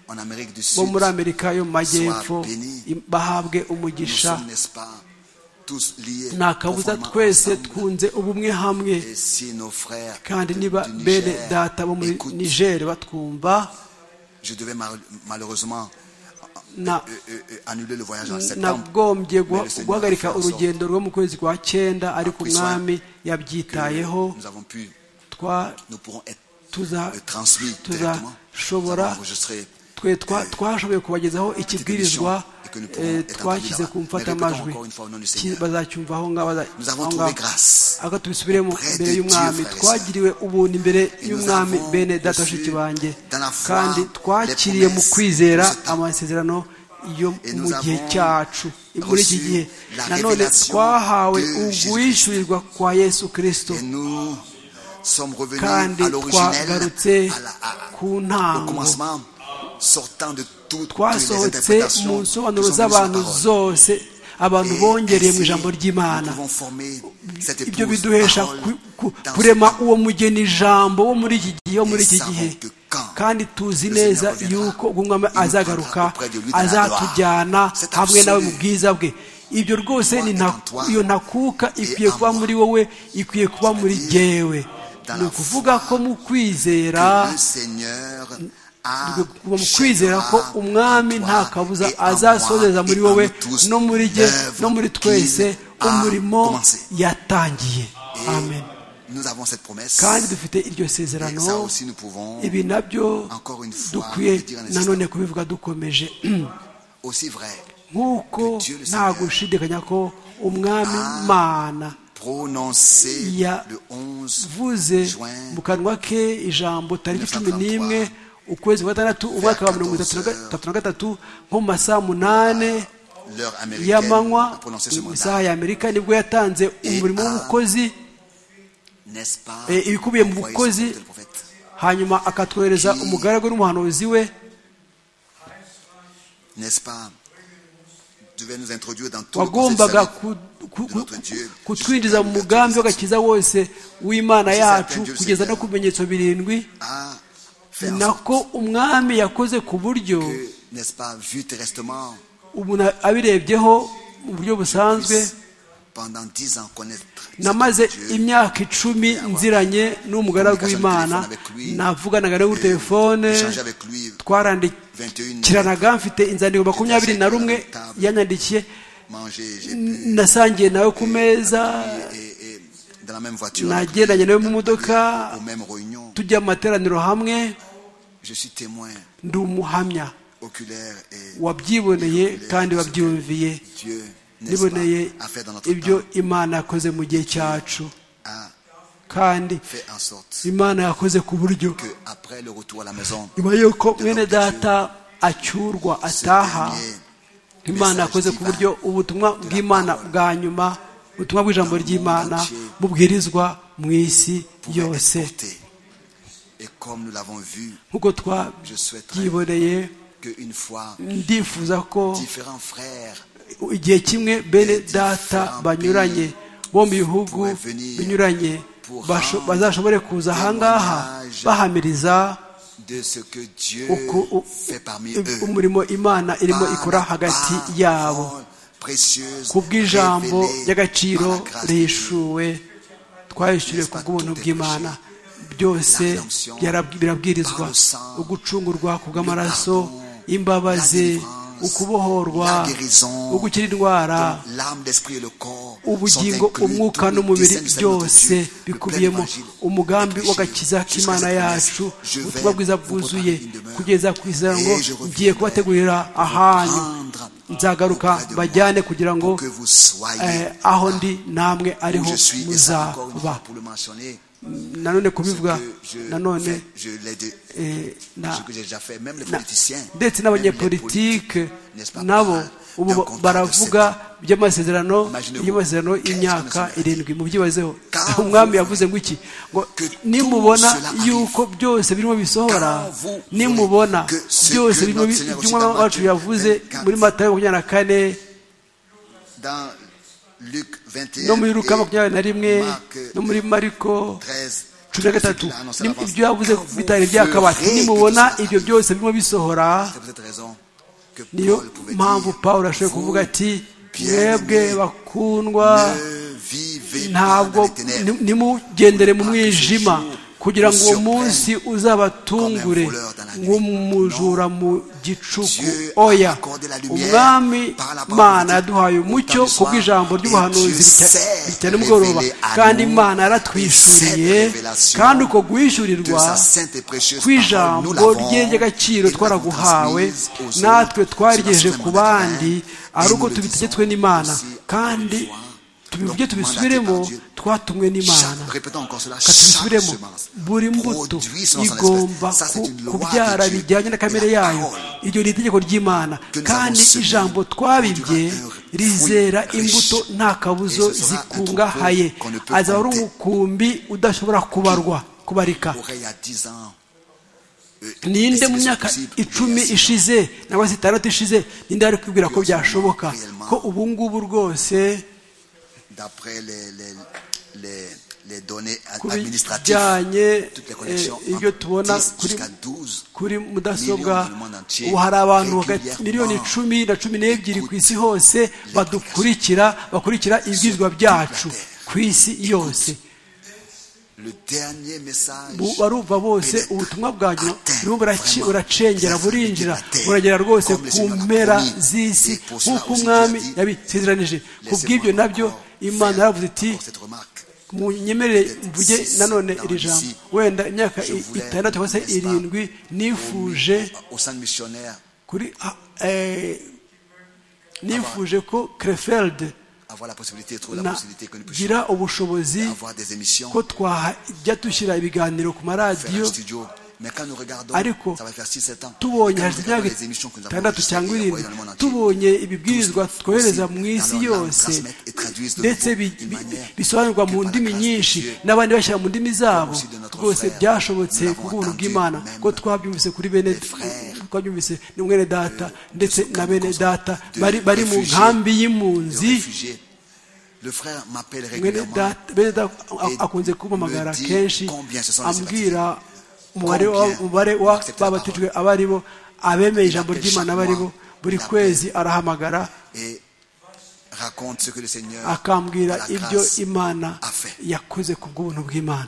en Amérique du bo Sud, muri amerika yo mu majyepfo soient bénis. im- bahabwe nous umugisha sommes, n'est-ce pas, tous liés nta kabuza profondément twese ensemble. twunze ubumwe hamwe Et si nos frères kandi du niba Niger bene data bo muri écoutent, niger batwumva je devais mal- malheureusement na euh, euh, euh, annuler le voyage en septembre. nagombye Mais le Seigneur a guhagarika fait en sorte urugendo rwo mu kwezi kwa cyenda ariko pris soin umwami que yabyitayeho Nous avons pu, twa nous pourrons être tuza euh, transmis directement. Nous tuzashobora avons enregistré twe twa- twashoboye kubagezaho ikibwirizwa émission et que nous eh, pouvons être twashyize entendus là-bas. ku Mais mfatamajwi répétons encore une fois au nom du Ki- Seigneur. bazacyumva aho ngaho baza- Nous avons aho trouvé ngaho. grâce aga tubisubiremo auprès imbere de y'umwami Dieu, frères et twagiriwe ubuntu imbere nous y'umwami avons bene data reçu bashiki banjye dans la foi kandi les twakiriye mu promesses kwizera de ce temps. amasezerano yo Et mu nous gihe avons cyacu muri iki reçu gihe la nanone révélation twahawe de uguhishurirwa kwa yesu kirisito et nous sommes revenus kandi à l'originel, twagarutse à la- à- ku au ntango commencement, sortant de toutes les twasohotse mu interprétations qui sont nsobanuro venues sur la z'abantu parole. zose abantu bongereye mu ainsi, ijambo ry'imana nous pouvons former cette ibyo épouse biduhesha parole ku- ku- dans ce kurema temps. uwo mugeni ijambo wo muri iki gihe wo muri Et iki savons gihe que quand kandi tuzi neza yuko umwami azagaruka azatujyana hamwe nawe mu bwiza bwe ibyo rwose ni nta- iyo ntakuka ikwiye kuba muri wowe ikwiye kuba muri jyewe ni ukuvuga ko mu kwizera Que le Seigneur twe kuba mu kwizera ko umwami nta kabuza azasozeza muri wowe no muri jye no muri twese umurimo yatangiye amen Nous avons cette promesse. kandi dufite iryo Et ça sezerano aussi, nous pouvons ibi nabyo Encore une fois, dukwiye le dire en instant. nanone kubivuga dukomeje aussi vrai nk'uko Que Dieu le nta Seigneur gushidikanya ko umwami Ah. mana prononcer Ya- le 11 vuze juin mu kanwa ke ijambo tariki cumi n'imwe ukwezi kwa gatandatu umwaka wa mirongo itatu na ga- itatu na gatatu nko mu masaha munani l'heure américaine y'amanywa a prononcé ce mu mandat. isaha ya amerika nibwo yatanze umurimo w'ubukozi N'est-ce pas Eh, ibikubiye mu envoyé bukozi, ce prophète, le prophète hanyuma akatwohereza umugaragu n'umuhanuzi we N'est-ce pas devait nous introduire dans tout le conseil wagombaga salut. ku- ku- ku- kutwinjiza mu mugambi w'agakiza wose w'imana yacu kugeza no ku bimenyetso birindwi Ah, faire en sorte nako umwami yakoze ku buryo que, n'est-ce pas, vu terresтрement, umuntu abirebyeho mu buryo busanzwe pendant 10 ans connaître namaze Dieu. imyaka icumi nziranye n'umugaragu w'imana navuganaga nawe kuri telefone échanger avec lui twarandikiranaga mfite inzandiko makumyabiri na rumwe yanyandikiye manger, j'ai pu nasangiye nawe ku meza et, et dans la même voiture. nagendanye nawe mu modoka aux mêmes réunions. tujya mu materaniro hamwe Je suis témoin ndi umuhamya oculaire et wabyiboneye kandi wabyumviye Dieu n'est-ce niboneye pas, a fait dans notre ibyo temps, imana yakoze mu gihe cyacu a kandi fait en sorte imana yakoze ku buryo que après le retour à la maison, nyuma y'uko mwene data acyurwa ce ataha dernier imana yakoze ku buryo ubutumwa bw'imana bwa nyuma ubutumwa bw'ijambo ry'imana bubwirizwa mu isi pouvait yose être porté. Et comme nous l'avons vu, nk'uko je souhaite twabyiboneye qu'une fois ndifuza ko différents frères igihe kimwe bene data banyuranye bo mu bihugu binyuranye basho- bazashobore kuza ahangaha bahamiriza de ce que Dieu uko u- fait parmi eux. umurimo imana irimo Par ikora la hagati parole yabo précieuse ku bw'ijambo révélée ry'agaciro par la grâce de Dieu. rihishuwe twayishyuriwe ku bw'ubuntu bw'imana byose byarab- birabwirizwa ugucungurwa ku bw'amaraso imbabazi ukubohorwa ugukira indwara L'âme, l'esprit et le corps ubugingo sont inclus umwuka dans le n'umubiri dessein du salut de byose Dieu, le plein bikubiyemo évangile, umugambi le w'agakiza péché, k'imana jusqu'à cette yacu promesse, je ubutumwa vais bwiza vous bwuzuye préparer une demeure, kugeza ku izina ngo et je reviendrai ngiye kubategurira ahanyu prendre nzagaruka auprès de moi mbajyane kugira ngo pour que vous soyez eh, aho ndi namwe où ariho je suis et ça encore une muzaba fois pour le mentionner nanone ce kubivuga que je, nanone fais, je l'ai dé- eh, na- ce que j'ai déjà fait même les na- politiciens ndetse même les n'abanyepolitike politiques, n'est-ce pas, nabo parlent ubu d'un contrat de sept baravuga ans. by'amasezerano Imaginez-vous, y'amasezerano qu'est-ce y'imyaka qu'on a fait? irindwi mubyibazeho Car umwami vous yavuze ngo iki ngo que nimubona tout cela yuko byose birimo bisohora Car vous nimubona voulez que ce byose que birimo notre Seigneur iby'umwami aussi dans wacu Matthieu yavuze 24. muri matayo makumyabiri na kane dans Luc 21 no muri luka et makumyabiri na rimwe Marc no muri mariko 13 cumi na ce gatatu qu'il a annoncé à Nim- l'avance. ibyo yavuze Quand vous bitari byakabati ferez nimubona que tout cela ibyo byose birimo bisohora C'est pour cette raison que niyo Paul pouvait mpamvu dire, pawulo ashoboye vous, kuvuga ati mwebwe bien-aimés, bakundwa ne vivez pas dans ntabwo les ténèbres, ni- nimugendere mu mwijima kugira ngo uwo munsi uzabatungure nk'umujura mu gicuku oya umwami imana yaduhaye umucyo ku bw'ijambo ry'ubuhanuzi rita- rita nimugoroba kandi imana yaratwishyuriye kandi uko de guhishyurirwa sa sainte et précieuse parole, nous kw'ijambo l'avons, rye ry'agaciro et nous l'avons twaraguhawe transmise aux autres. natwe twarigejeje Cela se ku demande à bandi Dieu, ari et uko nous le tubitegetswe disons n'imana aussi encore kandi une fois. tubibye Donc, tubisubiremo mandaté par Dieu. twatumwe n'imana Chaque- répétons encore cela, Ka chaque tubisubiremo semence buri mbuto produit selon son igomba espèce. Ça, c'est ku- une loi kubyara de Dieu. bijyanye na kamere Et la yayo parole iryo ni itegeko ry'imana que nous kandi avons semé ijambo twabibye produira un rizera fruit imbuto riche. nta kabuzo Et ce sera un zikungahaye troupeau qu'on ne peut azaba ari compter. umukumbi udashobora kubarwa kubarika aurait il y a 10 ans. euh, ninde estimé mu ça myaka possible, icumi oublié ça. ishize cyangwa se itandatu ishize ninde ari kwibwira ko byashoboka ko ubu ngubu rwose D'après les, les, les, les données ku administratives, bijyanye toutes les eh, connexions ibyo entre tubona 10 kuri jusqu'à 12 kuri mudasobwa ubu hari abantu hagati miliyoni icumi na cumi n'ebyiri ku isi hose badukurikira bakurikira ibibwizwa byacu ku isi yose barumva bose ubutumwa bwanyu buracengera burinjira buragera rwose ku mpera z'isi nk'uko umwami yabisezeranije ku bw'ibyo nabyo imana yaravuze iti munyemerere mvuge nanone iri jambo wenda imyaka itandatu cyangwa se irindwi nifuje kuri nifuje ko kerefelde gira ubushobozi ko twajya dushyira ibiganiro ku maradiyo ariko tubonye hashize imyaka itandatu cyangwa irindwi tubonye ibibwirizwa twohereza mu isi yose ndetse bisobanurwa mu ndimi nyinshi n'abandi bashyira mu ndimi zabo rwose byashobotse ku bw'ubuntu bw'imana ko twabyumvise kuri bene twabyumvise ni mwene data ndetse na bene data bari mu nkambi y'impunzi mwene data akunze kumpamagara kenshi ambwira umubare babatijwe abari bo abemeye ijambo ry'imana abari bo buri kwezi arahamagara akambwira ibyo imana yakoze ku bw'ubuntu bw'imana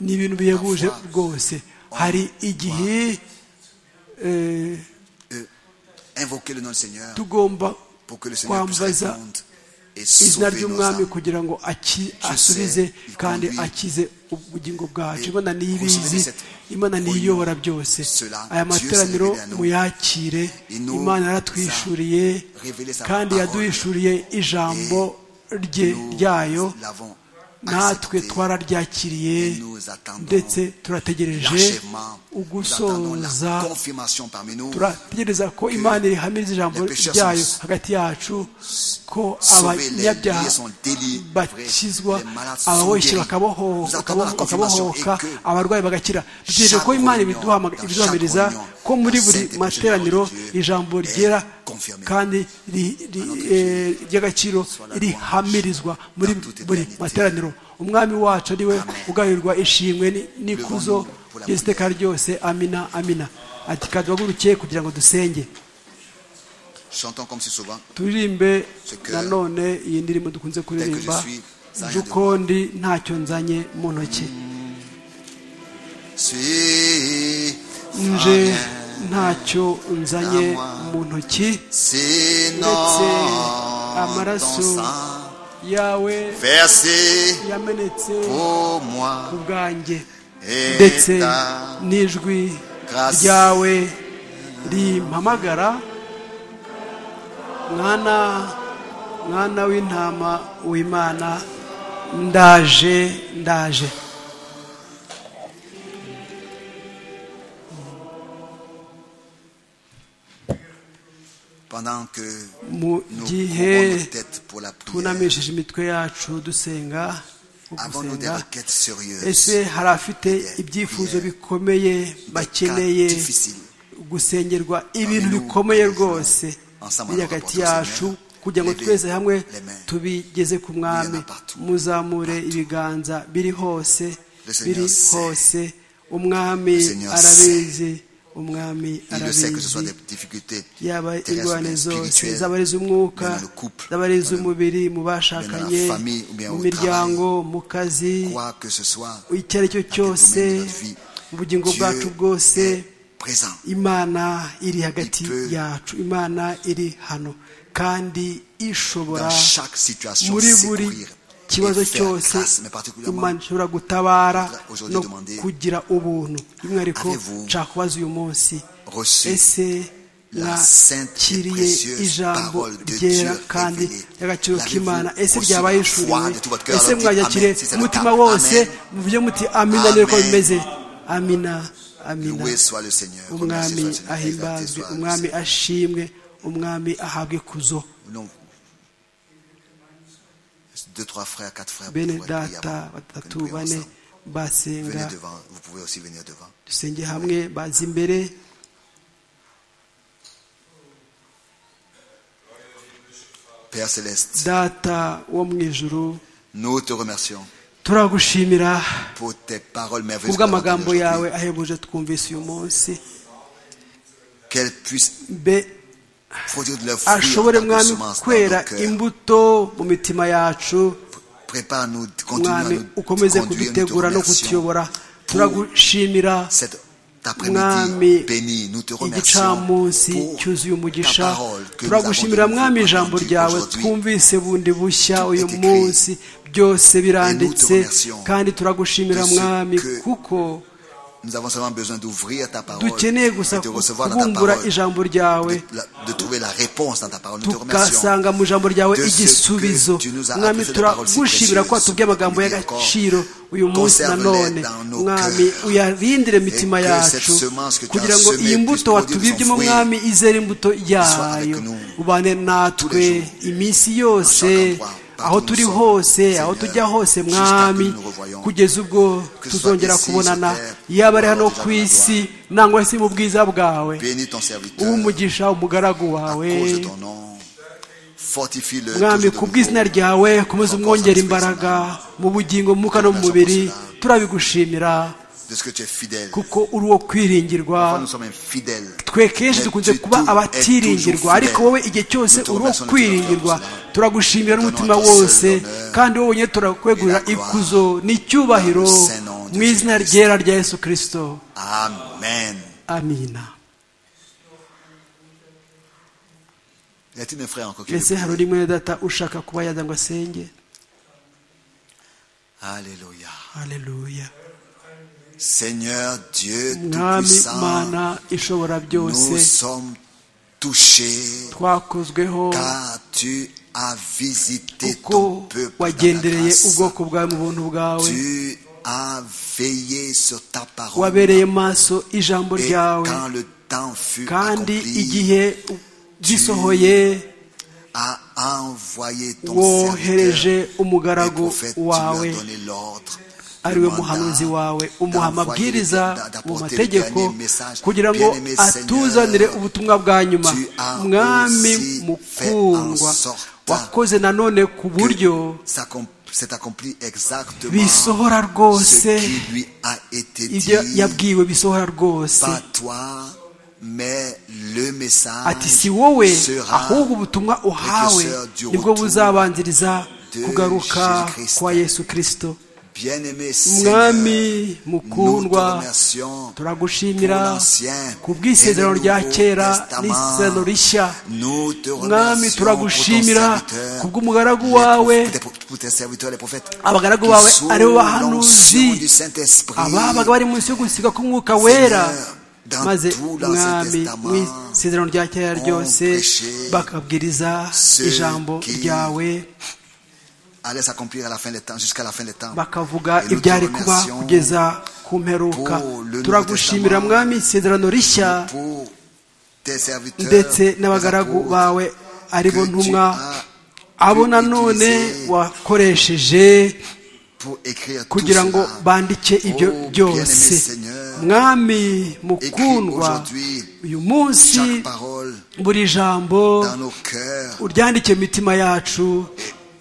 ni ibintu bihebuje rwose hari igihe tugomba kwambaza izina ry'umwami kugira ngo asubize kandi akize ubugingo bwacu imana ntiyibizi imana ntiyiyobora byose aya materaniro muyakire imana yaratwishuriye kandi yaduhishuriye ijambo rye ryayo natwe twararyakiriye ndetse turategereje ugusoza turategereza ko imana rihamiriza ijambo ryayo hagati yacu ko abanyabyaha bakizwa ababoshyi bakabohoka abarwayi bagakira dutegereje ko imana ibiduhamiriza ko muri buri materaniro ijambo ryera kandi ry'agaciro rihamirizwa muri buri materaniro umwami wacu ariwe ugahirwa ishimwe n'ikuzo ry'iteka ryose amina amina ati kaduhaguruke kugira ngo dusenge turirimbe nanone iyi ndirimbo dukunze kuririmba ndi ntacyo nzanye mu ntoki nje ntacyo nzanye mu ntoki ndetse amaraso yawe yamenetse ku bwanjye ndetse n'ijwi ryawe rimpamagara mwana mwana w'intama w'imana ndaje ndaje mu gihe tunamishije imitwe yacu dusenga gusenga ese hari afite ibyifuzo bikomeye bakeneye gusengerwa ibintu bikomeye rwose biri hagati yacu kugira ngo twese hamwe tubigeze ku mwami muzamure ibiganza biri hose biri hose umwami arabizi umwami arabizi yaba indwara zose zaba ari iz'umwuka zaba ari iz'umubiri mu bashakanye mu miryango mu kazi icyo ari cyo cyose mu bugingo bwacu bwose imana iri hagati yacu imana iri hano kandi ishobora muri buri ikibazo cyose imana ishobora gutabara no kugira ubuntu by'umwihariko nshaka kubaza uyu munsi ese mwakiriye ijambo ryera kandi ry'agaciro k'imana ese ryabaye ishuriwe ese mwakire umutima wose muvuge muti amina niko bimeze amina amina umwami ahimbazwe umwami ashimwe umwami ahabwe kuzo deux, trois frères, quatre frères, bene data batatu bane basenga dusenge hamwe baza imbere data wo mu ijuru turagushimira pour tes paroles merveilleuses. kubw'amagambo que nous avons yawe entendues aujourd'hui. ahebuje twumvise uyu munsi Qu'elles puissent mbe produire de leurs fruits en ashobore tant que mwami semence dans nos kwera cœurs. imbuto mu mitima yacu Prépare-nous, continue à mwami nous conduire, ukomeze nous te kudutegura no remercions. kutuyobora turagushimira Cet Mwami, après-midi béni, nous te remercions igicamunsi pour cyuzuye ta umugisha parole que nous avons turagushimira mwami entendu ijambo ryawe aujourd'hui. twumvise bundi bushya Tout uyu est écrit. munsi byose biranditse remercions kandi turagushimira de ce mwami que kuko Nous avons seulement besoin d'ouvrir ta parole dukeneye gusa et de recevoir dans ta kubumbura parole, ijambo ryawe de, la- de trouver la réponse dans ta parole. Nous te remercions. tugasanga mu ijambo ryawe de ce igisubizo que tu nous as mwami appris de la parole si turagushimira ko précieuse, watubwiye amagambo nous y'agaciro uyu encore, munsi conserve-les nanone dans nos mwami cœurs, uyarindire imitima que yacu cette semence que tu as kugira ngo semée iyi puisse mbuto produire watubibyemo son fruit. mwami izere imbuto yayo avec nous ubane natwe jours, iminsi chaque yose endroit, aho partout où turi nous sommes, hose aho Seigneur, tujya hose jusqu'à mwami que nous nous revoyons, kugeza ubwo que ce soit tuzongera ici, kubonana sur terre, yaba ari ou hano alors ku déjà dans isi nangwa se mu bwiza bwawe Bénis ton serviteur uwumugisha umugaragu à wawe cause de ton nom. Fortifie-le mwami toujours de ku bw'izina nouveau. ryawe komeza umwongera imbaraga mu bugingo mu mwuka no mu mubiri turabigushimira de ce que tu es fidèle. kuko uri uwo kwiringirwa Parfois, nous sommes infidèles. twe kenshi dukunze kuba abatiringirwa ariko wowe igihe cyose uri uwo kwiringirwa turagushimira n'umutima wose kandi wowe nyine turakwegurira ikuzo n'icyubahiro mu izina ryera rya yesu kirisito Amen. amina Y a-t-il un frère encore qui ndetse le hari prie? undi mwene data ushaka kuba yaza ngo asenge Alléluia. haleluya Seigneur Dieu mwami Tout-Puissant, mana ishobora nous byose sommes touchés twakozweho car tu as visité ton uko peuple dans ta wagendereye grâce. ubwoko bwawe mu buntu bwawe Tu as veillé sur ta parole wabereye maso ijambo et ryawe quand le temps fut kandi accompli, igihe gisohoye a envoyé ton wohereje serviteur Le umugaragu prophète, tu lui as wawe donné l'ordre, ari we le muhanuzi mandat wawe umuha d'envoyer amabwiriza le- d'a- mu d'apporter le mategeko dernier message. kugira ngo Bien-aimé Seigneur, atuzanire ubutumwa bwa nyuma tu as mwami aussi mukundwa fait en sorte wakoze nanone ku buryo que s'accom- s'est accompli exactement bisohora ce rwose qui lui a été ibyo dit yabwiwe bisohora rwose pas toi mais le ati message si wowe sera ahubwo ubutumwa uhawe nibwo buzabanziriza kugaruka kwa yesu kirisito bien-aimé mwami Seigneur, nous te mukundwa remercions pour turagushimira l'ancien ku bw'isezerano et le rya nouveau kera testament. n'isezerano rishya Nous te mwami remercions pour ton turagushimira serviteur, ku bw'umugaragu les wawe prophètes- pour tes- pour tes serviteurs, les prophètes, abagaragu qui bawe sous ari bo l'onction du bahanuzi Saint-Esprit, ababaga bari munsi yo gusiga k'umwuka wera Seigneur, dans maze tout l'Ancien mwami Testament, mu isezerano rya kera ryose ont prêché bakabwiriza ceux ijambo qui- ryawe allait s'accomplir à la fin des temps, jusqu'à la fin des temps. Et bakavuga nous te ibyari kuba remercions kugeza ku mperuka pour le Nouveau turagushimira Testament, mwami isezerano rishya pour tes serviteurs, ndetse les n'abagaragu apôtres, bawe ari bo que tu ntumwa as abo pu nanone utiliser wakoresheje pour écrire tout kugira ngo cela. bandike ibyo Oh, byose bien-aimé Seigneur, mwami écris mukundwa aujourd'hui uyu munsi chaque parole buri jambo dans nos cœurs, uryandike mu mitima yacu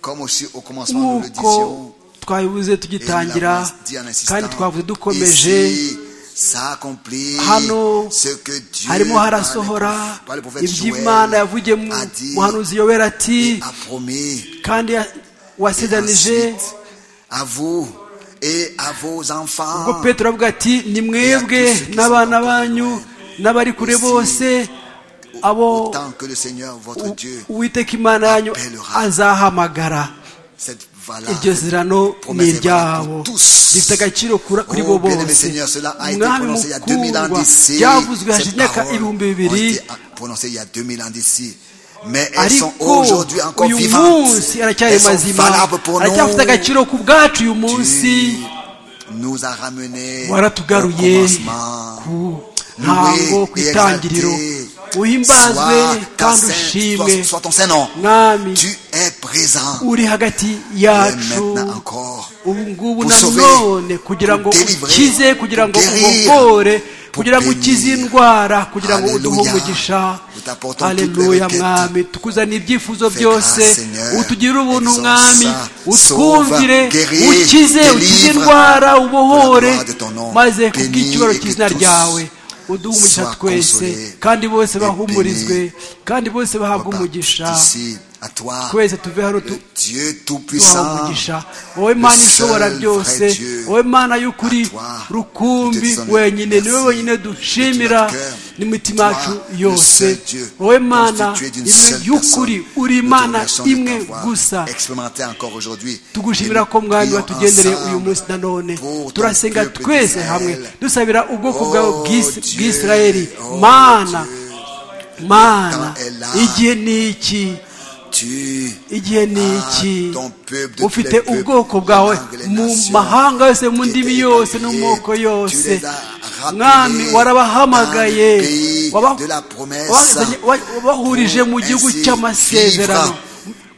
comme aussi au commencement nous le nk'uko disions. twabibuze et nous l'avons tugitangira dit en insistant. kandi twavuze dukomeje Ici, s'accomplit hano ce que Dieu harimo par le harasohora prophète- par le prophète iby'imana Joël yavugiye mu a dit muhanuzi yoweri ati et a promis. kandi ya- Et wasezeranije ensuite, à vous et à vos enfants. ubwo petero avuga ati ni mwebwe n'abana banyu n'abari kure bose abo Autant que le Seigneur votre u- Dieu, uwiteka imana yanyu appellera. azahamagara cette valeur. iryo zirano ni iryabo rifite agaciro kura- kuri bo bose mwami mukundwa byavuzwe hashize imyaka ibihumbi bibiri prononcé il y a 2000 ans d'ici. Mais elles sont ariko aujourd'hui encore uyu vivantes. munsi aracyari Elles sont mazima valables pour aracyafite nous. agaciro ku bwacu uyu munsi Tu nous a ramenés au waratugaruye commencement. ku ntango Loué ku et itangiriro exalté. uhimbazwe Sois ta kandi sainte- ushimwe sois- sois ton Saint-Nom. mwami Tu es présent. uri hagati Et yacu maintenant encore. ubu ngubu pour sauver, nanone kugira ngo pour délivrer, ukize kugira ngo pour guérir, ubohore kugira ngo ukize indwara kugira ngo uduhe umugisha aleluya mwami tukuzanira ibyifuzo byose utugirire ubuntu mwami utwumvire ukize ukize indwara ubohore maze kubw'icyubahiro cy'izina ryawe uduhe umugisha twese kandi bose bahumurizwe kandi bose bahabwe umugisha à toi, twese tuve hano le Dieu tubaha Tout-Puissant, umugisha wowe mana le seul ishobora vrai byose Dieu, wowe mana y'ukuri à toi, rukumbi personne wenyine niwe merci, wenyine de dushimira tout notre cœur, n'imitima yacu toi, le seul yose Dieu, wowe mana constitué d'une imwe seule y'ukuri personne. uri Nous te imana remercions de imwe t'avoir gusa expérimenté encore aujourd'hui. tugushimira Et ko nous mwami prions watugendereye uyu ensemble munsi nanone pour ton turasenga peuple twese d'Israël. hamwe dusabira ubwoko Oh bwawe bw'isi- Dieu, bw'isirayeli oh mana mana temps est là. igihe ni iki Tu igihe ni iki Ah, ton peuple de tous ufite les peuples, ubwoko bwawe langues, les mu nations, mahanga yose mu qui ndimi étaient yose no établis, mu moko tu yose les as rappelés mwami dans le warabahamagaye pays waba- de la promesse, wabazanye- wa- wabahurije mu pour gihugu ainsi cy'amasezerano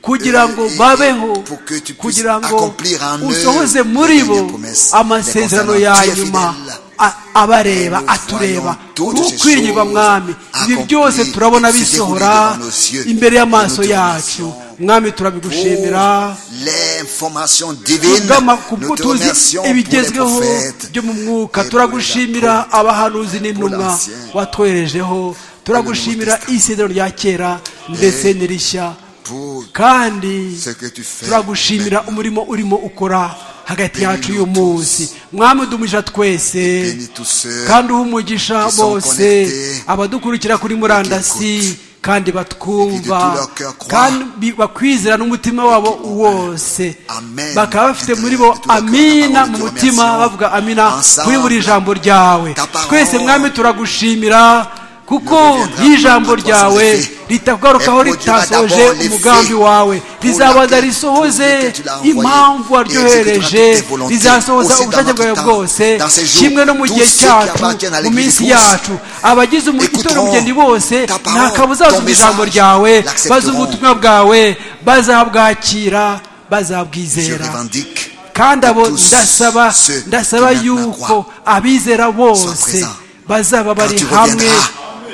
kugira ngo Et- et- babeho pour que tu puisses kugira ngo accomplir en eux usohoze les muri bo dernières promesses, les amasezerano concernant. ya Tu es nyuma fidèle. a- abareba Et nous atureba voyons toutes ces urukwirirwa choses mwami ibi accomplies byose turabona et se bisohora dérouler devant nos yeux. imbere y'amaso Et nous te yacu remercions. mwami turabigushimira pour l'information divine. tugama ku bwo Nous te tuzi remercions pour les ibigezweho prophètes. byo mu mwuka et pour turagushimira les abahanuzi n'intumwa l'ancien. watwoherejeho turagushimira Testament. isezerano rya kera ndetse n'irishya Pour kandi ce que tu fais turagushimira maintenant. umurimo urimo ukora hagati Bénis-nous yacu uyu tous. munsi mwami udumisha twese bénis tous ceux kandi uha umugisha qui sont bose connectés abadukurikira kuri murandasi kandi Et batwumva qui de tout leur cœur croient. kandi bakwizera n'umutima wabo wose Amen. bakaba bafite Et de- muri bo de tout leur cœur, la amina parole de mu Dieu, mutima remercions. bavuga amina Ensemble, kuri buri jambo ryawe ta parole twese mwami turagushimira kuko reviendra y'ijambo plus à toi sans ryawe effet. ritakugarukaho Elle produira ritasoje d'abord l'effet umugambi wawe pour rizabanza laquelle- pour risohoze lequel tu l'as envoyé. Et impamvu exécutera waryohereje toutes tes volontés. rizasohoza Aussi dans ubushake notre bwawe temps, bwose dans ces jours, kimwe no mu gihe tous ceux qui cyacu appartiennent à mu l'Église minsi de France yacu abagize écouteront umugenzi bose ta parole, nta kabuzazuba ton ijambo message, ryawe l'accepteront. bazumva ubutumwa bwawe bazabwakira Je bazabwizera revendique kandi abo que tous ndasaba ceux qui ndasaba maintenant yuko croient abizera sont bose présents. bazaba bari Quand tu hamwe reviendras,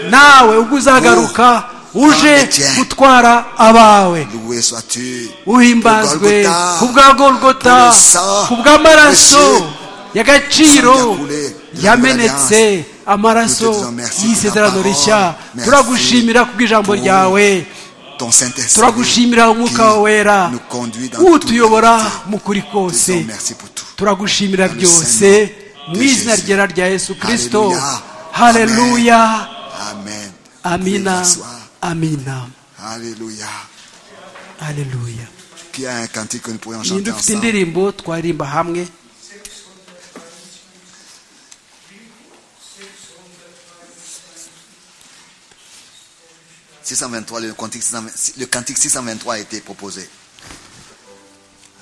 nawe ubwo uzagaruka pour prendre uje les tiens. gutwara abawe loué sois-tu uhimbazwe ku bwa golgota ku bw'amaraso y'agaciro yamenetse amaraso y'isezerano rishya turagushimira kubw'ijambo ryawe ton Saint-Esprit turagushimira umwuka wawe wera qui nous conduit dans utuyobora toute vérité. mu kuri Nous te disons kose merci pour tout. turagushimira Dans le byose Saint-Nom de mu izina Jésus. ryera rya yesu kirisito Alléluia. haleluya Amen. amina Bonsoir. amina Alléluia. haleluya Qui a un cantique que nous pourrions ninde chanter ufite ensemble indirimbo twaririmba hamwe Six cent vingt-trois, le cantique 623, le cantique 623 a été proposé.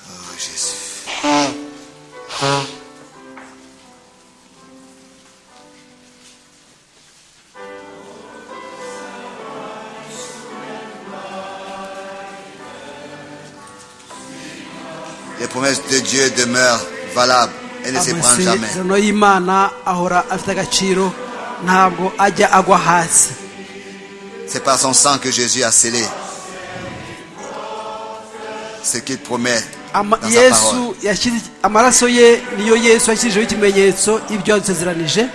Oh Jésus. Les promesses de Dieu demeurent valables. Elles ne se prennent jamais. amasezerano y'imana ahora afite agaciro ntabwo ajya agwa hasi C'est par son sang que Jésus a scellé ce qu'il promet Ama- dans sa parole. yesu yashyize- amaraso ye niyo yesu yashyizeho ikimenyetso ibyo yadusezeranije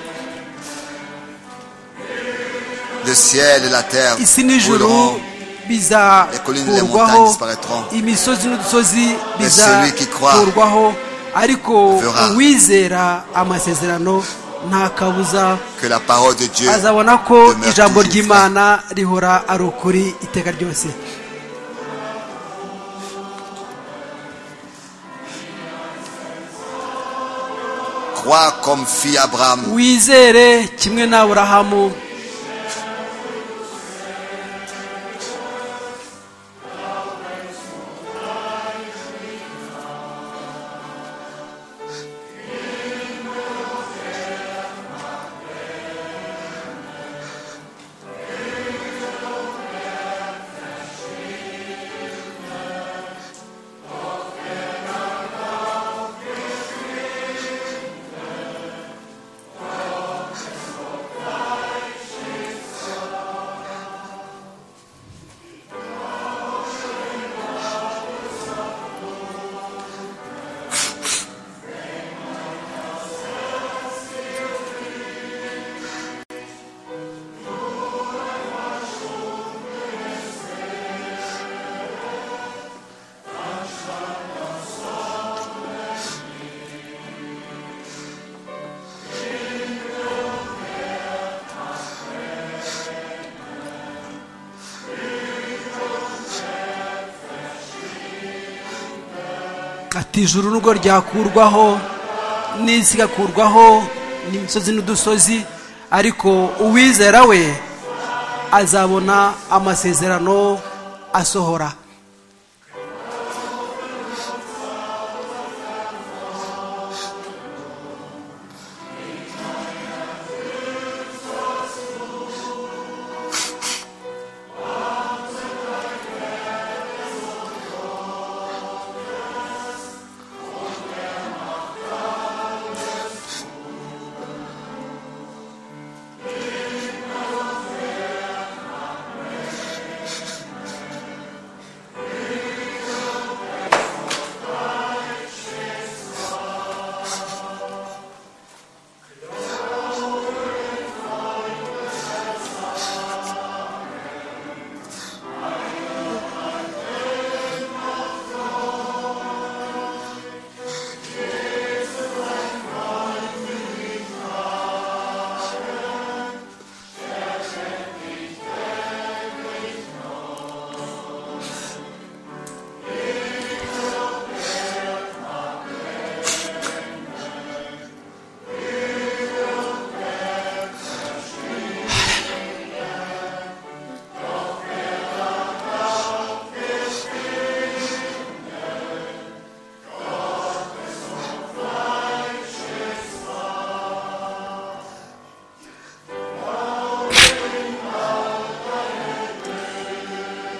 Le ciel et la terre isi n'ijuru rouleront, les montagnes bizakurwaho disparaîtront. imisozi n'udusozi Mais celui qui croit bizakurwaho ariko verra. uwizera amasezerano nta kabuza que la parole de Dieu azabona ko demeure ijambo toujours vraie. ry'imana rihora ari ukuri iteka ryose Crois comme fit Abraham. wizere kimwe n'aburahamu ati ijuru nubwo ryakurwaho n'isi igakurwaho n'imisozi n'udusozi ariko uwizera we azabona amasezerano asohora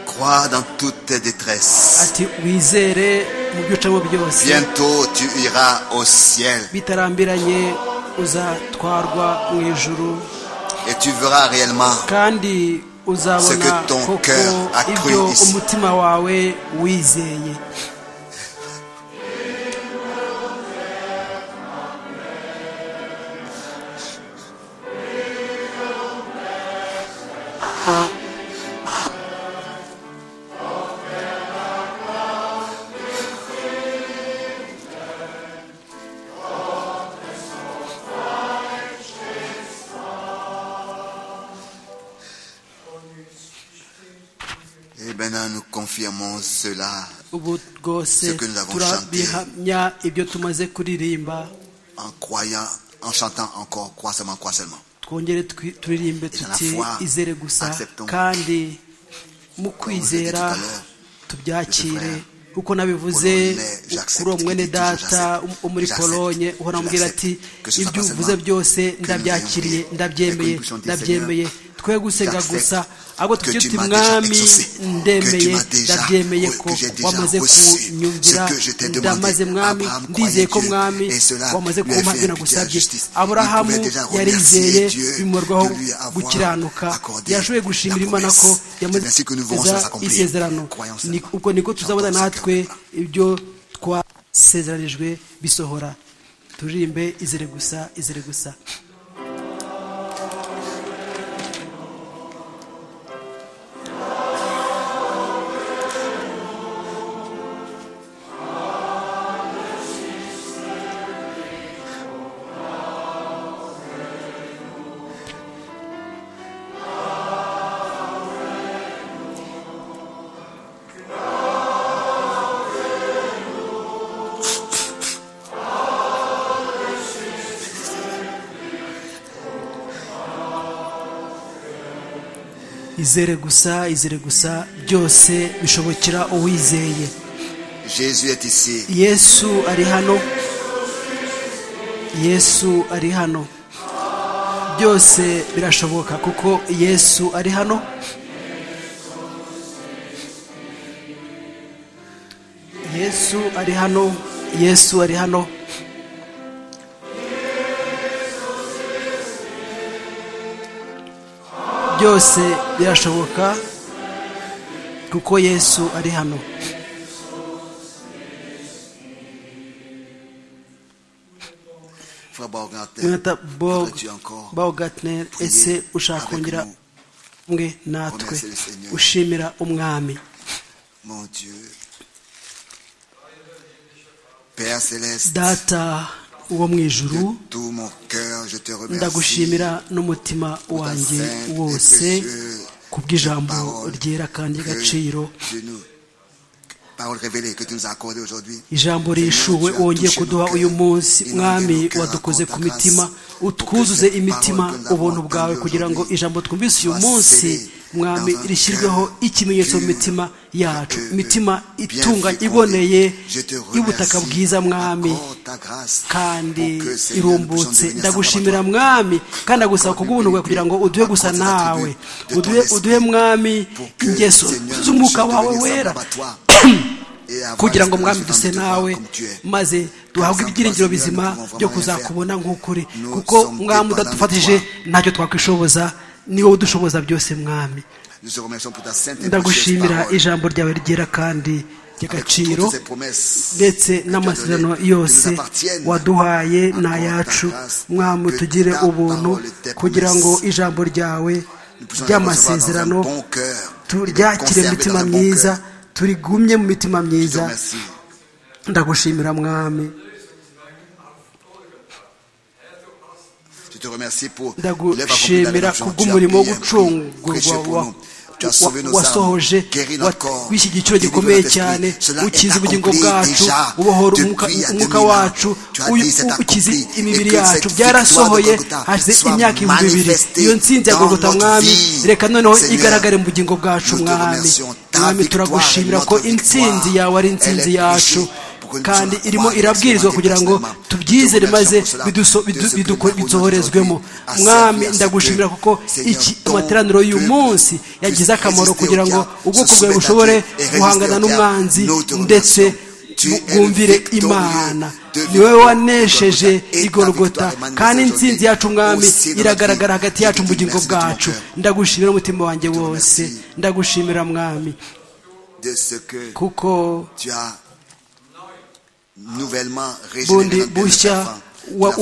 Crois dans toute tes détresses. ati wizere mu byo ucamo byose Bientôt tu iras au ciel bitarambiranye uzatwarwa mu ijuru et tu verras réellement kandi C'est uzabona que ton koko cœur a cru ibyo ici. umutima wawe wizeye Et maintenant nous confirmons cela ubu rwose Ce que nous avons turabihamya ibyo tumaze kuririmba en croyant, en chantant encore, crois seulement, crois seulement. twongere twi- turirimbe Ijana tuti fois, izere gusa acceptons. kandi mu tout à kwizera l'heure, tubyakire frère, uko nabivuze Polonais, j'accepte, kuri uwo mwene il dit, data j'accepte, wo muri j'accepte, polonye uhora ambwira j'accepte. ati Que ce soit ibyo pas uvuze seulement byose que nous ndabyakiriye ayons prié, mais ndabyemeye que nous puissions dire, ndabyemeye twe gusenga j'accepte gusa ahubwo que tubyire tu uti m'as déjà mwami exaucé, que ndemeye tu m'as déjà- ndabyemeye que ko j'ai déjà wamaze reçu kunyumvira ce que je t'ai demandé. ndamaze mwami Abraham croyait ndizeye ko Dieu, mwami et cela wamaze lui avait kumpa ibyo impliqué nagusabye la justice. Il aburahamu pouvait déjà remercier yarizeye Dieu de bimurwaho lui avoir gukiranuka accordé yashoboye la gushimira imana ko promesse. yamaze C'est ainsi que nous verrons kugeza cela s'accomplir. isezerano Croyons Ni- cela. ubwo niko tuzabona Chantons ce natwe cœur. ibyo twasezeranijwe bisohora turirimbe izere gusa izere gusa izere gusa izere gusa byose bishobokera uwizeye Jésus est ici. yesu ari hano yesu ari hano byose birashoboka kuko yesu ari hano yesu ari hano yesu ari hano byose birashoboka kuko yesu ari hano Frère Baumgartner, Jonathan Borg voudrais-tu encore Baumgartner prier ese ushaka avec kongera nous? umwe natwe Remercier le Seigneur. ushimira umwami Mon Dieu. Père céleste, data wo mu de ijuru tout mon cœur, je te remercie. ndagushimira n'umutima wanjye sainte wose et précieuse ku bw'ijambo parole ryera kandi que ry'agaciro tu nous- parole révélée que tu nous as accordée aujourd'hui. ijambo rishuwe wongeye kuduha uyu munsi mwami wadukoze ku mitima utwuzuze imitima ubuntu bwawe kugira ngo ijambo twumvise uyu munsi mwami rishyirweho ikimenyetso mu mitima yacu imitima itunganye iboneye y'ubutaka bwiza mwami kandi irumbutse ndagushimira mwami kandi ndagusaba kubw'ubuntu bwawe kugira ngo uduhe gusa nawe uduhe mwami ingeso z'umwuka wawe wera kugira ngo mwami duse nawe maze duhabwe ibyiringiro bizima byo kuzakubona nk'ukuri kuko mwami udadufatije ntacyo twakwishoboza niwe udushoboza byose mwami ndagushimira ijambo ryawe rigera kandi ry'agaciro ndetse n'amasezerano yose waduhaye ni ayacu mwami tugire ubuntu kugira ngo ijambo ryawe ry'amasezerano turyakire imitima myiza turigumye mu mitima myiza ndagushimira mwami ndagushimira kubw'umurimo wo gucungurwa wasohoje w'iki giciro gikomeye cyane ukiza ubugingo bwacu ubohora umwuka wacu ukiza imibiri yacu byarasohoye hashize imyaka ibihumbi bibiri iyo nsinzi yagogota mwami reka noneho igaragare mu bugingo bwacu mwami mwami turagushimira ko intsinzi yawe ari intsinzi yacu kandi irimo irabwirizwa kugira ngo tubyizere maze bidusohorezwemo mwami ndagushimira kuko iki amateraniro y'uyu munsi yagize akamaro kugira ngo ubwoko bwawe bushobore guhangana n'umwanzi ndetse bwumvire imana niwe wanesheje igorogota kandi insinzi yacu mwami iragaragara hagati yacu mu bugingo bwacu ndagushimira umutima wanjye wose ndagushimira mwami kuko bundi bushya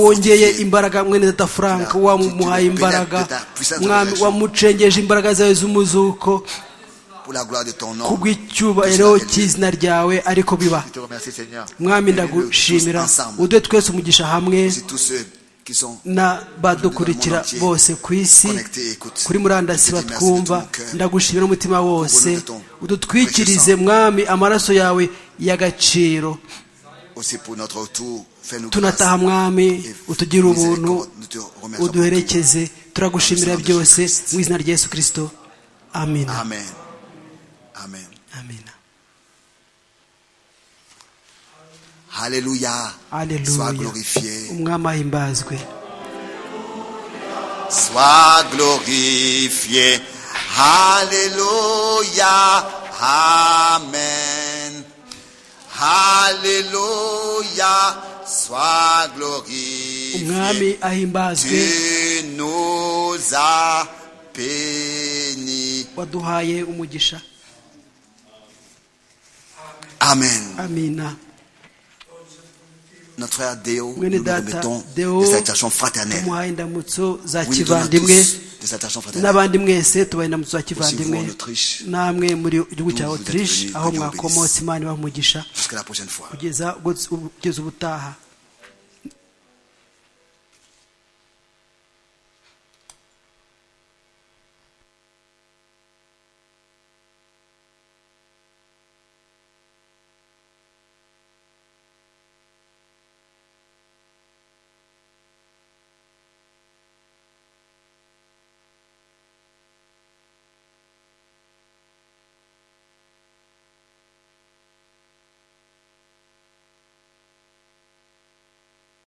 wongeye imbaraga mwene data frank wamuhaye imbaraga mwami wamucengeje imbaraga zawe z'umuzuko kubw'icyubahiro cy'izina ryawe ariko biba mwami ndagushimira uduhe twese umugisha hamwe n'abadukurikira bose ku isi kuri murandasi batwumva ndagushimira umutima wose udutwikirize mwami amaraso yawe y'agaciro tunataha mwami utugire ubuntu uduherekeze turagushimira byose mu izina rya yesu kirisito amina amina haleluya umwami ahimbazwe sois glorifié haleluya amen Alléluia, sois glorifié. Tu nous as bénis. waduhaye umugisha Amen. amina Notre frère Deo, nous mwene nous data remettons de cette action fraternelle. dewo indamutso za Oui, nous donnons kivandimwe tous de cette action fraternelle. n'abandi mwese tubaha indamutso za vous en kivandimwe Autriche, namwe muri gihugu cya d'où vous êtes otirishe venus, aho que Dieu vous mwakomotse imana ibaha umugisha Jusqu'à la prochaine fois. kugeza ubwo- kugeza ubutaha